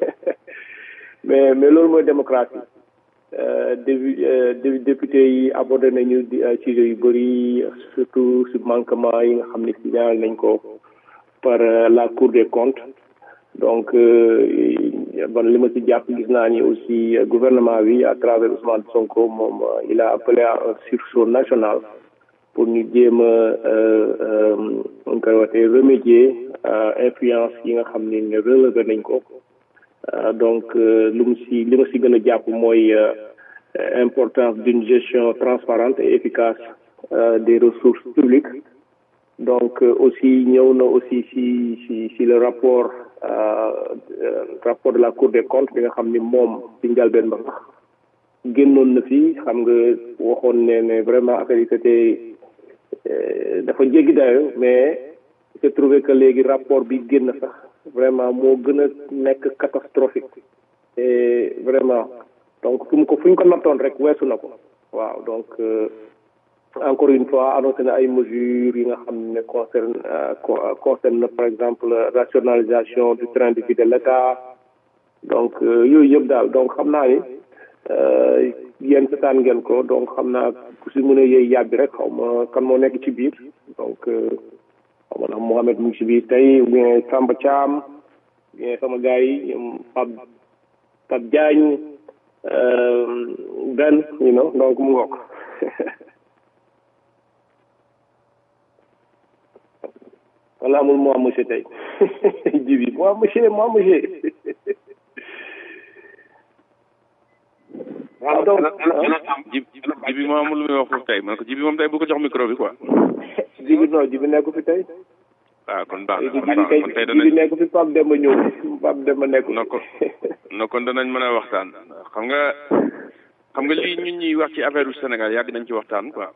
mais mais loolu mooy démocratie début député yi abordé nañu di sujet yu bëri surtout si manquement yi nga xam ne signalé nañ ko par la cour des comptes donc bon li ma ci jàpp gis naa ni aussi gouvernement bi à travers Ousmane Sonko moom il a appelé à un sursaut national pour ñu jéem a on koy waxee remédier influence yi nga xam ne relevé nañ ko donc lu mu si li ma si gën a jàpp mooy importance d'une gestion transparente et efficace des ressources publiques donc aussi ñëw na aussi si si si le rapport rapport de la cour des comptes bi nga xam ni moom ci njalbeen ba sax génnoon na fi xam nga waxoon ne ne vraiment affaire yi c'était dafa jéggi dayo mais j'ai trouvé que léegi rapport bi génn sax vraiment moo gën a nekk catastrophique et vraiment donc fu mu ko fu ñu ko nattoon rek weesu na ko waaw donc encore une fois annoncé na ay mesures yi nga xam ne concerne concerne par exemple rationalisation du train de vie de l'État donc yooyu yëpp daal donc xam naa ni yéen setaan ngeen ko donc xam naa ku si mën a yëy yàbbi rek xaw ma kan moo nekk ci biir donc xaw ma ndax Mohamed mu ngi ci biir tey ou bien Samba Thiam bien sama gars yi ñoom Pape Pape Diagne Ben you know donc mu ngook wala amul moo am monsieur tey jibi moi monsieur moi monsieur waaw donc jib jibi moom amul lu muy wax foofu tey man ko jibi moom tey bu ko jox micro bi quoi jibi non jibi nekku fi tey waaw kon baax na jibi kon baax kay na kon tey jibi danañ nekku fi Pape Demba ñëw Pape Demba nekku na ko na kon danañ mën a waxtaan xam nga xam nga lii ñun ñuy wax ci affaire u Sénégal yàgg nañ ci waxtaan quoi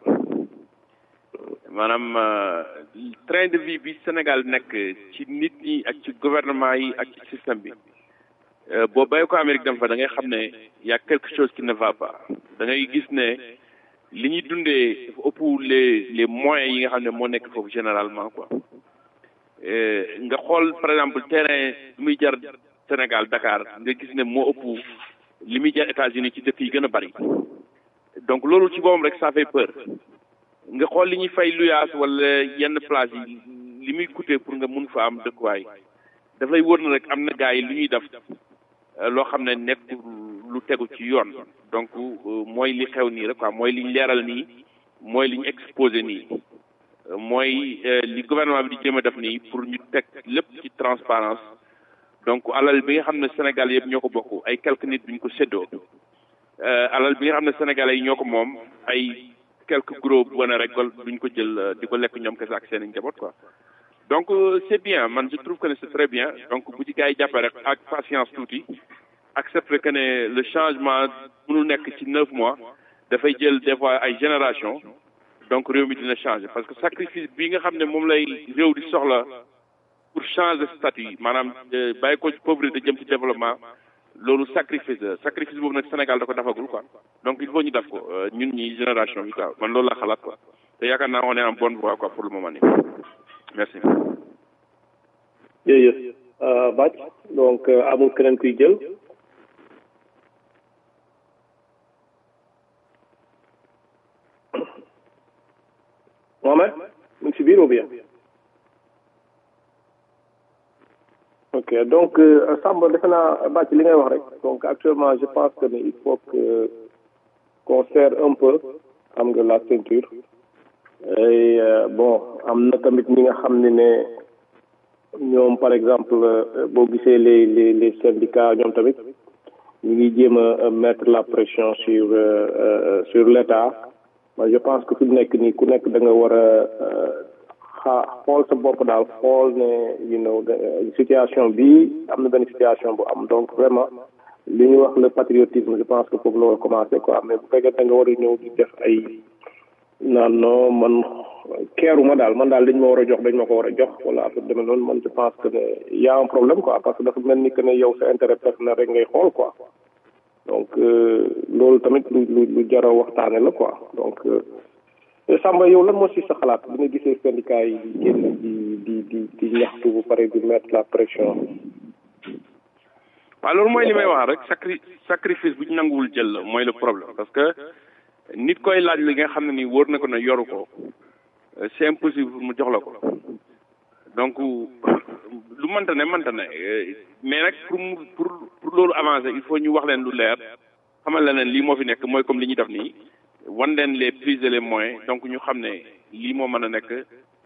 maanaam euh, train de vie bi Sénégal nekk ci nit ñi ak ci gouvernement yi ak ci système bi euh, boo bàyyi ko Amérique dem fa da ngay xam ne y a quelque chose qui ne va pas da ngay gis ne li ñuy dundee dafa ëpp les les moyens yi nga xam ne moo nekk foofu généralement quoi Euh, nga xool par exemple terrain li muy jar Sénégal Dakar nga gis ne moo ëpp li muy jar États-Unis ci dëkk yi gën a bari donc loolu ci boppam rek ça fait peur nga xool li ñuy fay luyaas wala yenn place yi li muy coûter pour nga mun fa am dëkkuwaay daf lay wóor na rek am na gars yi lu ñuy def euh, loo xam ne nekk lu tegu ci yoon donc euh, mooy li xew nii rek quoi mooy li ñu leeral nii mooy li ñu exposé nii Euh, mooy euh, li gouvernement bi di jéem a def nii pour ñu teg lépp ci transparence donc alal bi nga xam ne Sénégal yëpp ñoo ko bokk ay quelques nit duñ ko séddoo euh, alal bi nga xam ne Sénégalais yi ñoo ko moom ay quelques gros wane rek duñ ko jël euh, di ko lekk ñoom kese ak seen i njaboot quoi donc euh, c'est bien man je trouve que ne c'est très bien donc bu ci gars yi jàppee rek ak patience tuuti accepter que ne le changement mënul nekk ci neuf mois dafay jël des fois ay génération donc réew mi dina changer parce que sacrifice bi nga xam ne moom lay réew di soxla pour changer statut maanaam euh, bàyyi ko ci pauvreté jëm ci développement loolu sacrifice la sacrifice boobu nag Sénégal da ko defagul quoi donc il faut ñu def ko euh, ñun ñi génération bi quoi man loolu laa xalaat quoi te yaakaar naa on est en bonne voie quoi pour le moment nii merci. jërëjëf euh, Bac donc euh, amul keneen kuy jël Mohamed mu ngi si biir ou bien ok donc euh, Samba defe naa Bac li ngay wax rek donc actuellement je pense que ne il faut que qu'on serre un peu xam nga la ceinture et euh, bon am na tamit ñi nga xam ne ne ñoom par exemple euh, boo gisee les les les syndicats ñoom tamit ñu ngi jéem a mettre la pression sur euh, euh, sur l'État moi je pense que fi mu nekk nii ku nekk da nga war a xaa xool sa bopp daal xool ne you know situation bi am na benn situation bu am donc vraiment li ñuy wax le patriotisme je pense que foofu la war a commencer quoi mais bu fekkee da nga war a ñëw di def ay naan non man keeruma daal man daal dañ ma war a jox dañ ma ko war a jox wala affaire demee noonu man je pense que ne y a un problème quoi parce que dafa mel ni que ne yow sa intérêt personnel rek ngay xool quoi donc loolu tamit lu lu lu jar a waxtaane la quoi donc Samba yow lan moo si sa xalaat bi nga gisee syndicat yi génn di di di di ñaxtu bu pare di mettre la pression waaw loolu mooy li may wax rek sacri sacrifice bu ñu nanguwul jël la mooy le problème parce que nit koy laaj li nga xam ne ni wóor na ko ne yoru ko c'est impossible mu jox la ko donc lu mënta ne mënta ne mais nag pour mu pour pour loolu avancer il faut ñu wax leen lu leer xamal leen lii moo fi nekk mooy comme li ñuy def nii wan leen les plus et les moyens donc ñu xam ne lii moo mën a nekk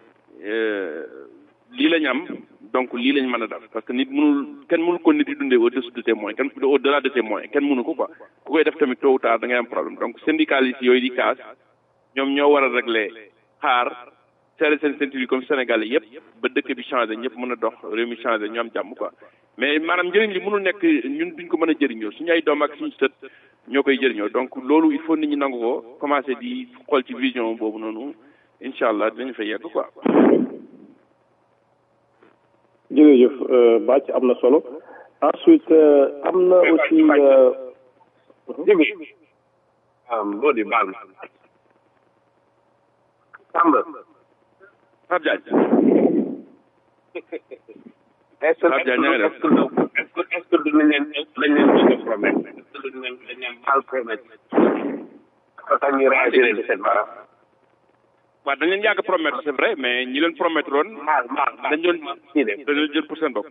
lii lañ am donc lii lañ mën a def parce que nit mënul kenn mënul ko nit di dundee au dessus de tes moyens kenn au delà de tes moyens kenn mënu ko quoi ku koy def tamit tôt ou tard da ngay am problème donc syndicalistes yooyu di kaas ñoom ñoo war a régler xaar serré seen ceinture yi comme Sénégal yëpp ba dëkk bi changé ñëpp mën a dox réew mi changé ñu am jàmm quoi mais maanaam njëriñ li mënul nekk ñun duñ ko mën a jëriñoo suñu ay doom ak suñu sët ñoo koy jëriñoo donc loolu il faut nit ñi nangu ko commencé di xool ci vision boobu noonu incha allah dinañ fa yegg quoi. jërëjëf Bac am na solo ensuite am na aussi. Jibi boo di baal ma. Samba. Pape Diagne. est-ce que est-ce que est-ce que est-ce que duñu leen dañ leen bëgg a promettre est-ce que duñu leen dañ leen mal promettre ba tax ñu réagir de cette manière. waaw dañ leen yàgg promettre c'est vrai mais ñi leen promettre woon dañ doon dañ leen jël pour seen bopp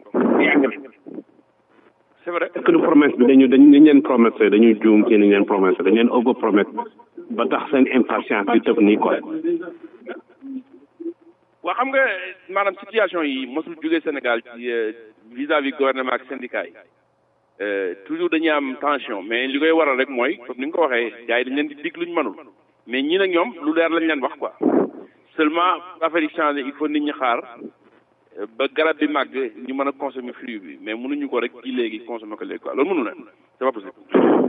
c'est vrai est-ce que du promesse bi dañu dañ dañ leen promettre dañu juum ci ni leen promettre dañ leen over promettre ba tax seen impatience bi tëb nii quoi waa xam nga maanaam situation yi mosul jógee Sénégal ci vis-à-vis gouvernement ak syndicat yi toujours dañuy am tension mais li koy waral rek mooy comme ni nga ko waxee gars yi dañ leen di dig luñ mënul mais ñi nag ñoom lu leer lañ leen wax quoi seulement affaire yi changé il faut nit ñi xaar ba garab bi màgg ñu mën a consommer fruit bi mais mënuñu ko rek ji léegi consommer ko léegi quoi loolu mënu la c'est pas possible.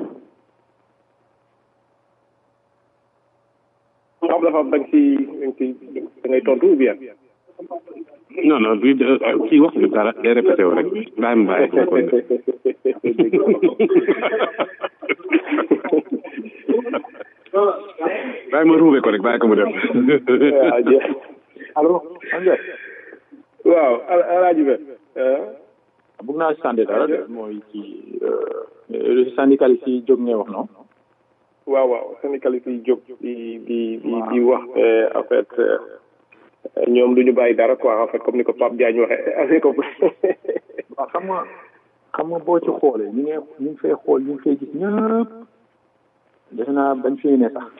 xam dafa am da nga ci da nga ci da ngay tontu ou bien. non non du kii wax ñu dara day répété wu rek bàyyi ma bàyyi ko bàyyi ma ruube ko rek bàyyi ko mu dem allo Ande waaw alaaji be bëgg naa sànni dara de mooy ci syndicaliste yi jóg ngay wax noonu waaw waaw syndicaliste yi jóg di di di di wax en fait ñoom du ñu bàyyi dara quoi en fait comme ni ko Pape Diagne waxee avec ko waaw xam nga xam nga boo ci xoolee ñu ngi ñu ngi fay xool ñu ngi fay gis ñëpp defe naa bañ fii ne sax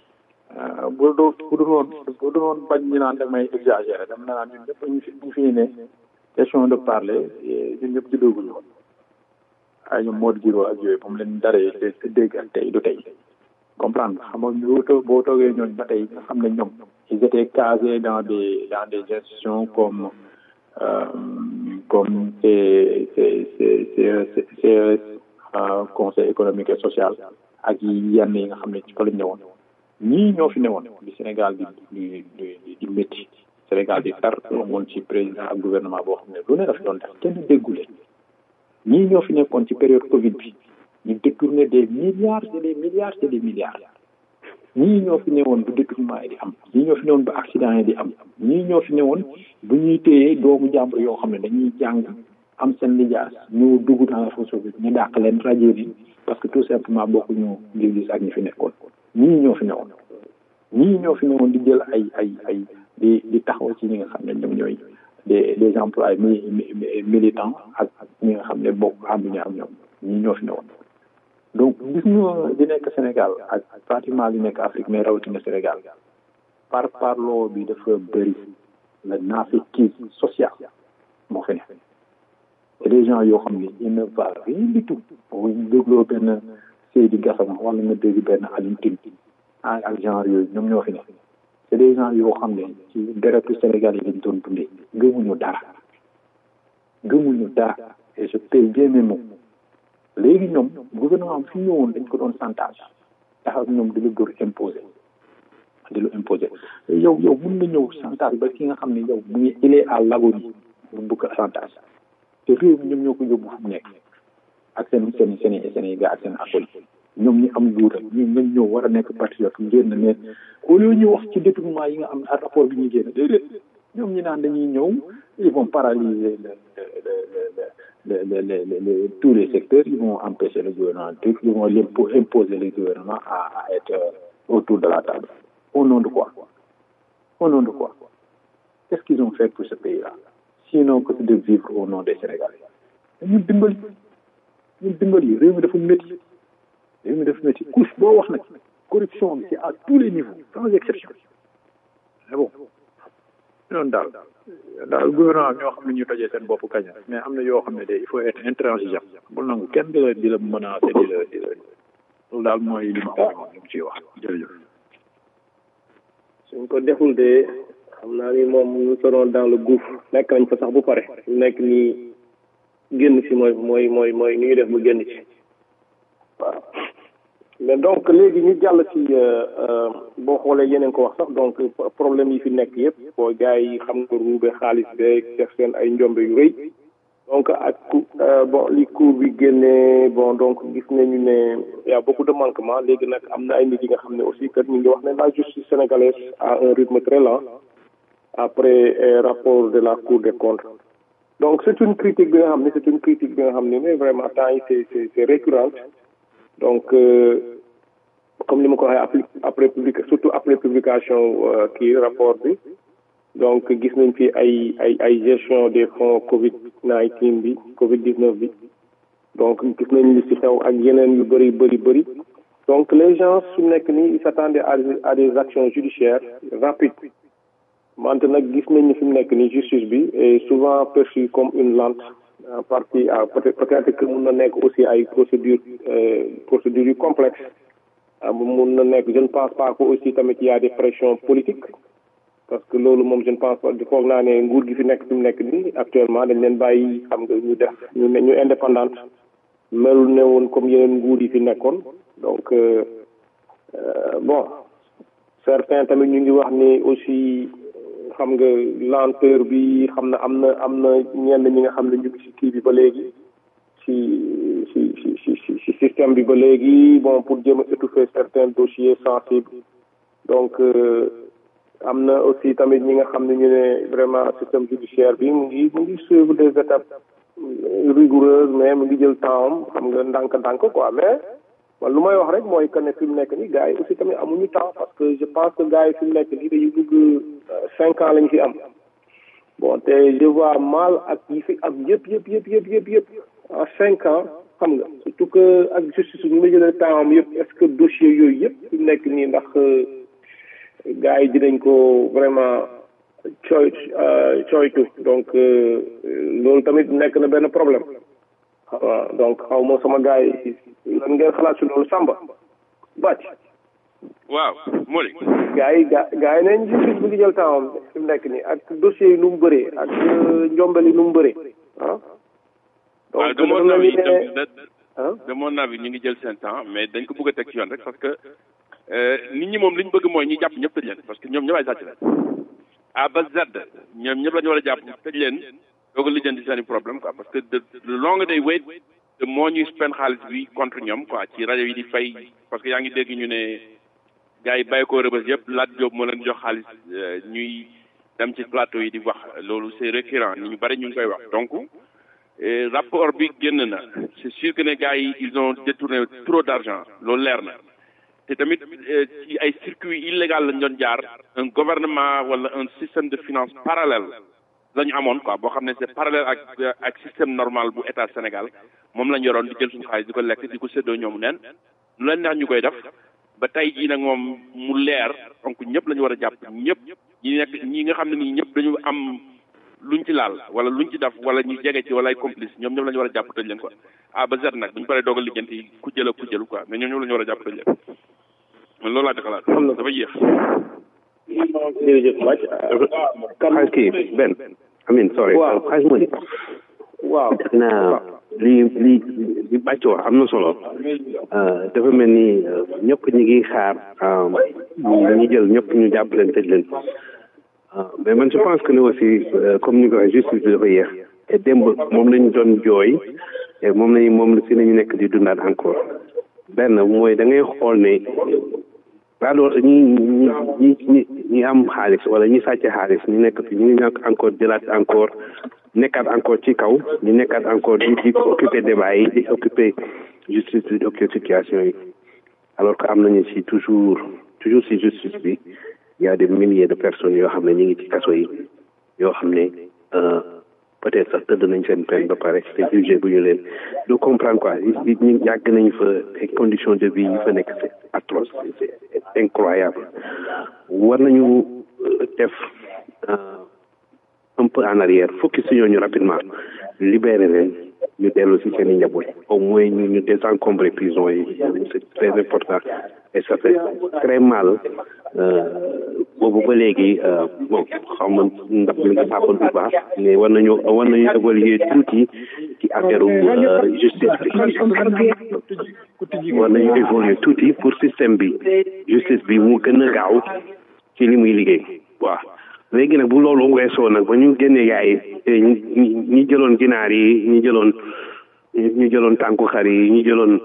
bu doo bu dul woon bu dul woon bañ ñu naan damay exagéré dama naan ñun ñëpp ñu fi ñu fii ne question de parler ñun ñëpp ci dooguñu woon ay ñoom Modou Giro ak yooyu moom leen daree dégg ak tey du tey comprendre xam nga boo too boo toogee ñooñ ba tey nga xam ne ñoom ils étaient casés dans des dans des institutions comme euh, comme c'est c'est c'est c'est c'est conseil économique et social ak yenn yi nga xam ne ci fa lañ ñëwoon ñii ñoo fi newoon di Sénégal di di di di métti Sénégal di tar amoon ci président ak gouvernement boo xam ne lu ne daf doon def kenn déggule ñii ñoo fi nekkoon ci période Covid bi ñu détourné des milliards et des milliards et des milliards ñii ñoo fi newoon bu détournement yi di am ñii ñoo fi newoon bu accident yi di am ñii ñoo fi newoon bu ñuy téyee doomu jàmbur yoo xam ne dañuy jàng am seen lijaas ñu dugg dans la fonction bi ñu dàq leen rajo yi parce que tout simplement bokkuñu gis-gis ak ñi fi nekkoon ñii ñoo fi newoon ñii ñoo fi newoon di jël ay ay ay di di taxaw ci ñi nga xam ne ñoom ñooy des des emplois militants ak ñi nga xam ne bokk ànduñu ak ñoom ñii ñoo fi newoon donc gis nga di nekk Sénégal ak pratiquement li nekk Afrique mais rawatina Sénégal par parloo bi dafa bëri la naaféqisme social moo fi nekk c'est des gens yoo xam ne il ne va rien du tout boo dégloo benn Seydi Gassama wala nga dégg benn Alioune Tine ak genre yooyu ñoom ñoo fi nekk c'est des gens yoo xam ne ci deretu Sénégal yi lañ doon dundee gëmuñu dara gëmuñu dara et je paye bien mes mots léegi ñoom gouvernement fi ñëwoon dañ ko doon chantage taxaw ñoom di la dóor imposé di la imposé yow yow mun nga ñëw chantage ba ki nga xam ne yow mu ngi il est à l'agonie mu bëgg chantage te réew mi ñoom ñoo ko yóbbu fu mu nekk ak seen seen seen seen i gars ak seen acoli ñoom ñi am juutal ñi ngañ ñëw war a nekk patriote génn ne au lieu ñu wax ci détournement yi nga am ak rapport bi ñuy génn déedéet ñoom ñi naan dañuy ñëw ils vont paralyser le le le le le le tous les secteurs ils vont empêcher le gouvernement ils vont imposer le gouvernement à à être autour de la table au nom de quoi au nom de quoi qu'est-ce qu'ils ont fait pour ce pays-là sinon que de vivre au nom des Sénégalais ñun dimbali ñun dimbali réew mi dafa métti réew mi dafa métti couche boo wax nag corruption bi c'est à tous les niveaux sans exception mais bon noonu daal daal gouvernement ñoo xam ne ñu tojee seen bopp kañ mais am na yoo xam ne de il faut être intransigeant bul nangu kenn di la di la menacer di la di la loolu daal mooy li ma amoon lu mu ciy wax jërëjëf suñ ko deful de xam naa ni moom nous serons dans le gouffre nekk nañ fa sax bu pare nekk nii génn ci mooy mooy mooy mooy ni ñu def mu génn ci waaw mais donc léegi ñu jàll ci boo xoolee yeneen ko wax sax donc problème yi fi nekk yëpp boo gars yi xam nga ruube xaalis beeg def seen ay njombe yu rëy donc ak bon li cour bi génnee bon donc gis nañu ne y a beaucoup de manquements léegi nag am na ay nit yi nga xam ne aussi que ñu ngi wax ne la justice sénégalaise a un rythme très lent après rapport de la cour des comptes donc c'est une critique bi nga xam ne c'est une critique bi nga xam ne mais vraiment temps yi c'est c'est c'est récurrente donc comme ni ma ko waxee après public surtout après publication kii rapport bi donc gis nañ fi ay ay ay gestion des fonds Covid 19 bi Covid 19 bi donc gis nañ li ci xew ak yeneen yu bëri bëri bëri donc les gens su nekk nii ils s'attendaient à à des actions judiciaires rapides wante nag gis nañ ni fi mu nekk ni justice bi est souvent perçue comme une lente en partie à peut-être peut-être que mun na nekk aussi ay procédures procédures yu complexes mun na nekk je ne pense pas que aussi tamit y a des pressions politiques parce que loolu moom je ne pense pas foog naa ne nguur gi fi nekk fi mu nekk nii actuellement dañ leen bàyyi xam nga ñu def ñu ne ñu indépendante melul ne woon comme yeneen nguur yi fi nekkoon donc bon certains tamit ñu ngi wax ni aussi xam nga lenteur bi xam na am na am na ñenn ñi nga xam ne ñu ngi ci kii bi ba léegi ci ci ci ci ci système bi ba léegi bon pour jéem a étouffer certains dossiers sensibles donc am na aussi tamit ñi nga xam ne ñu ne vraiment système judiciaire bi mu ngi mu ngi suivre des étapes rigoureuses mais mu ngi jël temps am xam nga ndànk-ndànk quoi mais man lu may wax rek mooy que ne fi mu nekk nii gars yi aussi tamit amuñu temps parce que je pense que gars yi fi mu nekk nii dañuy dugg cinq ans lañu fi am bon te je vois mal ak yi fi am yëpp yëpp yëpp yëpp yëpp yëpp en cinq ans xam nga surtout que ak justice ñu ma jëlee temps am yëpp est-ce que dossier yooyu yëpp fi mu nekk nii ndax gars yi dinañ ko vraiment cooy cooytu donc loolu tamit nekk na benn problème waaw donc xaw ma sama gars yi lan ngeen xalaat si loolu Samba bàcc waaw Mori gars yi ga gars yi nañ justice bi ngi jël temps am fi mu nekk nii ak dossiers yi nu mu bëree ak njombel yi nu mu bëree ah waaw de mon avis de mon avis ñu ngi jël seen temps mais dañ ko bëgg a teg ci yoon rek parce que nit ñi moom li ñu bëgg mooy ñu jàpp ñëpp tëj leen parce que ñoom ñëpp ay sàcc leen A ba Z ñoom ñëpp la ñu war a jàpp tëj leen doog a lijjanti seen i problème quoi parce que de le long day wait de moo ñuy spend xaalis bi contre ñoom quoi ci rajo yi di fay parce que yaa ngi dégg ñu ne gars yi bàyyi ko rëbës yëpp laaj jóob moo leen jox xaalis ñuy dem ci plateau yi di wax loolu c'est récurrent ni ñu bari ñu ngi koy wax donc rapport bi génn na c'est sûr que ne gars yi ils ont détourné trop d'argent loolu leer na te tamit ci ay circuit illégal lañ doon jaar un gouvernement wala un système de finance parallèle la ñu amoon quoi boo xam ne c'est parallèle ak ak système normal bu état Sénégal moom lañ yoroon di jël suñu xaalis di ko lekk di ko séddoo ñoomu neen lu leen neex ñu koy def ba tey jii nag moom mu leer donc ñëpp la ñu war a jàpp ñëpp ñi nekk ñi nga xam ne nii ñëpp dañu am luñ ci laal wala luñ ci def wala ñu jege ci wala ay complice ñoom ñëpp la ñu war a jàpp tëj leen quoi A ba Z nag bu ñu paree doog a lijjanti ku jël ak ku jël quoi mais ñoom ñëpp la ñu war a jàpp tëj leen man loolu laa di xalaat dafa yéex. jërëjëf Bac. xaaj kii benn amin sorry waaw xaaj mu ni waaw naa li li li bàcc wax am na solo dafa mel ni ñëpp ñi ngi xaar ñi jël ñëpp ñu jàpp leen tëj leen mais man je pense que ne aussi comme ni ko waxee justice bi dafa yéex te démb moom lañu doon jooy te moom lañu moom si nañu nekk di dundaat encore benn mooy da ngay xool ne alors ñi ñi ñi ñi ñi am xaalis wala ñi sàcc xaalis ñu nekk fi ñu ngi ñàkk encore jëlaat encore nekkaat encore ci kaw ñu nekkaat encore di di occuper débat yi di occuper justice di occuper situation yi alors que am nañu ci toujours toujours ci justice bi il y a des milliers de personnes yoo xam ne ñu ngi ci kaso yi yoo xam ne peut-être sax tëdd nañ seen peine ba pare te jugé bu ñu leen du comprendre quoi ñu yàgg nañ fa ay conditions de vie yi fa nekk c'est atroce c'est incroyable war nañu def un peu en arrière focus si ñooñu rapidement libérer leen ñu dellu si seen i njaboot au moins ñu ñu désencombrer prison yi c'est très important et ça fait très mal boobu ba léegi bon xaw ma ndax mi ngi pàppal bu baax mais war nañu war nañu évoluer tuuti ci affaire justice bi war nañu évoluer tuuti pour système bi justice bi mu gën a gaaw ci li muy liggéey waaw léegi nag bu loolu weesoo nag ba ñu génnee yaay ñi ñi jëloon ginaar yi ñi jëloon ñi jëloon tànku xar yi ñi jëloon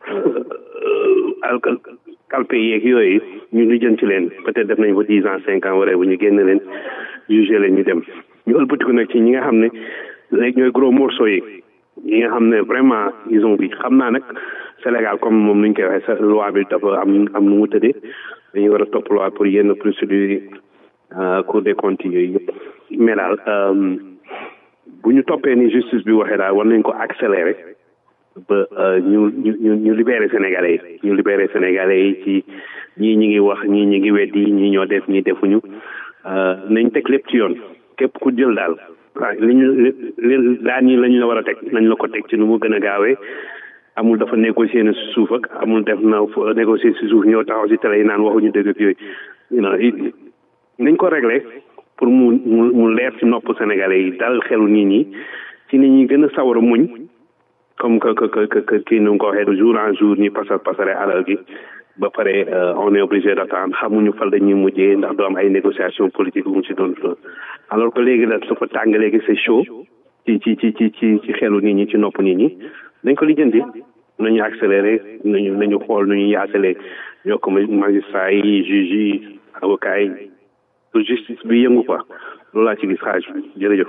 alkal kalpe yeeg yooyu ñu lijjanti leen peut-être def nañ fa dix ans cinq ans waree bu ñu génn leen jugé leen ñu dem ñu ëlbatiku nag ci ñi nga xam ne léegi ñooy gros morceaux yi ñi nga xam ne vraiment ils ont bi xam naa nag Sénégal comme moom nuñ koy waxee sa loi bi dafa am am nu mu tëddee dañuy war a topp loi pour yenn procédures yi cour des comptes yooyu yëpp mais daal bu ñu toppee ni justice bi waxee daal war nañ ko accélérer ba ñu ñu ñu ñu libérer sénégalais yi ñu libérer sénégalais yi ci ñii ñi ngi wax ñii ñi ngi weddi ñii ñoo def ñii defuñu nañ teg lépp ci yoon képp ku jël daal waaw li ñu li daan yi la ñu la war a teg nañ la ko teg ci nu mu gën a gaawee amul dafa négocier na si suuf ak amul def na négocier si suuf ñëw taxaw si télé yi naan waxuñu dëgg ak yooyu nañ ko réglé pour mu mu mu leer ci nopp sénégalais yi dal xelu nit ñi ci nit ñi gën a sawar a muñ comme que que que que kii nu nga ko waxee de jour en jour ñi pasar pasare alal gi ba pare on est obligé d'attendre xamuñu fal dañuy mujjee ndax doo am ay négociation politique bu mu ci doon alors que léegi la dafa tàng léegi c'est chaud ci ci ci ci ci ci xelu nit ñi ci nopp nit ñi dañ ko lijjanti nañu accéléré nañu nañu xool nu ñu yaasalee ñoo ko magistrat yi juge yi avocat yi pour justice bi yëngu quoi loolu laa ci gis xaaj bi jërëjëf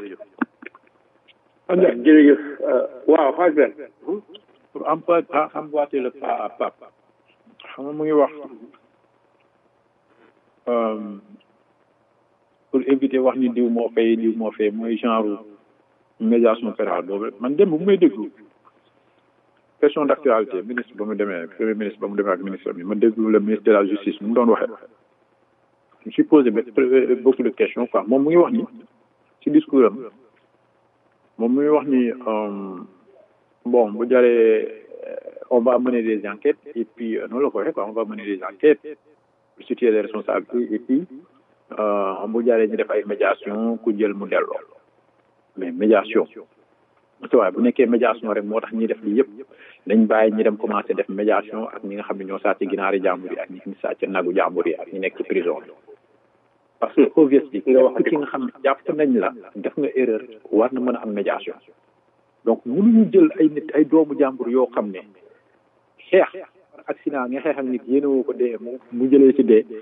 jërëjëf waaw xaaj ben pour empa emboîter le pas à pas xam nga mu ngi wax pour éviter wax ni diw moo fay diw moo fay mooy genre médiation pénale boobu man dem bu may déglu question d'actualité ministre ba mu demee premier ministre ba mu demee ak ministre bi ma déglu le ministre de la justice mu doon waxee je me suis posé beaucoup de questions quoi moom mu ngi wax ni ci discours am moom mu ngi wax ni bon bu jaree on va mener des enquêtes et puis noonu la ko waxee quoi on va mener des enquêtes pour situer les responsabilités et puis bu jaree ñu def ay médiation ku jël mu delloo mais médiation te waaye bu nekkee médiation rek moo tax ñuy def lii yëpp dañ bàyyi ñi dem commencé def médiation ak ñi nga xam ne ñoo sàcc ginaari jàmbur yi ak ñi sàcc nagu jàmbur yi ak ñi nekk ci prison bi parce que obviously nga wax ki nga xam ne jàpp nañ la def nga erreur war na mën a am médiation donc mënuñu jël ay nit ay doomu jàmbur yoo xam ne xeex accident nga xeex ak nit yéene woo ko dee mu mu jëlee ci dee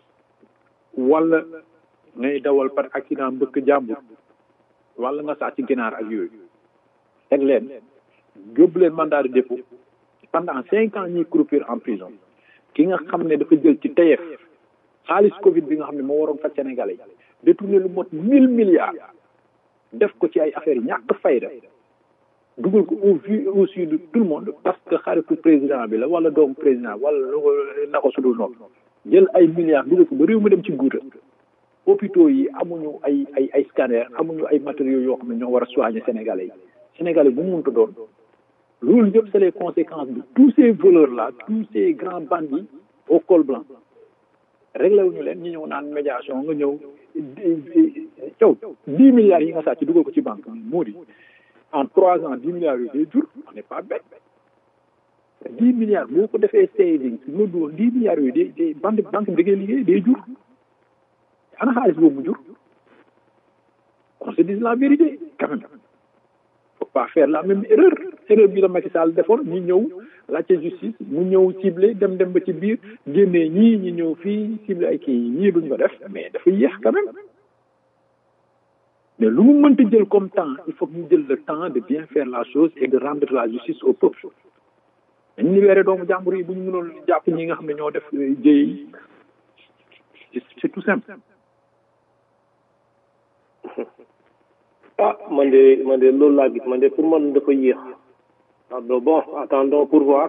wala ngay dawal par accident mbëkk jàmbur wala nga sàcc ginaar ak yooyu teg leen yóbbu leen mandat de dépôt pendant cinq ans ñuy croupir en prison ki nga xam ne dafa jël ci teyef xaalis Covid bi nga xam ne moo waroon faj Sénégalais yi détourné lu mot mille milliards def ko ci ay affaires yi ñàkk fayda dugal ko au vu au su de tout le monde parce que xaritu président bi la wala doomu président wala lu na ko sudul noonu jël ay milliards dugal ko ba réew mi dem ci guuta hôpitaux yi amuñu ay ay ay scanner amuñu ay matériaux yoo xam ne ñoo war a soigner Sénégalais yi Sénégalais bu mu mënta doon loolu yëpp c'est les conséquences de tous ces voleurs là tous ces grands bandits au col blanc réglé wuñu leen ñu ñëw naan médiation nga ñëw yow dix milliards yi nga sàcc dugal ko ci banque moo di en trois ans dix milliards yooyu day jur on n'est pas bête dix milliards boo ko defee saving nga dugal dix milliards yooyu day day banque banque bi da ngay liggéey day jur ana xaalis boobu mu jur on se dise la vérité quand même faut pas faire la même erreur erreur bi la Macky Sall defoon ñu ñëw laajte justice mu ñëw ciblé dem dem ba ci biir génnee ñii ñu ñëw fii ciblé ay kii ñii duñ ko def mais dafa yéex quand même mais lu mu mënta jël comme temps il faut que ñu jël le temps de bien faire la chose et de rendre la justice au peuple dañu libéré doomu jàmbur yi bu ñu mënoon jàpp ñi nga xam ne ñoo def jéey c'est tout simple ah man de man de loolu laa gis man de pour man dafa yéex pardon bon attendons pour voir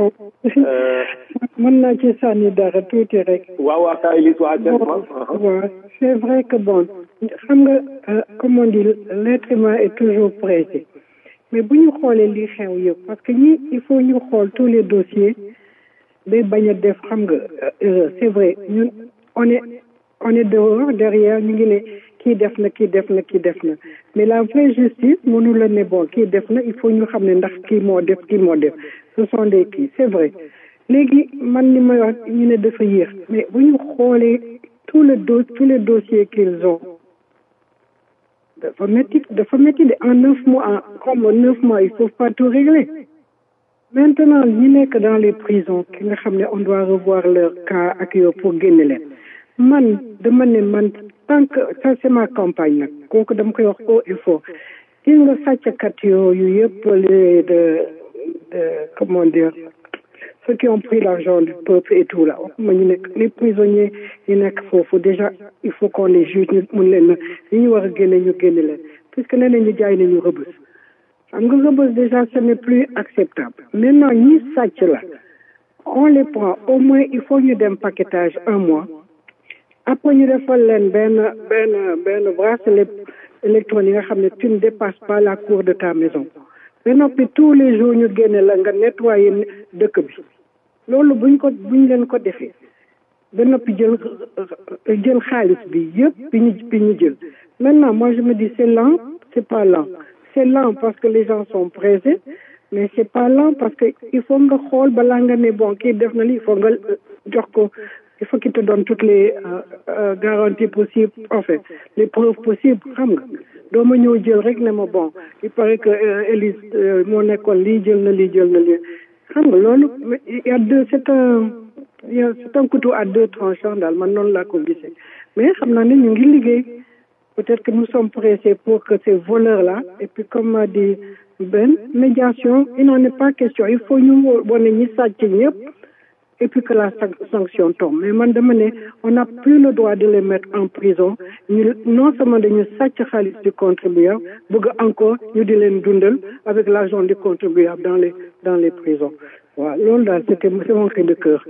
mën naa ci sànni dara tuuti rek waaw waaw saa yi waa waaw c'est vrai que bon xam nga comme on dit l'être humain est toujours pressé mais bu ñu xoolee li xew yëpp parce que ñi il faut ñu xool tous les dossiers day bañ a def xam nga c'est vrai ñun on est on est dehors derrière ñu ngi ne kii def na kii def na kii def na mais la vraie justice mënu la ne bon kii def na il faut ñu xam ne ndax kii moo def kii moo def ce sont des kii c'est vrai léegi man ni may wax ñu ne dafa yéex mais bu ñu xoolee tout le dos tous les dossiers qu'ils ont dafa métti dafa métti de en neuf mois comme neuf mois il faut pas tout régler maintenant ñi nekk dans les prisons ki nga xam ne on doit revoir leur cas ak yow pour génne leen man dama ne man tant que ça c'est ma campagne nag kooku dama koy wax haut et fort gis nga sàcckat yooyu yëpp les de de comment dire ceux qui ont pris l'argent du peuple et tout là waxuma ñu nekk les prisonniers yi nekk foofu déjà il faut qu'on les juge ñu mun leen na li ñu war a génne ñu génne leen puisque nee nañu jaay nañu rëbës xam nga rëbës déjà ce n'est plus acceptable maintenant ñi sàcc la on les prend au moins il faut ñu dem paquetage un mois après ñu defal leen benn benn benn bracelet électronique yi nga xam ne tu ne dépasses pas la cour de ta maison ba noppi tous les jours ñu génne la nga nettoyer dëkk bi loolu buñ ko buñ leen ko defee ba noppi jël jël xaalis bi yëpp bi ñu bi ñu jël maintenant moi je me dis c'est lent c'est pas lent c'est lent parce que les gens sont pressés mais c'est pas lent parce que il faut nga xool balaa nga ne bon kii def na li il faut nga jox ko il faut qu'il te donne toutes les euh, garanties possibles en fait les preuves possibles xam nga doo ma ñëw jël rek ne ma bon il paraît que Élise moo nekkoon lii jël na lii jël na lii xam nga loolu il y a deux c'est un il y a c'est un couteau à deux tranchants daal man noonu laa ko gisee mais xam naa ne ñu ngi liggéey peut-être que nous sommes pressés pour que ces voleurs là et puis comme a dit Ben médiation il n'en est pas question il faut ñu wane ñi sàcc ñëpp et puis que la sanction tombe mais man dama ne on n'a plus le droit de les mettre en prison ñu non seulement dañu sàcc xaalis du contribuable bëgg encore ñu di leen dundal avec l'argent du contribuable dans les dans les prisons waaw loolu daal c'était c'est mon cri de cœur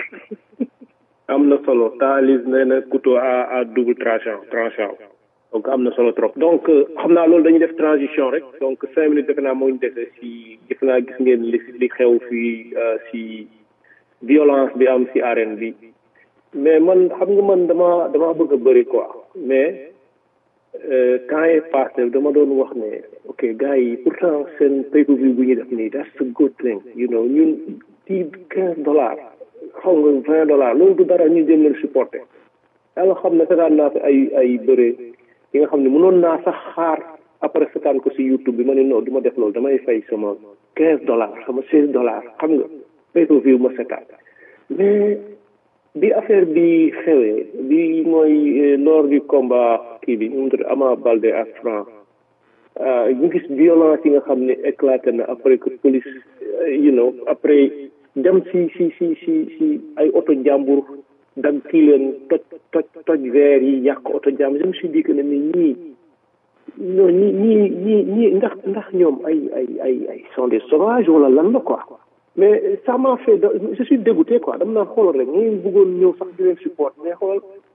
am na solo taalis nee na couteau à à double tranchant tranchant donc am na solo trop donc xam naa loolu dañuy def transition rek donc cinq minutes defe naa moo ñu dese si defe naa gis ngeen li li xew fii si violence bi am si arène bi mais man xam nga man dama dama bëgg a bëri quoi mais temps est passé dama doon wax ne ok gars yi pourtant seen pay-per-view bu ñuy def nii that's a good thing you know ñun ci quinze dollars xaw nga vingt dollars loolu du dara ñu jëm leen supporter yàlla xam ne setaan naa fi ay ay bëre yi nga xam ne mënoon naa sax xaar après setaan ko si YouTube bi ma ne non du ma def loolu damay fay sama quinze dollars sama seize dollars xam nga pay-per-view ma setaan mais bi affaire bi xewee bi mooy lors du combat kii bi ñu tudd Ama Baldé ak Franc ñu gis violence yi nga xam ne éclaté na après que police you know après dem si si si si si ay oto jàmbur dag kii leen toj toj toj verre yi yàq oto jàmbur je me suis dit que ne mais ñii ñoo ñii ñii ñii ñii ndax ndax ñoom ay ay ay ay sont des sauvages wala lan la quoi mais ça m'a fait je suis dégoûté quoi dama naan xoolal rek ñu bëggoon ñëw sax di leen support mais xoolal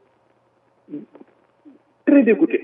très dégoûté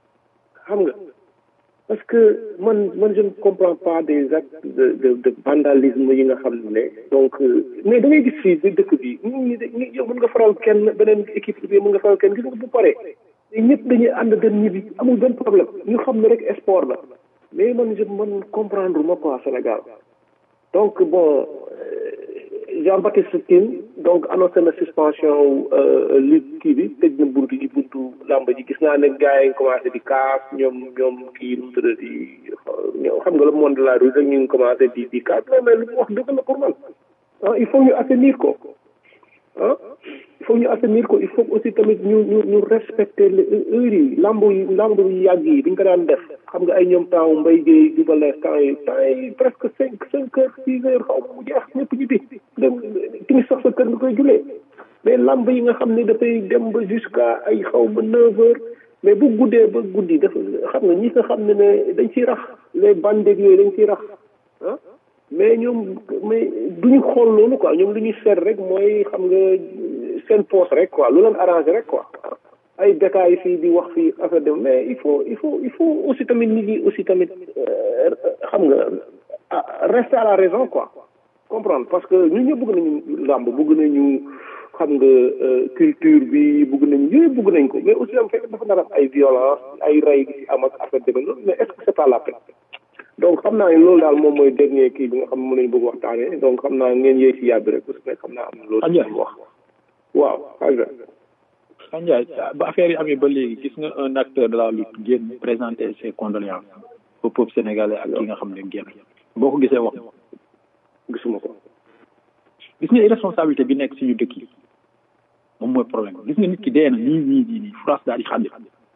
xam nga parce que man man je ne comprends pas des actes de de de vandalisme yi nga xam ne donc mais da ngay gis fii di dëkk bi ñi ñi yow mën nga faral kenn beneen équipe bi mën nga faral kenn gis nga bu paree ñëpp dañuy ànd dem ñibbi amul benn problème ñu xam ne rek sport la mais man je man comprendre ma quoi Sénégal donc bon Jean-Baptiste Tine donc annoncé na suspension lutte kii bi tëj na buntu yi buntu làmb ji gis naa ne gars yi commencé di kaas ñoom ñoom kii nu mu tudd di xam nga le monde de la rue rek ñu ngi commencé di di kaas mais lu mu wax dëgg la pour man ah il faut ñu assainir ko ah il faut ñu assainir ko il faut aussi tamit ñu ñu ñu respecter les heures yi lamb yi lamb yi yàgg yi dañ ko daan def xam nga ay ñoom temps mbay géey di ba lees temps yi temps yi presque cinq cinq heures six heures xaw ma mu jeex ñëpp ñibbi dem timis sax sa kër nga koy julee mais lamb yi nga xam ne dafay dem ba jusqu'à ay xaw ma neuf heures mais bu guddee ba guddi dafa xam nga ñi nga xam ne ne dañ ciy rax les bandes yooyu dañ ciy rax ah mais ñoom mais duñu xool loolu quoi ñoom lu ñuy seet rek mooy xam nga seen poste rek quoi lu leen arrangé rek quoi ay détails fii di wax fii affaire de mais il faut il faut il faut aussi tamit nit ñi aussi tamit xam nga rester à la raison quoi comprendre parce que ñun ñëpp bëgg nañu làmb bëgg nañu xam nga culture bi bëgg nañu yooyu bëgg nañ ko mais aussi am fekk dafa nar am ay violence ay rey gi si am ak affaire de loolu mais est-ce que c'est pas la peine donc xam naa ne loolu daal moom mooy dernier kii bi nga xam ne mën nañu bëgg waxtaanee donc xam naa ngeen yéey si yàbbi rek parce que xam naa am na loolu si wax waaw xaja Ndiaye ba affaire yi amee ba léegi gis nga un acteur de la lutte génn présenter ses condoléances au peuple sénégalais ak ki nga xam ne génn boo ko gisee wax gisuma ko gis nga irresponsabilité bi nekk suñu dëkk yi moom mooy problème gis nga nit ki dee na nii nii nii nii France daal di xàddi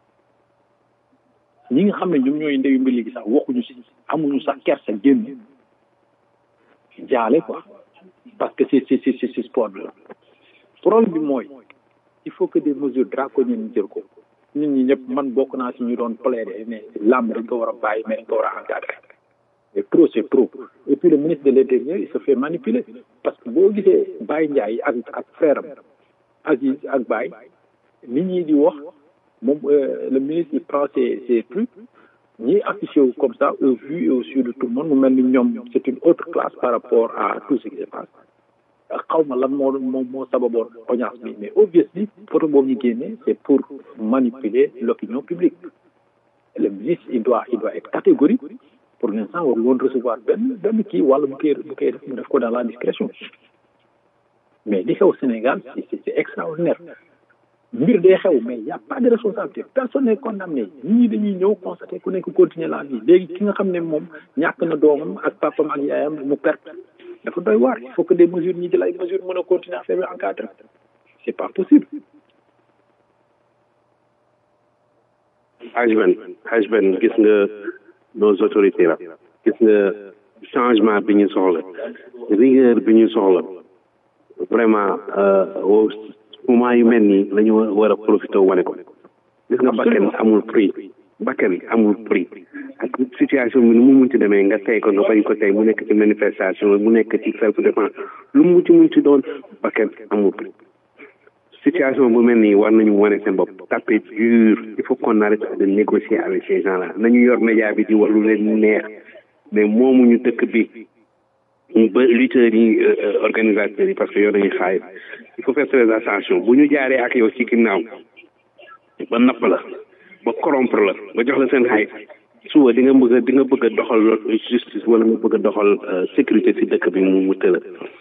ñi nga xam ne ñoom ñooy ndeyu mbir léegi sax waxuñu si amuñu sax kersa génn jaale quoi parce que c'est c'est c'est c'est sport bi la problème bi mooy il faut que des mesures draconiennes ñu jël ko nit ñi ñëpp man bokk naa si ñu doon plaider ne làmb dañ ko war a bàyyi mais dañ ko war a encadrer mais trop c'est trop et puis le ministre de l'intérieur il se fait manipuler parce que boo gisee Baye Ndiaye ak ak frère am Aziz ak Baye nit ñi di wax moom le ministre il prend ses ses trucs ñi affiché wu comme ça au vu et au su de tout le monde mu mel ni ñoom c'est une autre classe par rapport à tout ce qui se passe xaw ma lan moo moo moo sababoon audience bi mais obviously photo boobu ñu génnee c'est pour manipuler l'opinion publique le ministre il doit il doit être catégorique pour l'instant war woon recevoir benn benn kii wala bu koy bu koy def mu def ko dans la discrétion mais li xew Sénégal c'est c'est extraordinaire mbir day xew mais y a pas de responsabilité personne n'est condamné ñii dañuy ñëw constater ku nekk continuer la vie léegi ki nga xam ne moom ñàkk na doomam ak papam ak yaayam mu perte dafa doy waar il faut que des mesures ñi jël ay mesures mën a continuer affaire bi encadré c'est pas possible Hajben Hajben gis nga nos autorités la gis nga changement bi ñu soxla rigueur bi ñu soxla vraiment moment yu mel nii la ñu war a profité wane ko gis nga bakkan amul prix bakkan amul prix ak situation bi nu mu munti demee nga tey ko nga bañ ko tey mu nekk ci manifestation mu nekk ci self défense lu mu munti munti doon bakkan amul prix situation bu mel nii war nañu wane seen bopp taper dur il faut qu'on arrête de négocier avec ces gens là nañu yor média bi di wax lu leen neex mais moomuñu dëkk bi ba lutteurs yi organisateurs yi parce que yor nañu xaalis il faut faire très attention bu ñu jaaree ak yow ci ginnaaw ba napp la ba corrompre la ba jox la seen xaalis suba di nga bëgg a di nga bëgg a doxal justice wala nga bëgg a doxal sécurité ci dëkk bi mu mu tëla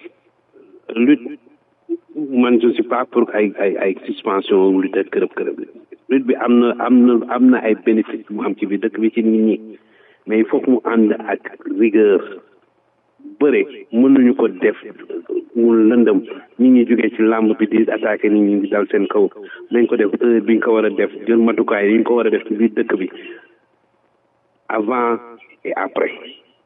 lutte man je suis pas pour ay ay ay suspension lutte kërëb kërëb lutte bi am na am na am na ay bénéfice mu am ci biir dëkk bi ci nit ñi mais il faut que mu ànd ak rigueur bëre mënuñu ko def mu lëndëm nit ñi jógee ci làmb bi di attaqué nit ñi di dal seen kaw nañ ko def heure bi ñu ko war a def jël matukaay yi ñu ko war a def ci biir dëkk bi avant et après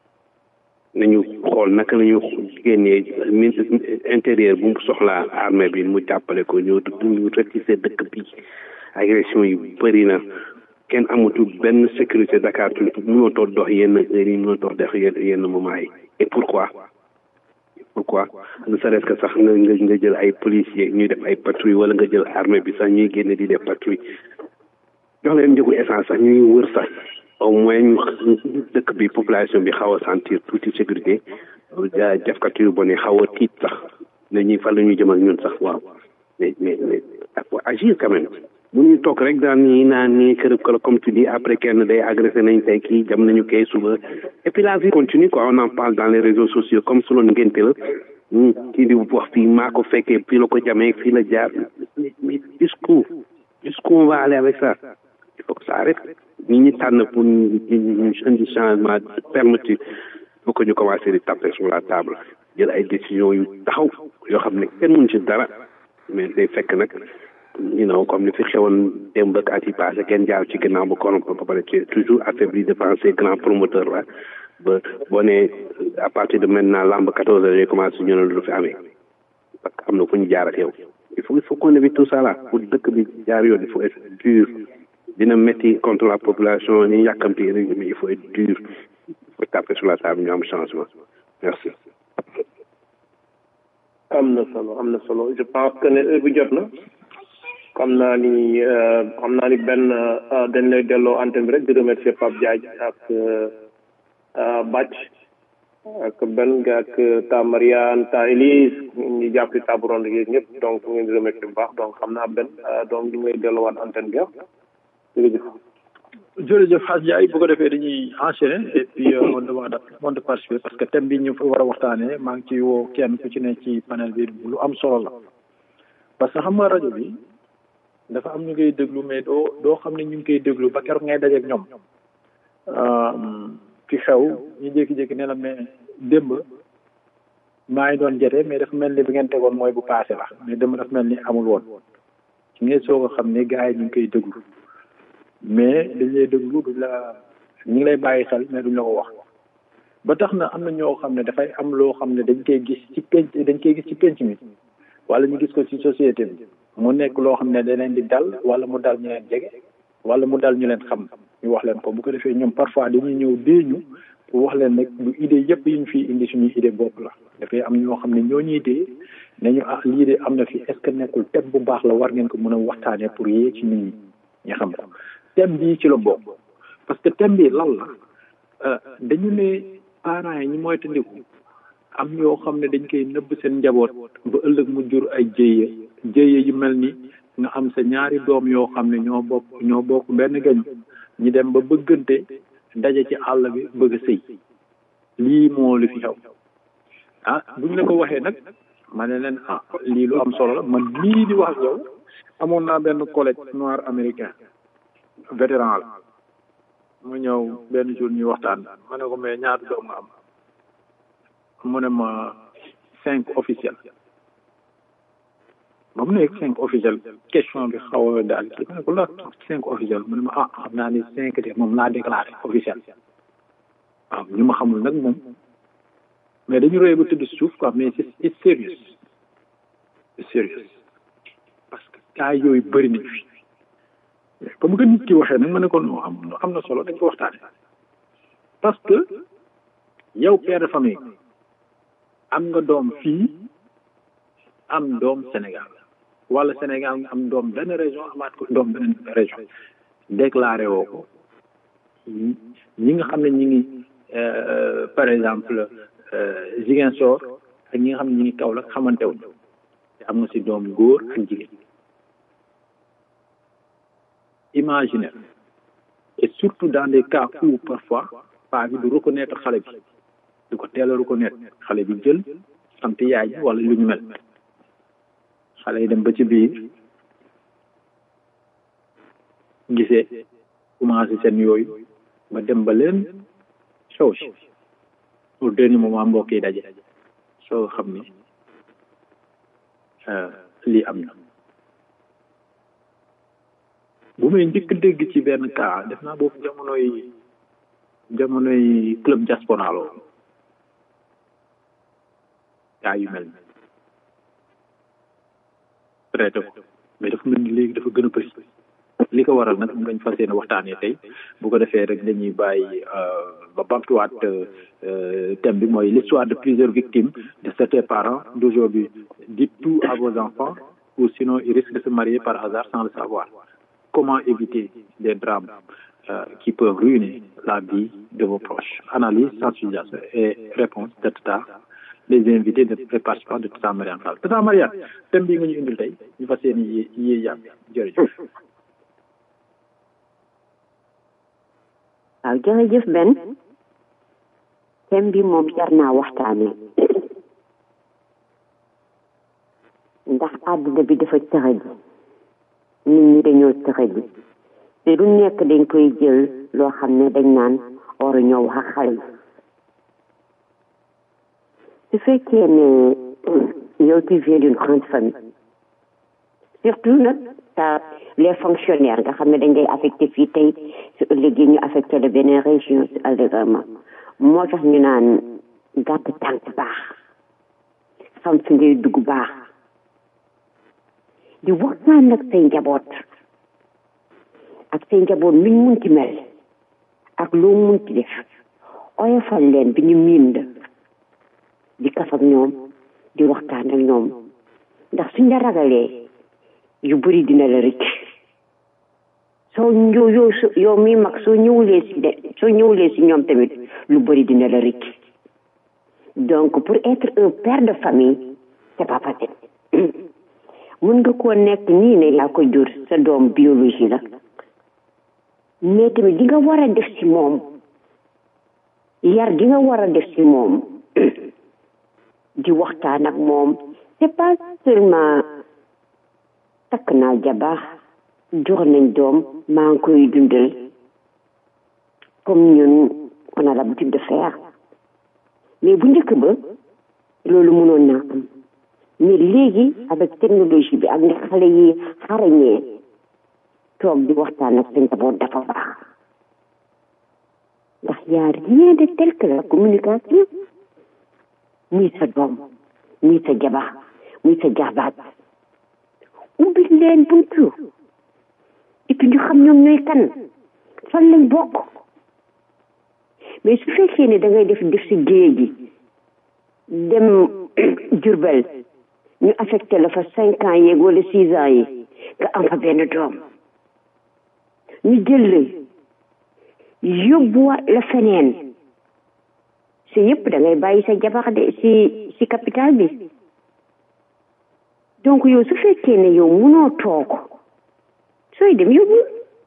nañu xool naka la ñu génnee ministre intérieur bu mu soxlaa armée bi mu jàppale ko ñu ñu rectifier dëkk bi agression yi bëri na kenn amatul benn sécurité Dakar tu mënoo toog dox yenn heures yi mënoo toog dox yenn yenn moment yi et pourquoi pourquoi ne serait-ce que sax nga nga nga jël ay policiers ñuy def ay patrouille wala nga jël armée bi sax ñuy génne di def patrouille jox leen njëgu essence sax ñuy wër sax au moins ñu dëkk bi population bi xaw a sentir tuuti sécurité defkat yu bon yi xaw a tiit sax ne ñuy fan la ñuy jëm ak ñun sax waaw mais mais mais faut agir quand même bu ñu toog rek daan nii naan nii kërëb kala comme tu dis après kenn day agressé nañ tey kii jam nañu kay suba et puis la vie continue quoi on en parle dans les réseaux sociaux comme su loon ngénte la kii di wax fii maa ko fekkee fii la ko jamee fii la jaar mais jusqu'où jusqu'où on va aller avec ça il faut que ça arrête ñi ñi tànn pour ñu indi changement permettre il faut que ñu commencer di taper sur la table jël ay décisions yu taxaw yoo xam ne kenn mënu ci dara mais day fekk nag you know comme ni fi xewoon démb ak at yi passé kenn jaar ci ginnaaw ba corrompre ba pare ci toujours affaibli devant ces grands promoteurs là ba boo nee à partir de maintenant lamb quatorze heures yi commencé ñu ne lu fi amee parce que am na fu ñu jaar ak yow il faut il faut qu'on évite tout ça là pour dëkk bi jaar yoon il faut être dur dina métti contre la population ni yàkkamti mais il faut être dur il faut taper sur la table ñu am changement merci am na solo am na solo je pense que ne heure bi jot na xam naa ni xam naa ni benn dañ lay delloo antenne bi rek di remercier Pape Diagne ak Bac ak benn ak ta Mariane ta Elise ñu jàpp ci table ronde yi ñëpp donc ñu ngi remercier bu baax donc xam naa benn donc ñu ngi lay delloowaat antenne bi jërëjëf jërëjëf Hadj Ndiaye bu ko defee dañuy enchaîner et puis on demande on de participer parce que thème bi ñu fa war a waxtaanee maa ngi ci woo kenn ku ci ne ci panel bi lu am solo la parce que xam nga rajo bi dafa am ñu ngay déglu mais doo doo xam ne ñu ngi koy déglu ba keroog ngay dajeeg ñoom fi xew ñu jékki-jékki ne la mais démb maa ngi doon jete mais dafa mel ni bi ngeen tegoon mooy bu passé la mais démb dafa mel ni amul woon ci ngay soog a xam ne gars yi ñu ngi koy déglu mais dañ lay déglu duñ la ñu ngi lay bàyyi xel mais duñ la ko wax ba tax na am na ñoo xam ne dafay am loo xam ne dañ koy gis ci penc dañ koy gis ci penc mi wala ñu gis ko ci société bi mu nekk loo xam ne da leen di dal wala mu dal ñu leen jege wala mu dal ñu leen xam ñu wax leen ko bu ko defee ñoom parfois dañuy ñëw dee ñu pour wax leen nag lu idée yëpp yi ñu fi indi suñuy idée bopp la dafay am ñoo xam ne ñoo ñuy dee nañu ah lii de am na fi est ce que nekkul thème bu baax la war ngeen ko mën a waxtaanee pour yee ci nit ñi ñu xam ko thème bii ci la bokk parce que thème bi lan la dañu ne parents yi ñi moytandiku am yoo xam ne dañ koy nëbb seen njaboot ba ëllëg mu jur ay jéye jéye yu mel ni nga am sa ñaari doom yoo xam ne ñoo bokk ñoo bokk benn gañ ñi dem ba bëggante daje ci àll bi bëgg a sëy lii moo li fi xew ah buñ la ko waxee nag ma ne leen ah lii lu am solo la man lii di wax yow amoon naa benn collègue noir américain vétéran la mu ñëw benn jour ñuy waxtaan ma ne ko mais ñaata doom nga am mu ne ma cinq officiel ba mu nekk cinq officiel question bi xaw a daal kii ma ne ko la cinq officiel mu ne ma ah xam naa ni cinq de moom laa déclaré officiel waaw ñu ma xamul nag moom mais dañu roye ba tëdd suuf quoi mais c'est c'est sérieux c'est sérieux parce que cas yooyu bëri nañ fi comme que nit ki waxee nag ma ne ko non am am na solo dañ ko waxtaane parce que yow père de famille am nga doom fii am doom Sénégal wala Sénégal nga am doom benn région amaat ko doom beneen région déclaré woo ko ñi nga xam ne ñi ngi par exemple Ziguinchor ak ñi nga xam ne ñi ngi Kaolack xamante wuñ te am nga si doom góor ak jigéen imaginer et surtout dans des cas où parfois paa bi du reconnaître xale bi du ko teel a reconnaître xale bi jël sant yaay ji wala lu ñu mel xale yi dem ba ci biir gisee commencé seen yooyu ba dem ba leen sow si au dernier moment mbokk yi daje soo xam ni lii am na bu may njëkk dégg ci benn cas def naa boobu jamonoy jamonoy club diaspora la cas yu mel ni traité ko mais dafa mel ni léegi dafa gën a bëri li ko waral nag dañ fas yéene waxtaanee tey bu ko defee rek dañuy bàyyi ba bamtuwaat thème bi mooy l'histoire de plusieurs victimes de certains parents d'aujourd'hui dites tout à vos enfants ou sinon ils risquent de se marier par hasard sans le savoir comment éviter des drames euh, qui peuvent ruiner la vie de vos proches analyse sensibilisation et réponse de Tata les invités de les participants de Tata Mariane Fall Tata Mariane thème bi nga ñu indil tey ñu fas yéene yee yee yàgg jërëjëf waaw jërëjëf Ben thème bi moom jar naa waxtaane ndax àdduna bi dafa tëxadi nit ñi dañoo tëxadi te du nekk dañ koy jël loo xam ne dañ naan waru ñëw wax ak xale yi su fekkee ne yow tu viens d'une grande famille surtout nag ta les fonctionnaires nga xam ne dañ lay affecté fii tey su ëllëgee ñu affecté la beneen région si allégrement moo tax ñu naan gàtt tànk baax xam fi ngay dugg baax di waxtaan nag say njaboot ak say njaboot nuñ munti mel ak loo munti def oyofal leen bi ñu miin la di kaf ak ñoom di waxtaan ak ñoom ndax suñ la ragalee yu bëri dina la rëcc soo ñëw yow yow mi mag soo ñëwulee si de soo ñëwulee si ñoom tamit lu bëri dina la rëcc donc pour être un père de famille c'est pas facile mun nga koo nekk nii ne yaa ko jur sa doom biologie la mais tamit di nga war a def si moom yar di nga war a def si moom di waxtaan ak moom c'est pas seulement takk naa jabar jox nañ doom maa ngi koy dundal comme ñun on a l'habitude de faire mais bu njëkk ba loolu mënoon naa am mais léegi avec technologie bi ak ni xale yi xarañee toog di waxtaan ak sa njaboot dafa baax ndax y a rien de tel que la communication muy sa doom muy sa jabar muy sa jarbaat ubbi leen buntu et puis ñu xam ñoom ñooy kan fan lañ bokk mais su fekkee ne da ngay def def si géej gi dem Jurbel ñu affecté la fa cinq ans yeeg wala six ans yi nga am fa benn doom ñu jël la yóbbuwaat la feneen si yëpp da ngay bàyyi sa jabar de si si capital bi donc yow su fekkee ne yow munoo toog sooy dem yóbbu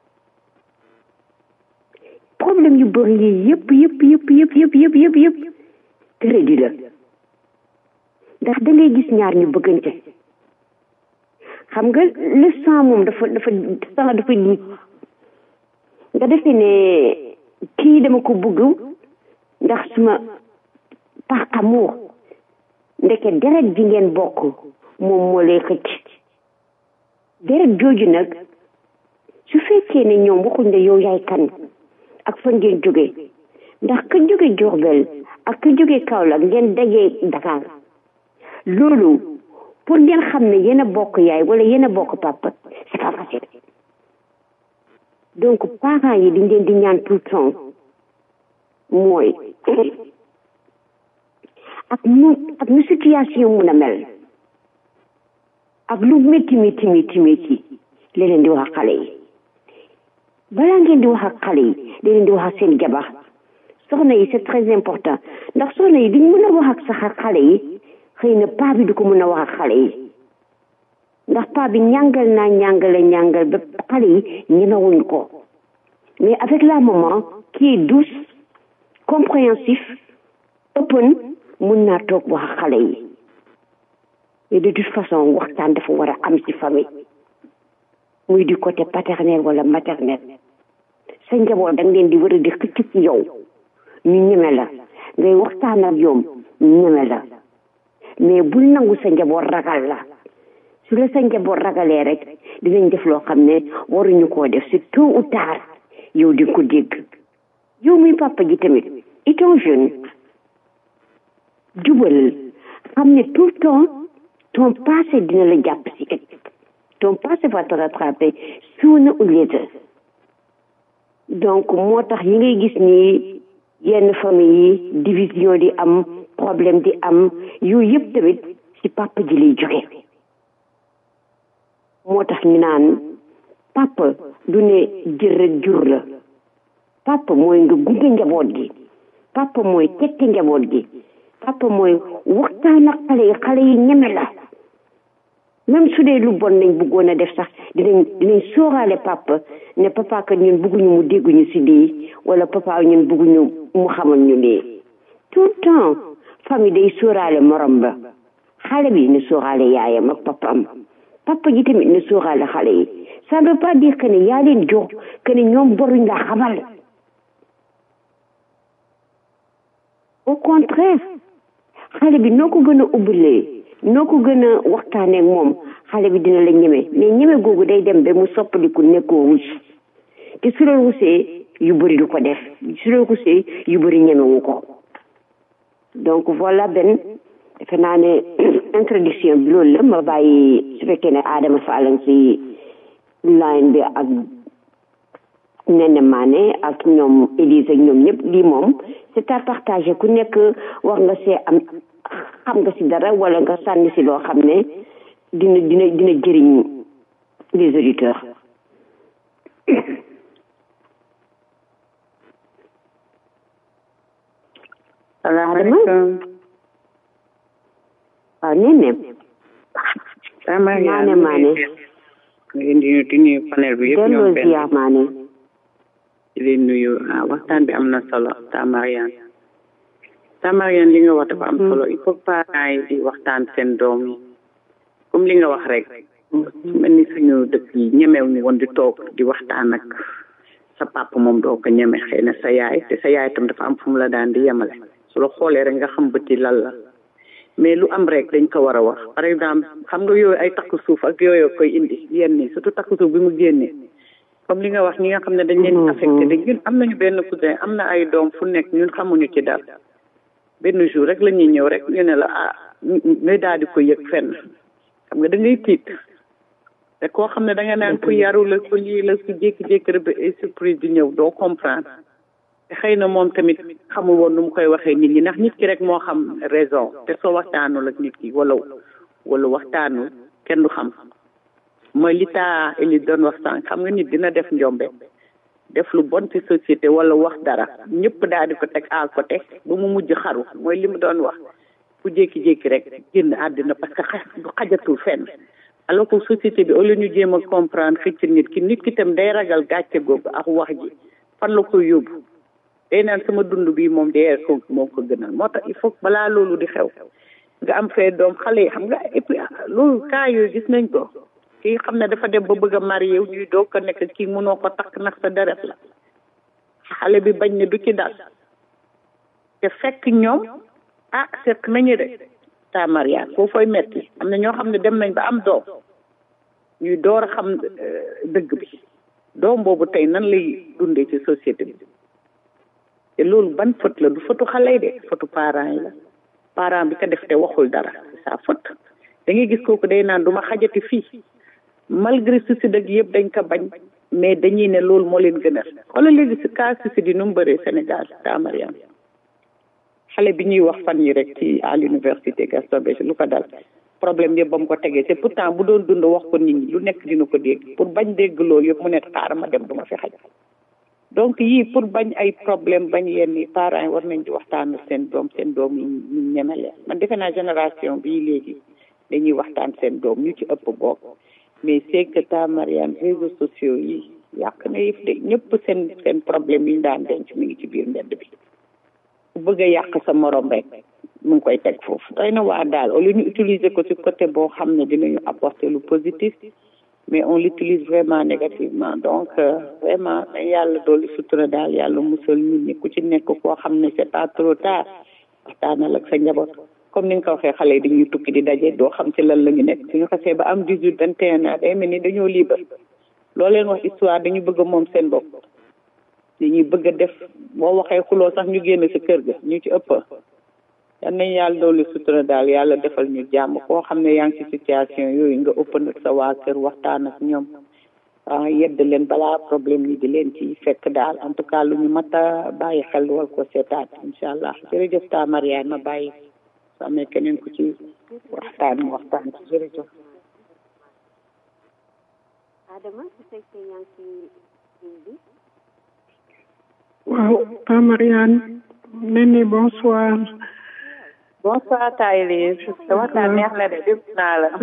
problème yu bëri yi yëpp yëpp yëpp yëpp yëpp yëpp yëpp yëpp crédit la ndax da ngay gis ñaar ñu bëggante xam nga le sang moom dafa dafa sang dafa di nga defee ne kii dama ko bëgg ndax suma par amour ndeke deret ji ngeen bokk moom moo lay xëcc deret jooju nag su fekkee ne ñoom waxuñ ne yow yaay kan ak fa ngeen jóge ndax ka jóge Diourbel ak ka jóge Kaolack ngeen dajee Dakar loolu pour ngeen xam ne yéen a bokk yaay wala yéen a bokk papa c'est pas facile donc parents yi dañ leen di ñaan tout le temps mooy ak nu ak nu situation mun a mel ak lu métti métti métti métti la leen di wax ak xale yi balaa ngeen di wax ak xale yi da leen di wax ak seen jabar soxna yi c'est très important ndax soxna yi duñ mën a wax ak sax ak xale yi xëy na paa bi du ko mën a wax ak xale yi ndax paa bi ñàngal naa ñàngale ñàngal ba xale yi ñemewuñ ko mais avec la maman qui est douce compréhensif open mun naa toog wax ak xale yi et de toute façon waxtaan dafa war a am ci famille muy du côté paternel wala maternel sa njaboot da nga leen di war a di xëcc ci yow ñu ñeme la ngay waxtaan ak yoom ñu ñeme la mais bul nangu sa njaboot ragal la su la sa njaboot ragalee rek dinañ def loo xam ne waruñu koo def c'est tôt ou tard yow di ko dégg yow muy papa ji tamit étant jeune jubal xam ne tout le temps ton passé dina la jàpp si ton passé va te rattraper sooner or later donc moo tax yi ngay gis nii yenn famille yi division di am problème di am yooyu yëpp tamit ci papa ji lay jóge moo tax ñu naan papa du ne jër rek jur la papa mooy nga gunge njaboot gi papa mooy tette njaboot gi papa mooy waxtaan ak xale yi xale yi ñeme la même su dee lu bon nañ bëggoon a def sax dinañ dinañ sóoraale papa ne papa kat ñun bëgguñu mu dégguñu si lii wala papa ñun bëgguñu mu xamal ñu lii tout le temps famille day sóoraale morom ba xale bi ne sóoraale yaayam ak papam papa ji tamit ne sóoraale xale yi ça ne veut pas dire que ne yaa leen jox que ne ñoom boruñ la xamal au contraire xale bi noo ko gën a ubbilee noo ko gën a waxtaaneek moom xale bi dina la ñeme mais ñeme googu day dem ba mu soppaliku nekkoo rus te su la rusee yu bëri du ko def su la rusee yu bëri ñemewu ko donc voilà benn defe naa ne introduction bi loolu la ma bàyyi su fekkee ne Adama Fallang si line bi ak Nene Mané ak ñoom Élise ak ñoom ñëpp lii moom c'est à partager ku nekk wax nga see am xam nga si dara wala nga sànni si loo xam ne dina dina dina jëriñ les auditeurs salaamaaleykum waaw Nene Mané Mané ngi nuyu di nuyu panel bi yëpp ñoom delloo benn ziar Mané di leen nuyu ah waxtaan bi am na solo ta Mariane ta Mariane li nga wax dafa am solo il faut que parents yi di waxtaan seen doom yi comme li nga wax rek su mel ni suñu dëkk yi ñemew ñu woon di toog di waxtaan ak sa papa moom doo ko ñeme xëy na sa yaay te sa yaay tam dafa am fu mu la daan di yemale su la xoolee rek nga xam bëti lan la mais lu am rek dañ ko war a wax par exemple xam nga yooyu ay takk suuf ak yooyu koy indi yenn yi surtout takk suuf bi mu génnee comme li nga wax ñi nga xam ne dañ leen affecté dañ ñun am nañu benn cousin am na ay doom fu nekk ñun xamuñu ci dara benn jour rek la ñuy ñëw rek ñu ne la ah ngay daal di ko yëg fenn xam nga da ngay tiit te koo xam ne da nga naan ku yaru la ku lii la ku jékki-jékki rek ba ay surprise di ñëw doo comprendre xëy na moom tamit xamul woon nu mu koy waxee nit ñi ndax nit ki rek moo xam raison te soo waxtaanul ak nit ki wala wala waxtaanul kenn du xam mooy li taa eli doon wax sànq xam nga nit dina def njombe def lu bon ci société wala wax dara ñëpp daal di ko teg à côté ba mu mujj xaru mooy li mu doon wax ku jékki-jékki rek génn àddina parce que xa du xajatul fenn alors que société bi au lieu ñu jéem a comprendre xëcc nit ki nit ki tam day ragal gàcce googu ak wax ji fan la koy yóbbu day naan sama dund bi moom dee ko moo ko gënal moo tax il faut balaa loolu di xew nga am fee doom xale yi xam nga et puis loolu cas yooyu gis nañ ko kii xam ne dafa dem ba bëgg a marié ñuy doog ko nekk kii mënoo ko takk ndax sa deret la xale bi bañ ne du ci dal te fekk ñoom ah seq nañu de ta mariage foo fooy metti am na ñoo xam ne dem nañ ba am doom ñuy door a xam dëgg bi doom boobu tey nan lay dundee ci société bi te loolu ban faute la du fautu xale yi de fautu parents yi la parent bi ko def te waxul dara c'est sa faute da ngay gis kooku day naan du ma xajati fii malgré suicide ak yëpp dañ ko bañ mais dañuy ne loolu moo leen gënal xoolal léegi si cas suicide yi nu mu bëree Sénégal ta Mariam xale bi ñuy wax fan yi rek ci à l'université Gaston Berger lu ko dal problème yëpp ba mu ko tegee c'est pourtant bu doon dund wax ko nit ñi lu nekk dina ko dégg pour bañ dégg loolu yëpp mu ne xaaral ma dem du ma fi xaj donc yii pour bañ ay problème bañ yenn yi parents yi war nañ di waxtaan seen doom seen doom yi ñu ñeme leen man defe naa génération bii léegi dañuy waxtaan seen doom ñu ci ëpp bokk mais c'est que ta Mariane réseaux sociaux yi yàq na yëf de ñëpp seen seen problème yi ñu daan denc mi ngi ci biir mbedd bi ku bëgg a yàq sa morom rek mu ngi koy teg foofu doy na waa daal au lieu ñu utiliser ko ci côté boo xam ne dinañu apporter lu positif mais on l'utilise vraiment négativement donc vraiment dañ yàlla doolu sutura daal yàlla musal nit ñi ku ci nekk koo xam ne c'est pas trop tard waxtaanal ak sa njaboot comme ni nga ko waxee xale yi dañuy tukki di daje doo xam ci lan la ñu nekk suñu xasee ba am dix-huit vingt et un ans day mel ni dañoo libre loo leen wax histoire dañu bëgg a moom seen bopp dañuy bëgg a def boo waxee xuloo sax ñu génn ci kër ga ñu ci ëpp yan nañ yàlla doolu sutura daal yàlla defal ñu jàmm koo xam ne yaa ngi ci situation yooyu nga ëpp nag sa waa kër waxtaan ak ñoom ah yedd leen balaa problème yi di leen ci fekk daal en tout cas lu ñu mat a bàyyi xel wal ko seetaat incha allah jërëjëf ta Mariane ma bàyyi soo amee keneen ku ci waxtaan mu waxtaan ci jërëjëf Adama su fekkee yaa ngi ci ligne bi waaw ta Mariane Néné bonsoir bonsoir Taïlise sa waxtaan neex na de dégg naa la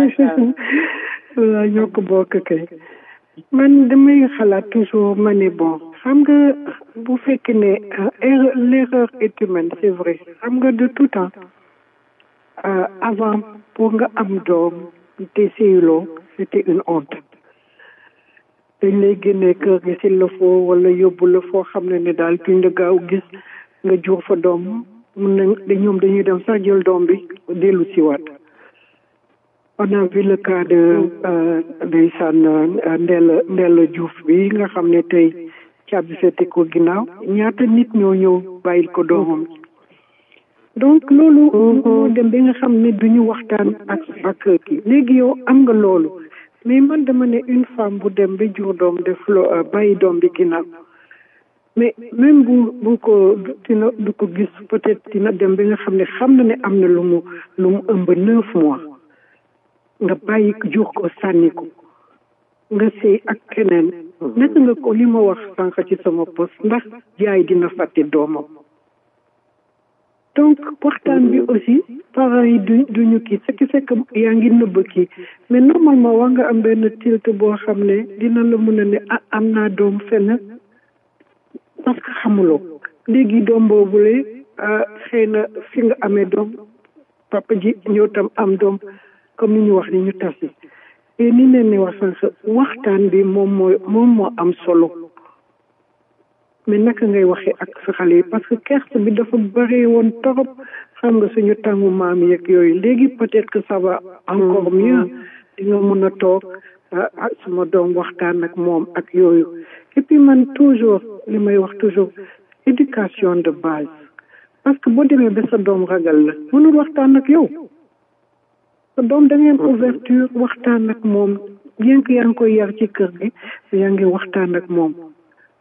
waaw ñoo ko bokk kay man damay xalaat toujours ma ne bon xam nga bu fekkee ne l'erreur est humaine c'est vrai xam nga de tout temps avant pour nga am doom te sëyloo c'était une honte dañ lay génnee kër gi s'il le faut wala yóbbu la foo xam ne ne daal duñ la gaaw gis nga jur fa doom mun nañ ñoom dañuy dem sax jël doom bi dellu siwaat on a vu le cas de ndeysaan Ndella Ndella Diouf bi nga xam ne tey caabi fete ko ginnaaw ñaata nit ñoo ñëw bàyyil ko doomam donc loolu moo dem bi nga xam ne duñu waxtaan ak ak kii léegi yow am nga loolu mais man dama ne une femme bu dem bi jur doom def lo bàyyi doom bi ginnaaw mais même bu bu ko dina du ko gis peut-être dina dem bi nga xam ne xam na ne am na lu mu lu mu ëmb neuf mois nga bàyyi jur ko sànni ko nga sëy ak keneen naka nga ko li ma wax sànq ci sama poste ndax jaay dina fàtte doomam donc waxtaan bi aussi parents yi du duñu kii ce qui fait que yaa ngi nëbb kii mais normalement war nga am benn tilt boo xam ne dina la mën a ne ah am naa doom fenn parce que xamuloo léegi doom boobule xëy na fi nga amee doom papa ji ñëw tam am doom comme ni ñu wax ni ñu tasi et ni leen ni wax sànq waxtaan bi moom mooy moom moo am solo mais naka ngay waxee ak sa xale yi parce que kerse bi dafa bari woon torop xam nga suñu tàngu maam yeeg yooyu léegi peut-être que ça va encore mieux di nga mën a toog ah sama doom waxtaan ak moom ak yooyu et puis man toujours li may wax toujours éducation de base parce que boo demee ba sa doom ragal la mënul waxtaan ak yow sa doom da ngeen ouverture waxtaan ak moom bien que yaa ngi koy yar ci kër gi yaa ngi waxtaan ak moom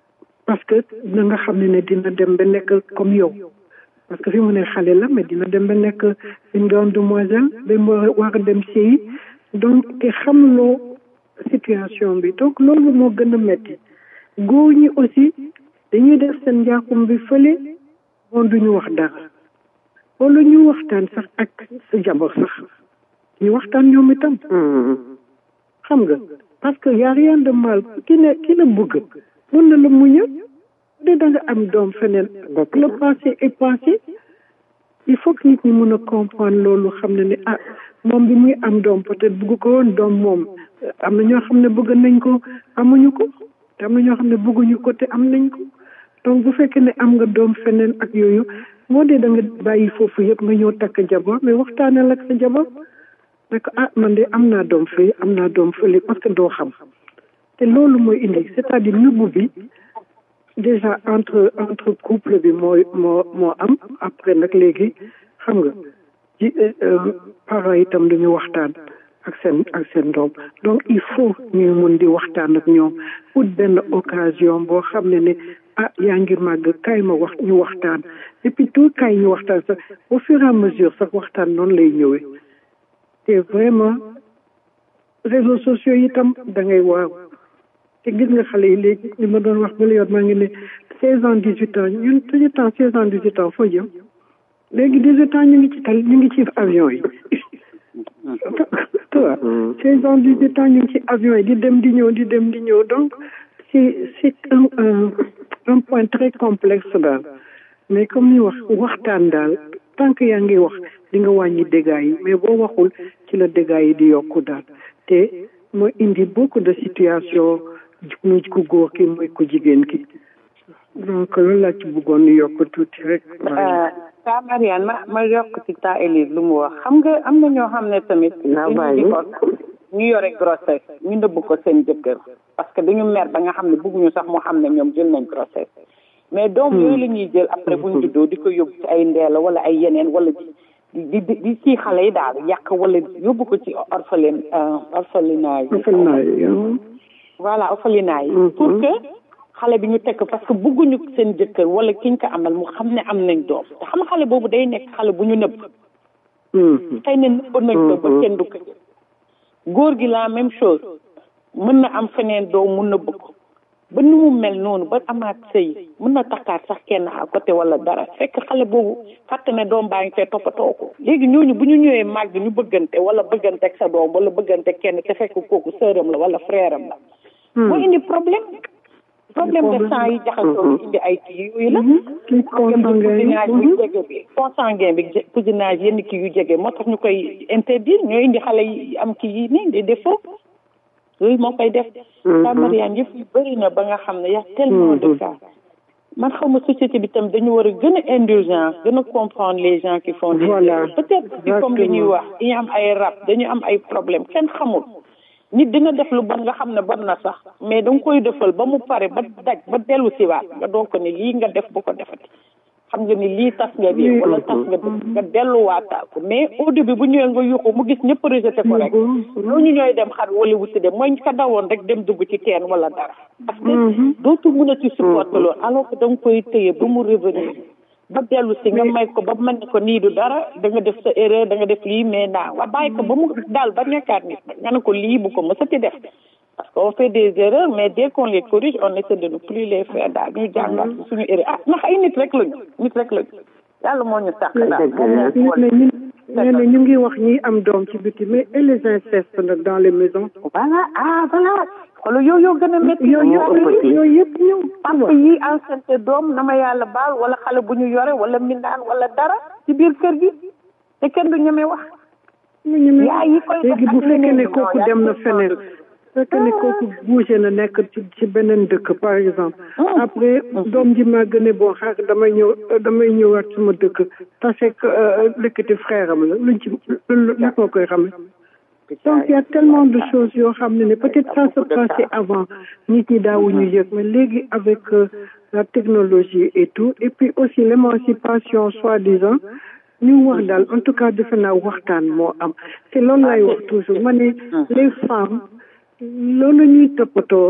parce que na nga xam ne ne dina dem ba nekk comme yow parce que fi mu ne xale la mais dina dem ba nekk une grande demoiselle ba mu war a dem séyi donc te xamloo situation bi donc loolu moo gën a metti góor ñi aussi dañuy def seen njaaxum bi fële moom duñu wax dara wala ñu waxtaan sax ak sa jabar sax ñu waxtaan ñoom itam xam nga parce que y a rien de mal ki ne ki la bëgg mun na la muñal de da nga am doom feneen le passé est passé il faut que nit ñi mun a comprendre loolu xam ne ne ah moom bi muy am doom peut-être bëgg ko woon doom moom am na ñoo xam ne bëgg nañ ko amuñu ko te am na ñoo xam ne bëgguñu ko te am nañ ko donc bu fekkee ne am nga doom feneen ak yooyu moo dee da nga bàyyi foofu yëpp nga ñëw takk jabar mais waxtaanal ak sa jabar ne ko ah man de am naa doom fii am naa doom fële parce que doo xam te loolu mooy indi c'est-à-dire nëbbu bi déjà entre entre couple bi mooy moo moo am après nag léegi xam nga ci parents itam duñu waxtaan ak seen ak seen doom donc il faut ñuy mun di waxtaan ak ñoom ut benn occasion boo xam ne ne ah yaa ngi màgg kaay ma wax ñu waxtaan et puis tout kaay ñu waxtaan sax au fur et à mesure sax waxtaan noonu lay ñëwee te vraiment réseaux sociaux yi itam da ngay waaw te gis nga xale yi léegi li ma doon wax ba yoon maa ngi ne seize ans dix huit ans ñun suñu temps seize ans dix huit ans foo jëm léegi dix huit ans ñu ngi ci tal ñu ngi ci avion yi toi seize ans dix huit ans ñu ngi ci avion yi di dem di ñëw di dem di ñëw donc c'est c'est un un un point très complexe daal mais comme ni wax waxtaan daal tant que yaa ngi wax di nga wàññi dégâts yi mais boo waxul ci la dégâts yi di yokku daal te mooy indi beaucoup de situations muy ku góor ki mooy ku jigéen ki donc loolu laa ci bëggoon ni yokk tuuti rek. ta Mariane ma ma yokk ci ta Élise lu mu wax xam nga am na ñoo xam ne tamit. ñu yore grossesse ñu nëbb ko seen jëkkër parce que dañu mer ba nga xam ne bëgguñu sax mu xam ne ñoom jël nañ grossesse mais doom yooyu la ñuy jël après buñ juddoo di ko yóbbu ci ay ndeela wala ay yeneen wala di di di di ci xale yi daal yàq wala yóbbu ko ci orphelin orphelinat yi voilà orphelinat yi pour que xale bi ñu tekk parce que bëgguñu seen jëkkër wala kiñ ko amal mu xam ne am nañ doom te xam xale boobu day nekk xale bu ñu nëbb xëy na nëbb nañ ko ba kenn du ko góor gi la même chose mën na am feneen doom mu nëbb ko ba nu mu mel noonu ba amaat sëy mën na takkaat sax kenn à côté wala dara fekk xale boobu fàtte ne doom baa ngi fee toppatoo ko léegi ñooñu bu ñu ñëwee màgg ñu bëggante wala bëggante ak sa doom wala bëggante kenn te fekk kooku sëram la wala frère am la moo indi problème problème de sang yi jaxasoo indi ay kii yooyu la problème de cousinage yu jege bi consanguin bi cousinage yenn kii yu jege moo tax ñu koy interdire ñoo indi xale yi am kii yi nii des défauts yooyu moo koy def sa Mariane yëpp yu bëri na ba nga xam ne y a tellement de cas man xaw ma société bi tam dañu war a gën a indulgence gën a comprendre les gens qui font des peut-être aussi comme li ñuy wax dañu am ay rab dañu am ay problème kenn xamul nit dina def lu bon nga xam ne bon na sax mais da nga koy defal ba mu pare ba daj ba dellu si waat nga doog ko ne lii nga def bu ko defati xam nga ni lii tas nga bi wala tas nga nga delluwaataal ko mais au début bu ñëwee nga yuuxu mu gis ñëpp rejeté ko rek ñooñu ñooy dem xar wala wuti dem mooy ka dawoon rek dem dugg ci teen wala dara parce que dootu mën a ci supporter loolu alors que da nga koy téye ba mu revenir ba dellu si nga may ko ba mën ne ko nii du dara da nga def sa erreur da nga def lii mais naa wa bàyyi ko ba mu daal ba nekkaat nit nga ne ko lii bu ko mësati def parce qu'on fait des erreurs mais dès qu'on les corrige on essaie de ne plus les faire daal ñu jàngat suñu erreur ah ndax ay nit rek lañu nit rek lañu yàlla moo ñu sàkk daal nee na ñu ngi wax ñi am doom ci biti mais et les incestes nag dans les maisons voilà ah voilà xoolal yow yoo gën a métti yooyu yooyu yëpp ñëw parce que yii enceinte doom na ma yàlla baal wala xale bu ñu yore wala mindaan wala dara ci biir kër gi te kenn du ñeme wax yaa yi koy léegi bu fekkee ne kooku dem na feneen fekkee ne kooku bougé na nekk ci ci beneen dëkk par exemple après doom ji maa gën a bon xaar damay ñëw damay ñëwaat suma dëkk tase lëkkati frère am la luñ ci lu moo koy xame donc il y a tellement de choses yoo xam ne ne peut-être ça se passait avant nit ñi daawuñu yëg mais léegi avec la technologie et tout et puis aussi l'émancipation soi-disant ñu wax daal en tout cas defe naa waxtaan moo am te loolu lay wax toujours ma ne les femmes loolu ñuy toppatoo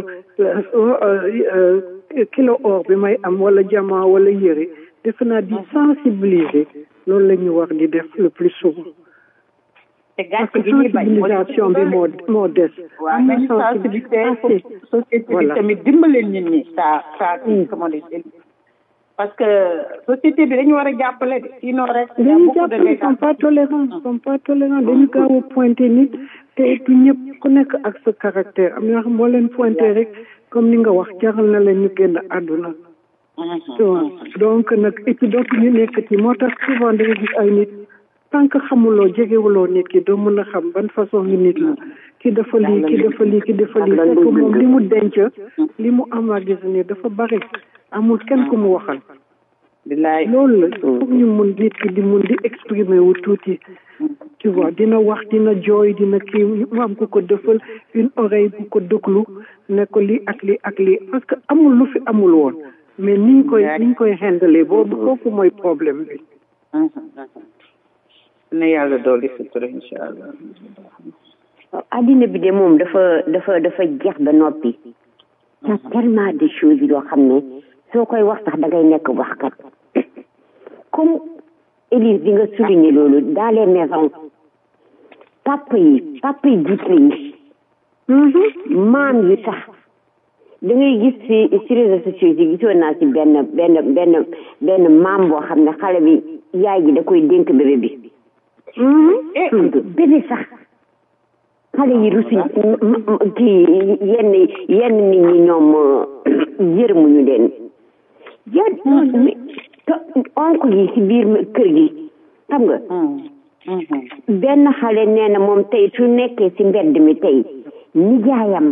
kilo or bi may am wala jamaa wala yëre defe naa di sensibiliser loolu la ñu war di def le plus souvent te parce gàcce que gi ñuy bañ sensibilisation bi moo moo des waaw nañu sensibiliser société bi tamit dimbaleen nit ñi ça ça comment dire parce que société bi dañu war a jàppale de sinon rek y a dañu beaucoup de jàppale ils sont pas tolérants ils sont pas tolérants dañu gaaw a pointé nit te et puis ñëpp ku nekk ak sa caractère am na yoo xam boo leen pointé rek comme ni nga wax jaral na leen ñu génn àdduna tu vois donc nag et puis dootu ñu nekk ci moo tax souvent da nga gis ay nit tant que xamuloo jegewuloo nit ki doo mën a xam ban façon ngi nit la ki dafa lii ki dafa lii ki dafa lii fekk moom li mu denc li mu emmagasiner dafa bari amul kenn ku mu waxal loolu la foog ñu mun nit ki di mun di exprimer wu tuuti tu vois dina wax dina jooy dina kii mu am ku ko defal une oreille bu ko déglu ne ko lii ak lii ak lii parce que amul lu fi amul woon mais niñ koy niñ koy handle boobu kooku mooy problème bi na yàlla dooli sutura incha allah addina bi de moom dafa dafa dafa jeex ba noppi y a tellement de choses yoo xam ne soo koy wax sax da ngay nekk waxkat comme Élise di nga souligner loolu dans les maisons papa yi papa yi jiitle yi maam yi sax da ngay gis ci ci réseaux sociaux yi gisoon naa ci benn benn benn benn maam boo xam ne xale bi yaay ji da koy dénk bébé bi bébé sax xale yi rusuñ kii yenn yenn nit ñi ñoom yërmuñu leen yan oncle yi ci biir kër gi xam nga benn xale nee na moom tey su nekkee ci mbedd mi tey nijaayam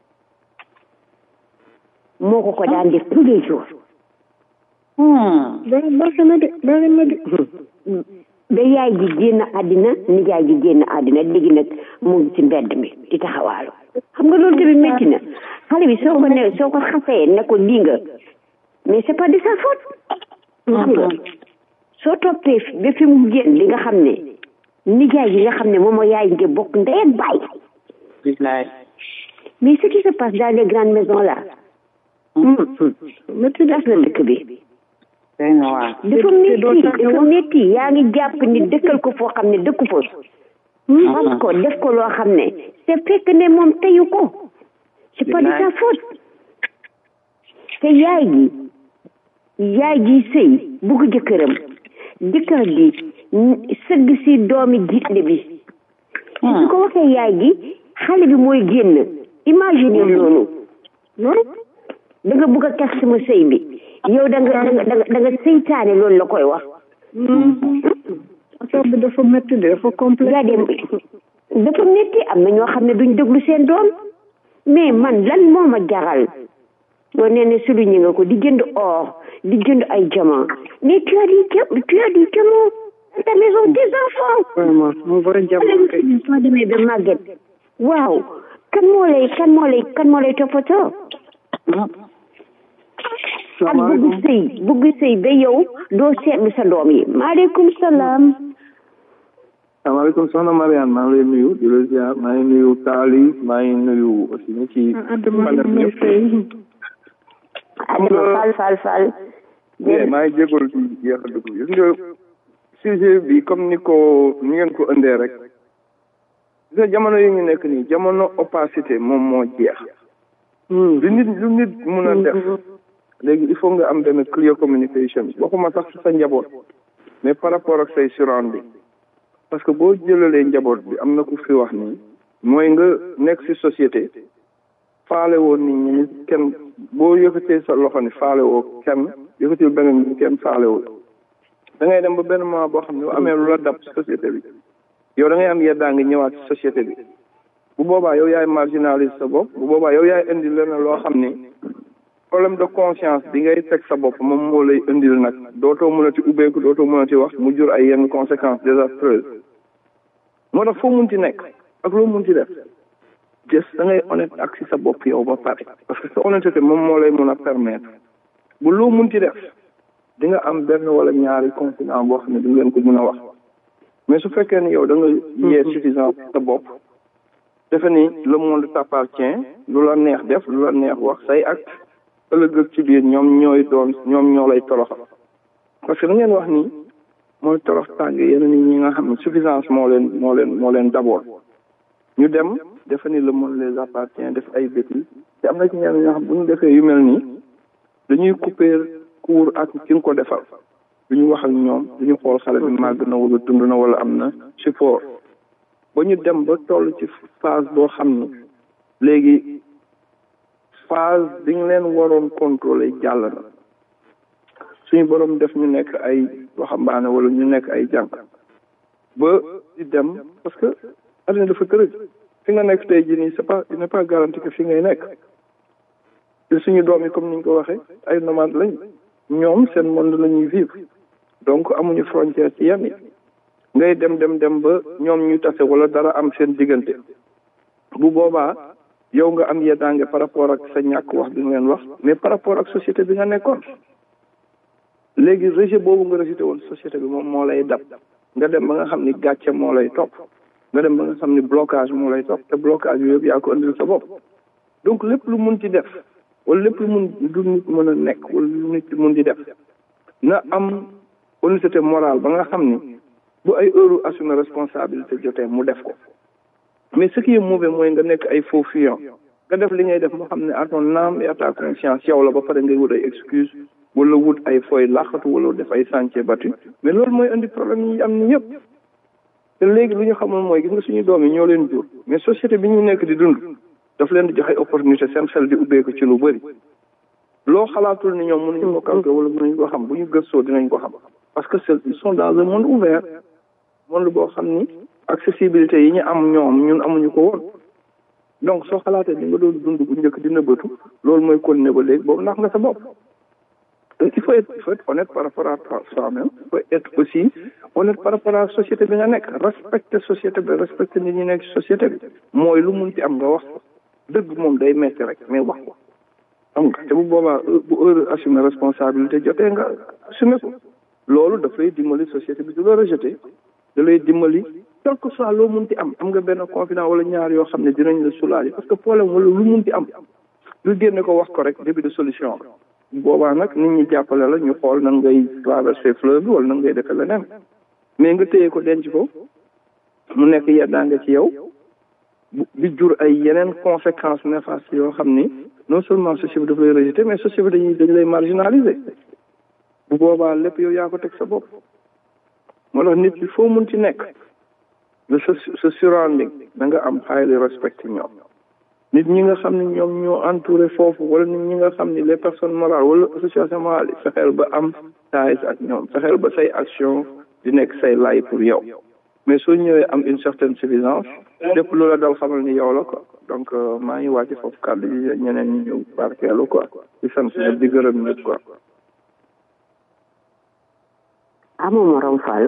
moo ko ko daan def tous les jours baax na de baax na de ba yaay ji génn àddina nijaay ji génn àddina léegi nag mu ngi ci mbedd mi di taxawaalu xam nga loolu tamit métti na xale bi soo ko ne soo ko xasee ne ko lii nga mais c'est pas de sa faute xam nga soo toppee ba fi mu génn li nga xam ne nijaay ji nga xam ne moom moo yaay nge bokk ndey ak baay mais ce qui se passe dans les grandes maisons là métti tas na dëkk bi dafa métti dafa métti yaa ngi jàpp ni dëkkal ko foo xam ne dëkku fa xam ko def ko loo xam ne c'est fekk ne moom teyu ko c'est pas de sa faute te yaay gi yaay ji sëy bugg jëkkëram jëkkër gi sëgg si doomi jiitle bi su ko waxee yaay gi xale bi mooy génn imagine loolu da nga bugg a kes sama sëy bi yow da nga da nga da nga seytaane loolu la koy wax affaire bi dafa métti de dafa complexe yaa dem dafa métti am na ñoo xam ne duñ déglu seen doom mais man lan moo ma jaral boo nee ne souligné nga ko di jënd or di jënd ay diamant mais tu as dit que tu as dit que mon ta maison des enfants vraiment mon vrai diamant kay soo demee ba màgget waaw kan moo lay kan moo lay kan moo lay toppatoo ak bugg sëy bugg sëy ba yow doo seetlu sa doom yi maaleykum salaam salaamaaleykum soxna Mariane maa ngi lay nuyu di la ziar maa ngi nuyu Taali maa ngi nuyu aussi ñi ci panel bi yëpp Adama Fall Fall Fall bien maa ngi jégalu ci yéex a dugg gis nga sujet bi comme ni ko ni ngeen ko indee rek gis nga jamono yi ñu nekk nii jamono opacité moom moo jeex lu nit lu nit mun a def léegi il faut nga am benn clear communication waxuma sax sa njaboot mais par rapport ak say surrounding parce que boo jëlalee njaboot bi am na ku fi wax nii mooy nga nekk ci société faale woo nit ñi ni kenn boo yëkkatee sa loxo ni faale woo kenn yëkkatil beneen ni kenn faale woo da ngay dem ba benn moment boo xam ne bu amee lu la dab société bi yow da ngay am yeddaa ngi ñëwaat ci société bi bu boobaa yow yaay marginalise sa bopp bu boobaa yow yaay indi leneen loo xam ni problème de conscience bi ngay teg sa bopp moom moo lay indil nag dootoo mënati ubbeeku dootoo mënati wax mu jur ay yenn conséquences désastreuses moo tax foo munti nekk ak loo munti def jës da ngay honnête ak si sa bopp yow ba pare parce que sa honnêteté moom moo lay mun a permettre bu loo munti def di nga am benn wala ñaari conséquence boo xam ne di ngeen ko mun a wax mais su fekkee ni yow da nga yee suffisant sa bopp defe ni le monde t'appartient lu la neex def lu la neex wax say ak ëllëg ak ci biir ñoom ñooy doon ñoom ñoo lay toroxal parce que da ngeen wax ni mooy torox tàng yenn nit ñi nga xam ne suffisance moo leen moo leen moo leen d'abord ñu dem defe ni le monde les appartient def ay bêtises te am na ci ñenn ñoo xam bu ñu defee yu mel nii dañuy couper court ak ki nga ko defal du ñu wax ak ñoom du ñu xool xale bi màgg na wala dund na wala am na support ba ñu dem ba toll ci phase boo xam ni léegi phase bi ñu leen waroon contrôler jàll na suñu borom def ñu nekk ay waxambaane wala ñu nekk ay jàng ba di dem parce que adduna dafa tërëj fi nga nekk tey jii nii c'est pas il n'est pas garanti que fi ngay nekk te suñu doom yi comme ni ñu ko waxee ay nomades lañ ñoom seen monde la ñuy vivre donc amuñu frontière ci yenn yi ngay dem dem dem ba ñoom ñu tase wala dara am seen diggante bu boobaa yow nga am yeddaange par rapport ak sa ñàkk wax bi nga leen wax mais par rapport ak société bi nga nekkoon léegi rejet boobu nga rejeté woon société bi moom moo lay dab nga dem ba nga xam ni gàcce moo lay topp nga dem ba nga xam ni blocage moo lay topp te blocage yooyu yëpp yaa ko indil sa bopp donc lépp lu mun ci def wala lépp lu mun du nit mën a nekk wala lu nit mun di def na am honnêteté morale ba nga xam ni bu ay heure assumer responsabilité jotee mu def ko mais ce qui est mauvais mooy nga nekk ay faux fuyant nga def li ngay def moo xam ne à ton âme et à ta conscience yow la ba pare ngay wut ay excuse wala wut ay fooy làqatu wala def ay sentier battu mais loolu mooy indi problème yi am ni yëpp te léegi lu ñu xamul mooy gis nga suñu doom yi ñoo leen jur mais société bi ñu nekk di dund daf leen di jox ay opportunité seen xel di ubbeeku ci lu bëri loo xalaatul ni ñoom mënuñu ko calculer wala mënuñu ko xam bu ñu gëstoo dinañ ko xam parce que c'est ils sont dans un monde ouvert monde boo xam ni accessibilité yi ñu am ñoom ñun amuñu ko woon donc soo xalaatee ni nga doon dund bu njëkk di nëbbatu loolu mooy continuer ba léegi boobu ndax nga sa bopp il faut être il faut être honnête par rapport à soi-même il faut être aussi honnête par rapport à société bi nga nekk respecter société bi respecter nit ñi nekk société bi mooy lu mun ci am nga wax ko dëgg moom day metti rek mais wax ko xam nga te bu boobaa bu heure assumer responsabilité jotee nga assumer ko loolu daf lay dimbali société bi du la rejeter da lay dimbali quel que soit loo mun ci am am nga benn confident wala ñaar yoo xam ne dinañ la soulager parce que problème wala lu mun ci am lu génne ko wax ko rek début de solution la boobaa nag nit ñi jàppale la ñu xool nan ngay traverser fleuve bi wala nan ngay defee leneen mais nga téye ko denc ko mu nekk yeddaange ci yow bi jur ay yeneen conséquences néfastes yoo xam ni non seulement société bi daf lay rejeter mais société bi dañuy dañ lay marginaliser bu boobaa lépp yow yaa ko teg sa bopp moo tax nit ki foo mun ci nekk nga sa sa surrounding da nga am highly respect ñoom nit ñi nga xam ne ñoom ñoo entouré foofu wala nit ñi nga xam ni les personnes morales wala association morale yi fexeel ba am ties ak ñoom fexeel ba say action di nekk say lay pour yow mais soo ñëwee am une certaine suffisance lépp loola dal xamal ni yow la quoi donc maa ngi wàcc foofu kàddu yi ñeneen ñi ñëw barkeelu quoi di sant ñëpp di gërëm ñëpp quoi amu morom fal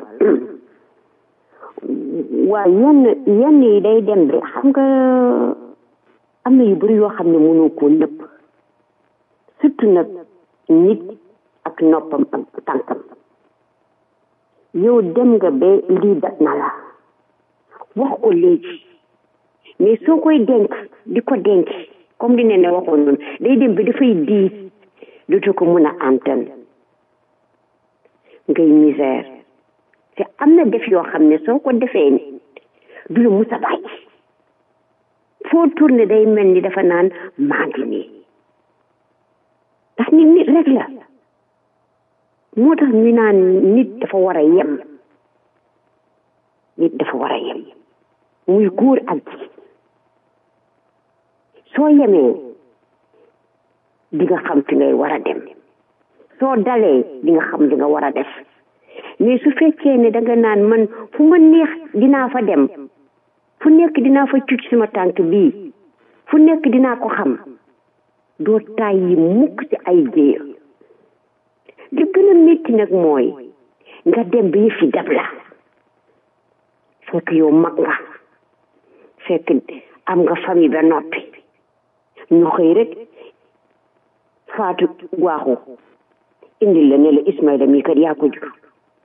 waaw yenn yenn yi day dem de xam nga am na yu bëri yoo xam ne mënoo koo nëpp surtout nag nit ak noppam ak tànkam yow dem nga ba lii dat na la wax ko léegi mais soo koy denc di ko denc comme li ne ne waxoon noonu day dem ba dafay diis dootu ko mun a antan ngay misère te am na def yoo xam ne soo ko defee ni du la musa bàyyi foo tourné day mel ni dafa naan maa ngi nii ndax nit nit rek la moo tax ñu naan nit dafa war a yem nit dafa war a yem muy góor ak ji soo yemee di nga xam fi ngay war a dem soo dalee di nga xam li nga war a def mais su fekkee ne danga naan man fu ma neex dinaa fa dem fu nekk dinaa fa cuc sama tànk bii fu nekk dinaa ko xam doo tàyyi mukk ci ay jéer li gën a métti nag mooy nga dem ba yëf yi dab la fekk yow mag nga fekk am nga famille ba noppi ñu xëy rek faatu waaxu indil la ne la Ismaïla mii kat yaa ko jur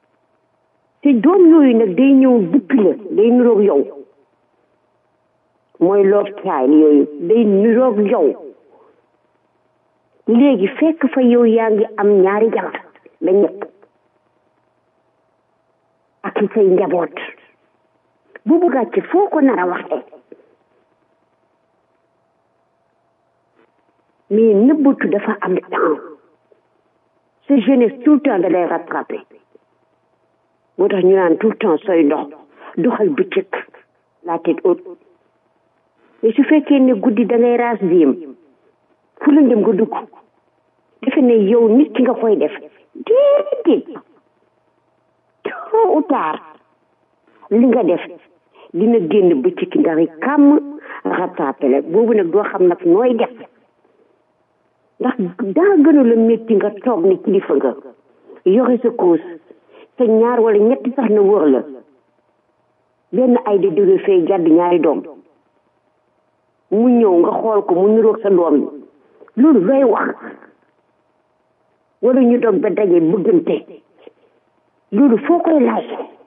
te doom yooyu nag day ñëw buppi la day nuroog yow mooy love child yooyu day niroog yow léegi fekk fa yow yaa ngi am ñaari jabar ba ñett ak say njaboot boobu gàcce foo ko nar a waxee mais nëbbatu dafa am temps sa jeunesse tout le temps da lay rattrapé moo tax ñu naan tout le temps sooy ndox doxal bëccëg la tête haute mais su fekkee ne guddi da ngay raas diem fu la dem nga dugg defe ne yow nit ki nga koy def déedéet tôt ou tard li nga def dina génn bëccëg nga ri kàmm rattrapé la boobu nag doo xam nag nooy def ndax daa gënu la métti nga toog ni kilifa nga yore sa koos te ñaar wala ñetti sax na wër la benn ay di jóge fee jàdd ñaari doom mu ñëw nga xool ko mu niroog sa doom bi loolu looy wax wala ñu doog ba daje bëggante loolu foo koy laaj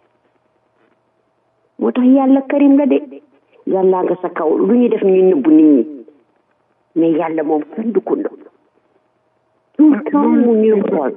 moo tax yàlla karim la de yàlla nga sa kaw lu ñu def ñu nëbbu nit ñi mais yàlla moom kenn du ko nëbb tout le temps mu ñuy xool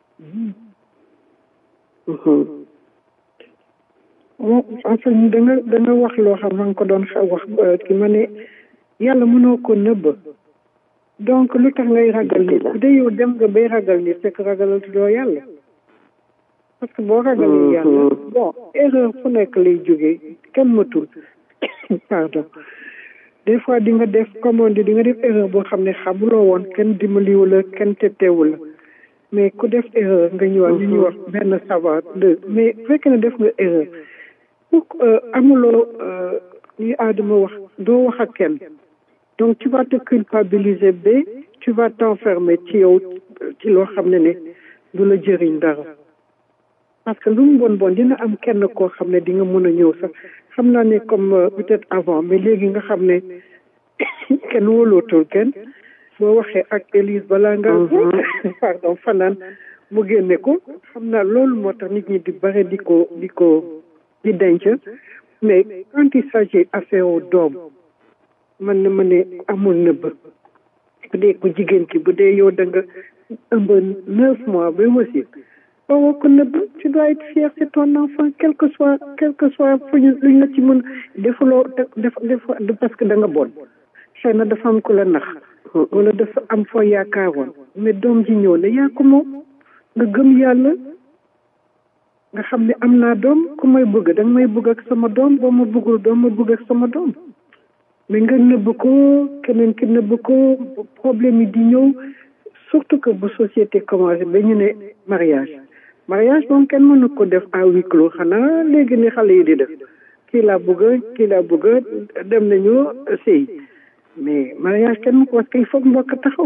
en fait da nga da nga wax loo xam nga ko doon wax ki ma ne yàlla mënoo ko nëbb donc lu tax ngay ragal nit bu dee yow dem nga bay ragal nit fekk ragalal doo yàlla parce que boo ragalee yàlla bon erreur fu nekk lay jógee kenn matul pardon des fois di nga def comme on dit di nga def erreur boo xam ne xamuloo woon kenn dimbaliwu la kenn tettewu la mais ku def erreur nga ñëwaat ñu ñuy wax benn savoir deux mais fekk na def nga erreur pour amuloo li aadama wax doo wax ak kenn donc tu vas te culpabiliser ba tu vas t'enfermer ci yow ci loo xam ne ne du la jëriñ dara parce que lu mu bon bon dina am kenn koo xam ne di nga mën a ñëw sax xam naa ne comme peut-être avant mais léegi nga xam ne kenn wóolootul kenn boo waxee ak Élise balaa nga pardon fanaan mu génne ko xam naa loolu moo tax nit ñi di bare di ko di ko di denc mais quand il s'agit affaire u doom man na ma ne amul nëbb bu dee ku jigéen ki bu dee yow da nga ëmb neuf mois ba wasi boo ko nëbb tu dois être fier c'est ton enfant quel que soit quel que soit fu ñu luñ la ci mën defuloo def def parce que da nga bon xëy na dafa am ku la nax wala dafa am foo yaakaaroon mais doom ji ñëw ne yaa ko moom nga gëm yàlla nga xam ne am naa doom ku may bëgg da nga may bëgg ak sama doom boo ma bëggul doo ma bëgg ak sama doom mais nga nëbb ko keneen ki nëbb ko problème yi di ñëw surtout que bu société commencé ba ñu ne mariage mariage moom kenn mënu ko def à huis clos xanaa léegi ni xale yi di def kii laa bëgg kii laa bëgg dem nañu sëy mais mariage kenn ko parce que il faut mbokk taxaw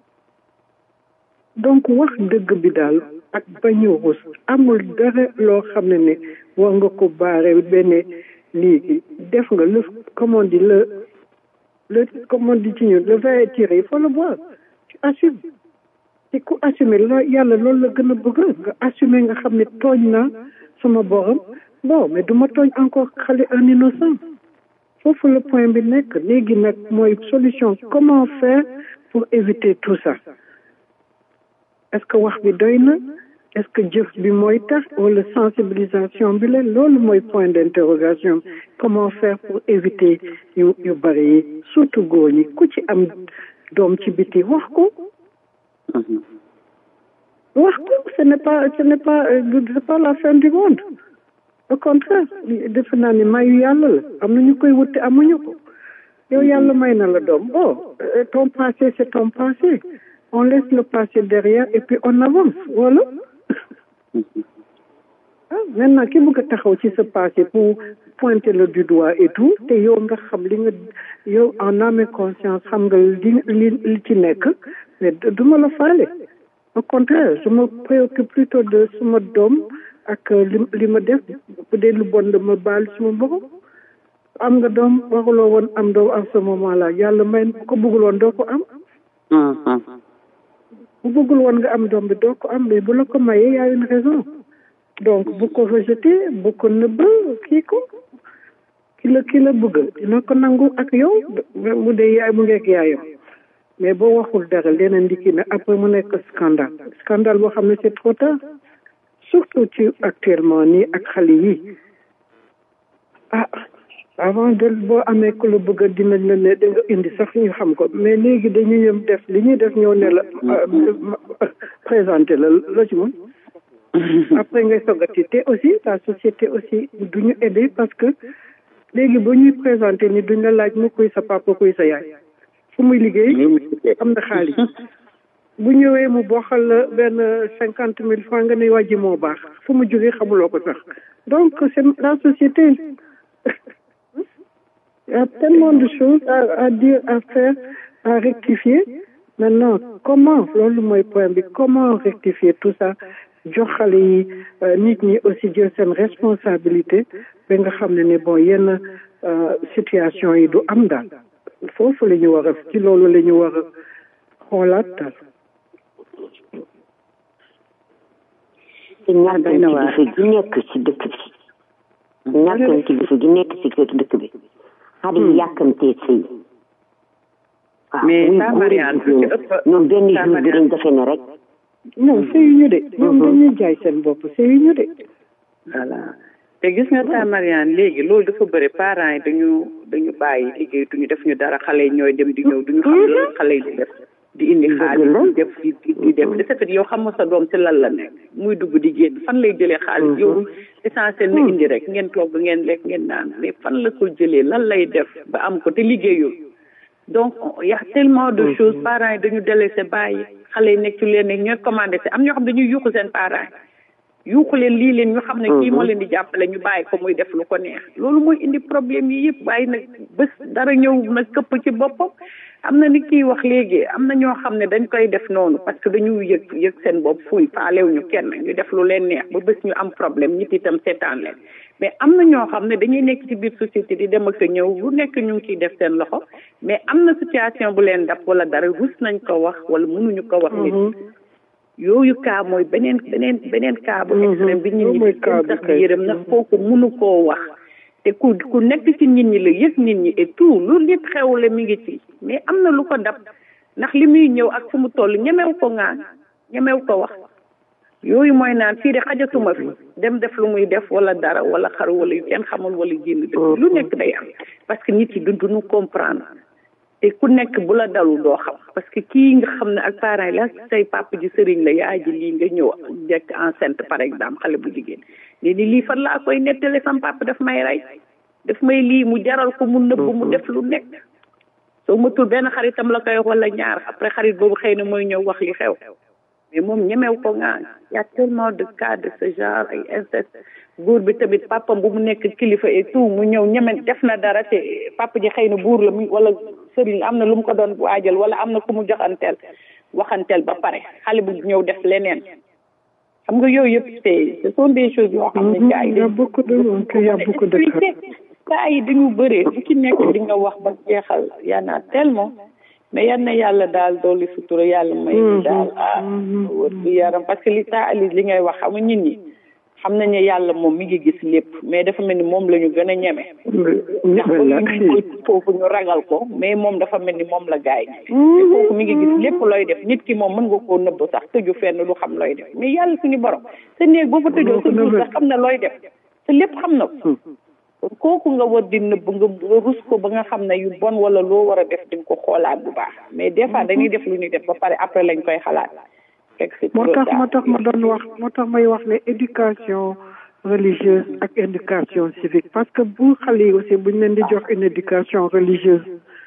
donc wax dëgg bi daal ak bañ a rus amul dara loo xam ne ne war nga ko baare benn lii def nga le comme on dit le le comme on dit ci ñun le vin est tiré il faut le boire tu assumes te ku assumer la yàlla loolu la gën a bëgg nga assumer nga xam ne tooñ naa sama borom bon mais du ma tooñ encore xale un innocent foofu le point bi nekk léegi nag mooy solution comment faire pour éviter tout ça est-ce que wax bi doy na est-ce que jëf bi mooy tax wala sensibilisation bi la loolu mooy point d'interrogation comment faire pour éviter yu yu bari yi surtout góor ñi ku ci am doom ci biti wax ko wax ko ce n'est pas ce n'est pas c'est pas la fin du monde au contraire defe naa ni mayu yàlla la am na ñu koy wuti amuñu ko yow yàlla may na la doom bon ton passé c'est ton passé on laisse le passé derrière et puis on avance voilà ah maintenant ki bëgg a taxaw ci sa passé pour pointer le du doigt et tout te yow nga xam li nga yow en âme et conscience xam nga li li li ci nekk mais du ma la faale au contraire je me préoccupe plutôt de suma doom ak li li ma def bu dee lu bon dama baal suma borom am nga doom waxuloo woon am doom à ce moment là yàlla may ko bëggul woon doo ko am bu bëggul woon nga am doom bi doo ko am mais bu la ko mayee y a une raison donc bu ko rejeté bu ko nëbb kii ko ki la ki la bëgg dina ko nangu ak yow mu dee yaay mu ngeeg yaayam mais boo waxul dara leneen ndiki ne après mu nekk scandale scandale boo xam ne c'est trop tard surtout ci actuellement nii ak xale yi ah avant de boo amee ku la bëgg dinañ la ne da nga indi sax ñu xam ko mais léegi dañuy yëm def li ñuy def ñëw ne la présenté la la ci mun après ngay sogati te aussi la société aussi du ñu aider parce que léegi ba ñuy présenté ni duñ la laaj mu kuy sa papa kuy sa yaay fu muy liggéey am na xaalis bu ñëwee mu boxal la benn cinquante mille francs nga ne wàjji moo baax fu mu jógee xamuloo ko sax donc c'est la société il y a tellement de choses à, à dire à faire à rectifier maintenant comment loolu mooy point bi comment rectifier tout ça jox xale yi nit ñi aussi jël seen responsabilité ba nga xam ne ne bon yenn situation yi du am daal foofu la ñu war a ci loolu la ñu war a xoolaat daal te ñàkkan kilifa gi nekk ci dëkk bi ñàkkan kilifa gi nekk ci kër dëkk bi xale yi yàkkamtee sëy waaw mais muy ça góor Marianne ak jigéen ñoom benn jour bi dañ defe ne rek non sëyuñu de ñoom dañuy jaay seen bopp sëyuñu de voilà te gis nga ta Marianne léegi loolu dafa bëri parents yi dañu dañu bàyyi liggéey duñu def ñu dara xale yi ñooy dem di ñëw duñu xam lan xale yi di def di indi xaalis di def di di def de ce fait yow xam nga sa doom ci lan la nekk muy dugg di génn fan lay jëlee xaalis yow essentiel na indi rek ngeen togg ngeen lekk ngeen naan mais fan la ko jëlee lan lay def ba am ko te liggéeyul donc y a tellement de choses parents yi dañu délaissé bàyyi xale yi nekk ci leen ne ñooy commandé si am ñoo xam dañuy yuuxu seen parents yi yuuxu leen lii leen ñu xam ne kii moo leen di jàppale ñu bàyyi ko muy def lu ko neex loolu mooy indi problème yi yëpp waaye nag bés dara ñëw nag këpp ci boppam am na ni kii wax léegi am na ñoo xam ne dañ koy def noonu parce que dañu yëg yëg seen bopp fuy faalew ñu kenn ñu def lu leen neex ba bés ñu am problème nit itam seetaan leen mais am na ñoo xam ne dañuy nekk ci biir société di dem ak a ñëw lu nekk ñu ngi ciy def seen loxo mais am na situation bu leen dab wala dara rus nañ ko wax wala mënuñu ko wax nit yooyu cas mooy beneen beneen beneen cas bu extrême bi nit ñi di sax di yërëm nag kooku mënu koo wax te ku ku nekk ci nit ñi la yëg nit ñi et tout lu nit xewle mi ngi ci mais am na lu ko dab ndax li muy ñëw ak fu mu toll ñemew ko ngaan ñemew ko wax yooyu mooy naan fii de xajatuma fi dem def lu muy def wala dara wala xaru wala yu kenn xamul wala génn dëkk lu nekk day am parce que nit yi du duñu comprendre te ku nekk bu la dalu doo xam parce que kii nga xam ne ak parents yi la say papa ji sëriñ la yaay ji lii nga ñëw nekk enceinte par exemple xale bu jigéen ne ni lii fan laa koy nettale sam papa daf may rey daf may lii mu jaral ko mu nëbb mu def lu nekk soo matul benn xaritam la koy wax wala ñaar après xarit boobu xëy na mooy ñëw wax li xew mais moom ñemew ko nga y a tellement de cas de ce genre ay inceste góor bi tamit papam bu mu nekk kilifa et tout mu ñëw ñeme def na dara te papa ji xëy na buur la mu wala sëriñ la am na lu mu ko doon waajal wala am na ku mu joxanteel waxanteel ba pare xale bu ñëw def leneen xam nga yooyu yëpp c'est ce sont des choses yoo xam ne gars yi dañ beaucoup de y a beaucoup de cas cas yi dañu bëree bu ci nekk di nga wax ba jeexal yaa naa tellement mais yan na yàlla daal dooli sutura yàlla may ñu daal ah wër bi yaram parce que li ta Alice li ngay wax xam nga nit ñi xam nañu yàlla moom mi ngi gis lépp mais dafa mel ni moom la ñu gën a ñeme ndax ñu foofu ñu ragal ko mais moom dafa mel ni moom la gaay ñeme foofu mi ngi gis lépp looy def nit ki moom mën nga koo nëbb sax tëju fenn du xam looy def mais yàlla suñu borom sa néeg boo fa tëjoo sa duus sax xam na looy def te lépp xam na ko kon kooku nga war di nëbb nga nga rus ko ba nga xam ne yu bon wala loo war a def di nga ko xoolaat bu baax mais des fois dañuy def lu ñuy def ba pare après lañ koy xalaat moo tax moo tax ma doon wax moo tax may wax ne éducation religieuse ak éducation civique parce que bu xale yi aussi buñ leen di jox une éducation religieuse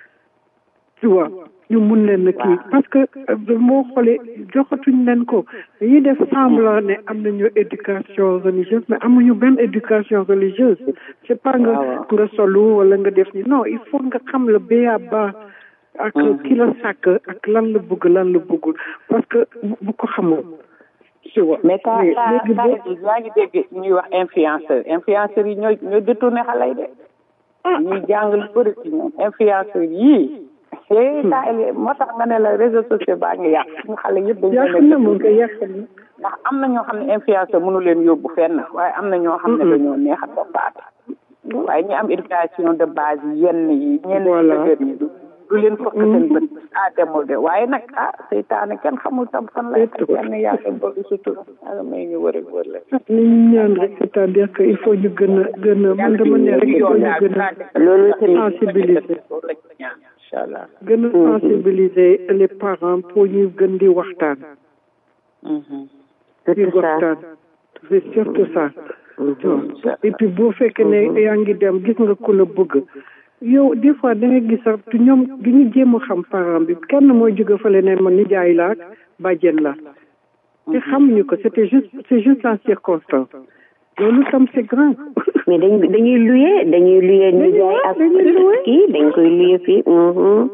tu vois ñu mun leen na kii parce que moo xoolee joxatuñ leen ko dañuy def semblant ne am nañu éducation religieuse mais amuñu benn éducation religieuse c'est pas nga nga solu wala nga def ni non il faut nga xam le ba ba ak ki la sàkk ak lan la bëgg lan la bëggul parce que bu ko xamoon tu vois mais ka ka yaa ngi dégg ñuy wax influenceur influenceurs yi ñooy ñooy détourné xale yi de ñuy jàng lu bëri ci ñoom influenceurs yii eh taa moo tax nga ne la réseaux sociaux baa ngi yàq suñu xale yëpp dañu yàq na moom ko yàq na ndax am na ñoo xam ne influenceur mënu leen yóbbu fenn waaye am na ñoo xam ne dañoo neex a toppaat waaye ñi am éducation de base yi yenn yi ñenn Voilà. dëgër yi du du leen fokk seen bët ah demul de waaye nag ah seytaane kenn xamul tam fan lay xaj yenn yàlla bëgg sutura yàlla may ñu wër ak wër la ni ñu ñaan rek c'est-à-dire que il faut ñu gën a gën a man dama ne rek il faut ñu gën a loolu tamit sensibiliser incha allah gën a sensibiliser les parents pour ñu gën di waxtaan di waxtaan c'est surtout ça et puis boo fekkee ne yaa ngi dem gis nga ku la bëgg yow des fois da nga gis sax tu ñoom du ñu jéem a xam parent bi kenn mooy jóge fële ne ma nijaay la ak bàjjen la te xamuñu ko c'était juste c'est juste la circonstance loolu tam c'est grave mais dañ dañuy luye dañuy luye nijaay ak kii dañ koy luye fii mhm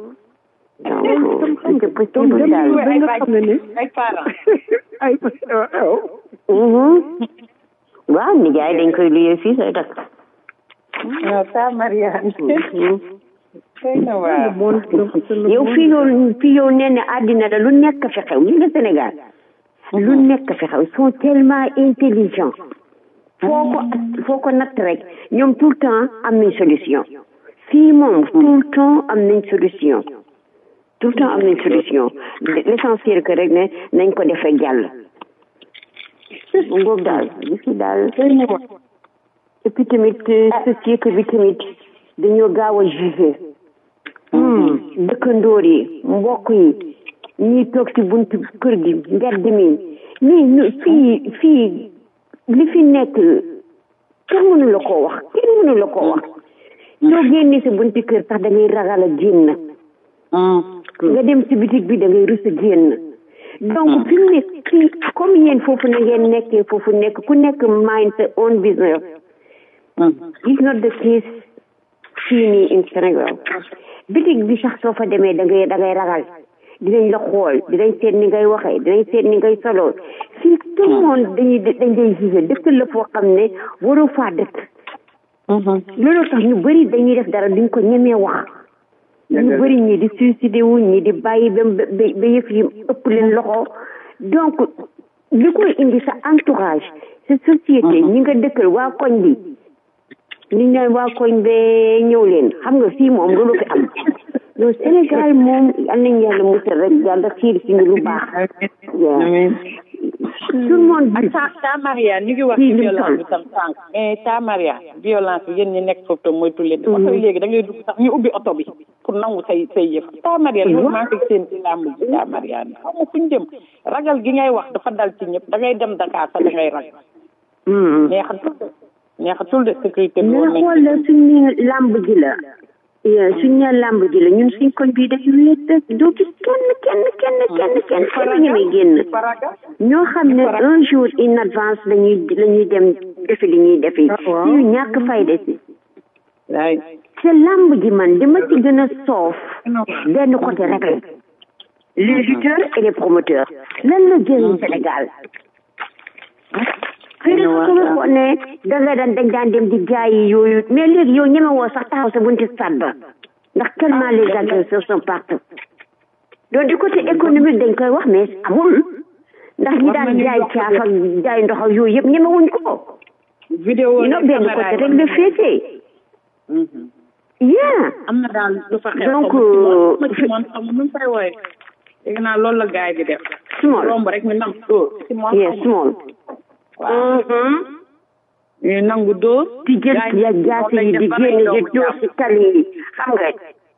donc c'est possible daal ba nga xam ne ne ay parents ay mhm waaw nijaay dañ koy luye fii say dak non ça Mariane xëy na waaw yow fii yow fii yow nee na àddina la lu nekk fi xew li nga Sénégal lu nekk fi xew ils sont tellement intelligents foo ko foo ko natt rek ñoom tout le temps am nañ solution fii moom tout le temps am nañ solution tout le temps am nañ solution l'essentiel que rek ne nañ ko defee jàll mu ngoog daal gis nga daal et puis tamit société bi tamit dañoo gaaw a jugé dëkkandoor yi mbokk yi ñii toog ci buntu kër gi mbedd mi mais ñu fii fii li fi nekk kenn mënu la koo wax kenn mënu la koo wax soo génnee sa buntu kër sax da ngay ragal a génn nga dem ci bitig bi da ngay rus a génn donc fi mu nekk fii comme yéen foofu na ngeen nekkee foofu nekk ku nekk mind sa own business is not the case fii nii in Sénégal bitig bi sax soo fa demee da ngay da ngay ragal dinañ la xool dinañ seet ni ngay waxee dinañ seet ni ngay soloo fii tout le monde dañuy dañ lay jugé dëkk la foo xam ne waroo faa dëkk loolu tax ñu bëri dañuy def dara duñ ko ñemee wax ñu bëri ñii di suicidé wu ñii di bàyyi ba ba yëf yi ëpp leen loxo donc li koy indi sa entourage sa société ñi nga dëkkal waa koñ bi ñu naan waa koñ bee ñëw leen xam nga fii moom loolu fi am donc Sénégal moom yal nañu yàlla musal rek yàlla xiir si ñu lu baax tout le monde ta ta Mariane ñu ngi wax ci violence bi tam sànq mais ta Mariane violence bi yéen ñi nekk foofu tam moytu leen oto yi léegi da ngay dugg sax ñu ubbi oto bi pour nangu say say yëf ta Mariane loolu maa ngi seen ci làmb ji ta Mariane xam nga fuñ jëm ragal gi ngay wax dafa dal ci ñëpp da ngay dem Dakar sax da ngay ragal neexatul de neexatul de sécurité bi mais xool la suñu làmb ji la suñ ne làmb ji la ñun suñ koñ bii dañu wéet doo gis kenn kenn kenn kenn kenn kenn ñemee génn ñoo xam ne un jour in advance lañuy lañuy dem defi li ñuy defi ñu ñàkk fayda si te làmb ji man dama ci gën a soof benn côté rek la les lutteurs et les promoteurs lan la jëriñ Sénégal fii de su ma ko ne da nga daan dañ daan dem di jaayi yooyu mais léegi yow ñeme woo sax taxaw sa bunti stade ba ndax tellement les agresseurs sont partout donc du côté économique dañ koy wax mais amul ndax ñi daan jaay caaf ak jaay ndox ak yooyu yëpp ñeme wuñ ko vidéo no benn côté rek la féetee yeah am na daal lu fa xew donc Simon xam nu fay wooye dégg naa loolu la gars yi di def small romb rek ñu nam dóor Simon yeah small waaw ñu nangu dóor di jël ya jaasi yi di génn di dóor si tali yi xam nga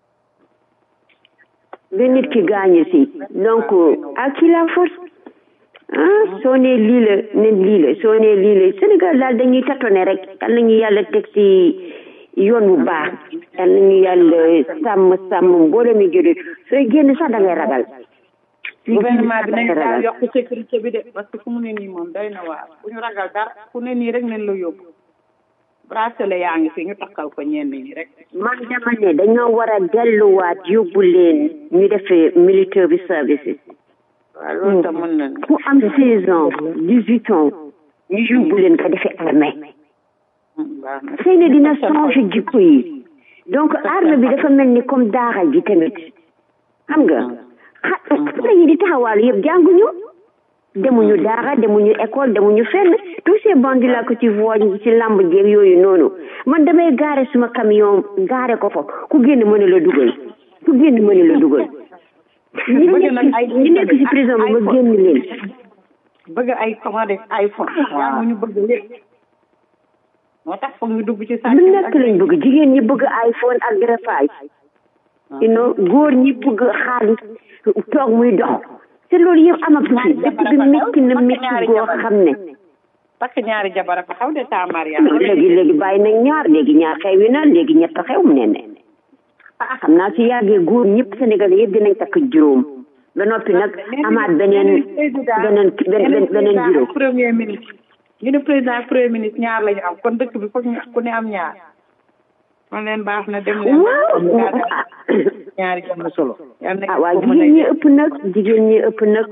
ba nit ki gaañu si donc à qui la force ah soo nee lii la ne lii la soo nee lii la Sénégal daal dañuy tatone rek yal nañu yàlla teg si yoon bu baax yal nañu yàlla sàmm sàmm mbooloo mi jëlee sooy génn sax da ngay ragal gouvernement bi nañu daal yokk sécurité bi de parce que fu mu ne nii moom doy na waar bu ñu ragal dara fu ne nii rek nañ la yóbbu bracelet yaa ngi fi ñu takkal ko ñenn ñi rek man dama ne dañoo war a delluwaat yóbbu leen ñu defee military services waaw loolu tam mën na ku am seize ans dix huit ans ñu yóbbu leen ko defee armée xëy na dina changer jikko yi donc armée bi dafa mel ni comme daara ji tamit xam nga xale yi di taxawaalu yëpp jànguñu demuñu daara demuñu école demuñu fenn tous ces bandits là que tu vois ci lamb jeeg yooyu noonu man damay gaare suma camion gaare ko fa ku génn mën a la dugal ku génn mën a la dugal ñi nekk ñi nekk ci prison bi ma génn leen bëgg ay comment dire iPhone yaa ñu bëgg lépp moo tax foog ñu dugg ci sàcc lu nekk lañ bëgg jigéen ñi bëgg iPhone ak greffage you know góor ñi bëgg xaalis toog muy dox te loolu yëpp amatu fi dëkk bi métti na métti goo xam ne parce que ñaari jabar fa xaw de ta Maria léegi léegi bàyyi nañ ñaar léegi ñaar xew yi na léegi ñett xew mu ne ne xam naa si yàggee góor ñëpp Sénégalais yëpp dinañ takk juróom ba noppi nag amaat beneen beneen beneen beneen juróom premier ministre ñu ne président premier ministre ñaar lañu am kon dëkk bi foog ñu ku ne am ñaar man leen baax na dem leen waaw ñaari am na solo ah waaw jigéen ñi ëpp nag jigéen ñi ëpp nag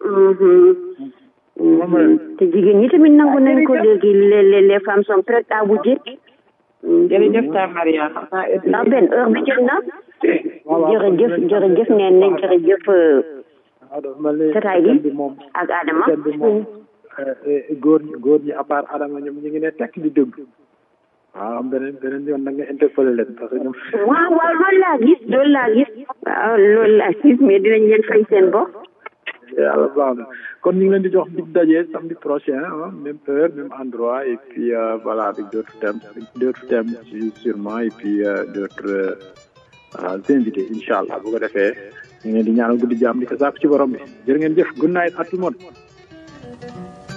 te jigéen ñi tamit nangu nañ ko léegi les les les femmes sont prêtes à bouger jërëjëf ta Maria ndax benn heure bi jot na jërëjëf jërëjëf neen ne jërëjëf tataay bi ak Adama góor ñi góor ñi à part Adama ñoom ñu ngi ne tekk di dégg waaw am beneen beneen yoon nag nga interpellé leen parce que ñoom waaw waaw loolu laa gis loolu laa gis waaw loolu laa gis mais dinañ leen fay seen bopp yàlla baax na kon ñu ngi leen di jox dig daje samedi prochain ah même heure même endroit et puis euh, voilà avec d'autres thèmes d'autres thèmes sûrement et puis euh, d'autres euh, invités incha allah bu ko defee ñu ngi leen di ñaanal guddi jàmm di ko sàkku ci borom bi jërë ngeen jëf good night à tout le monde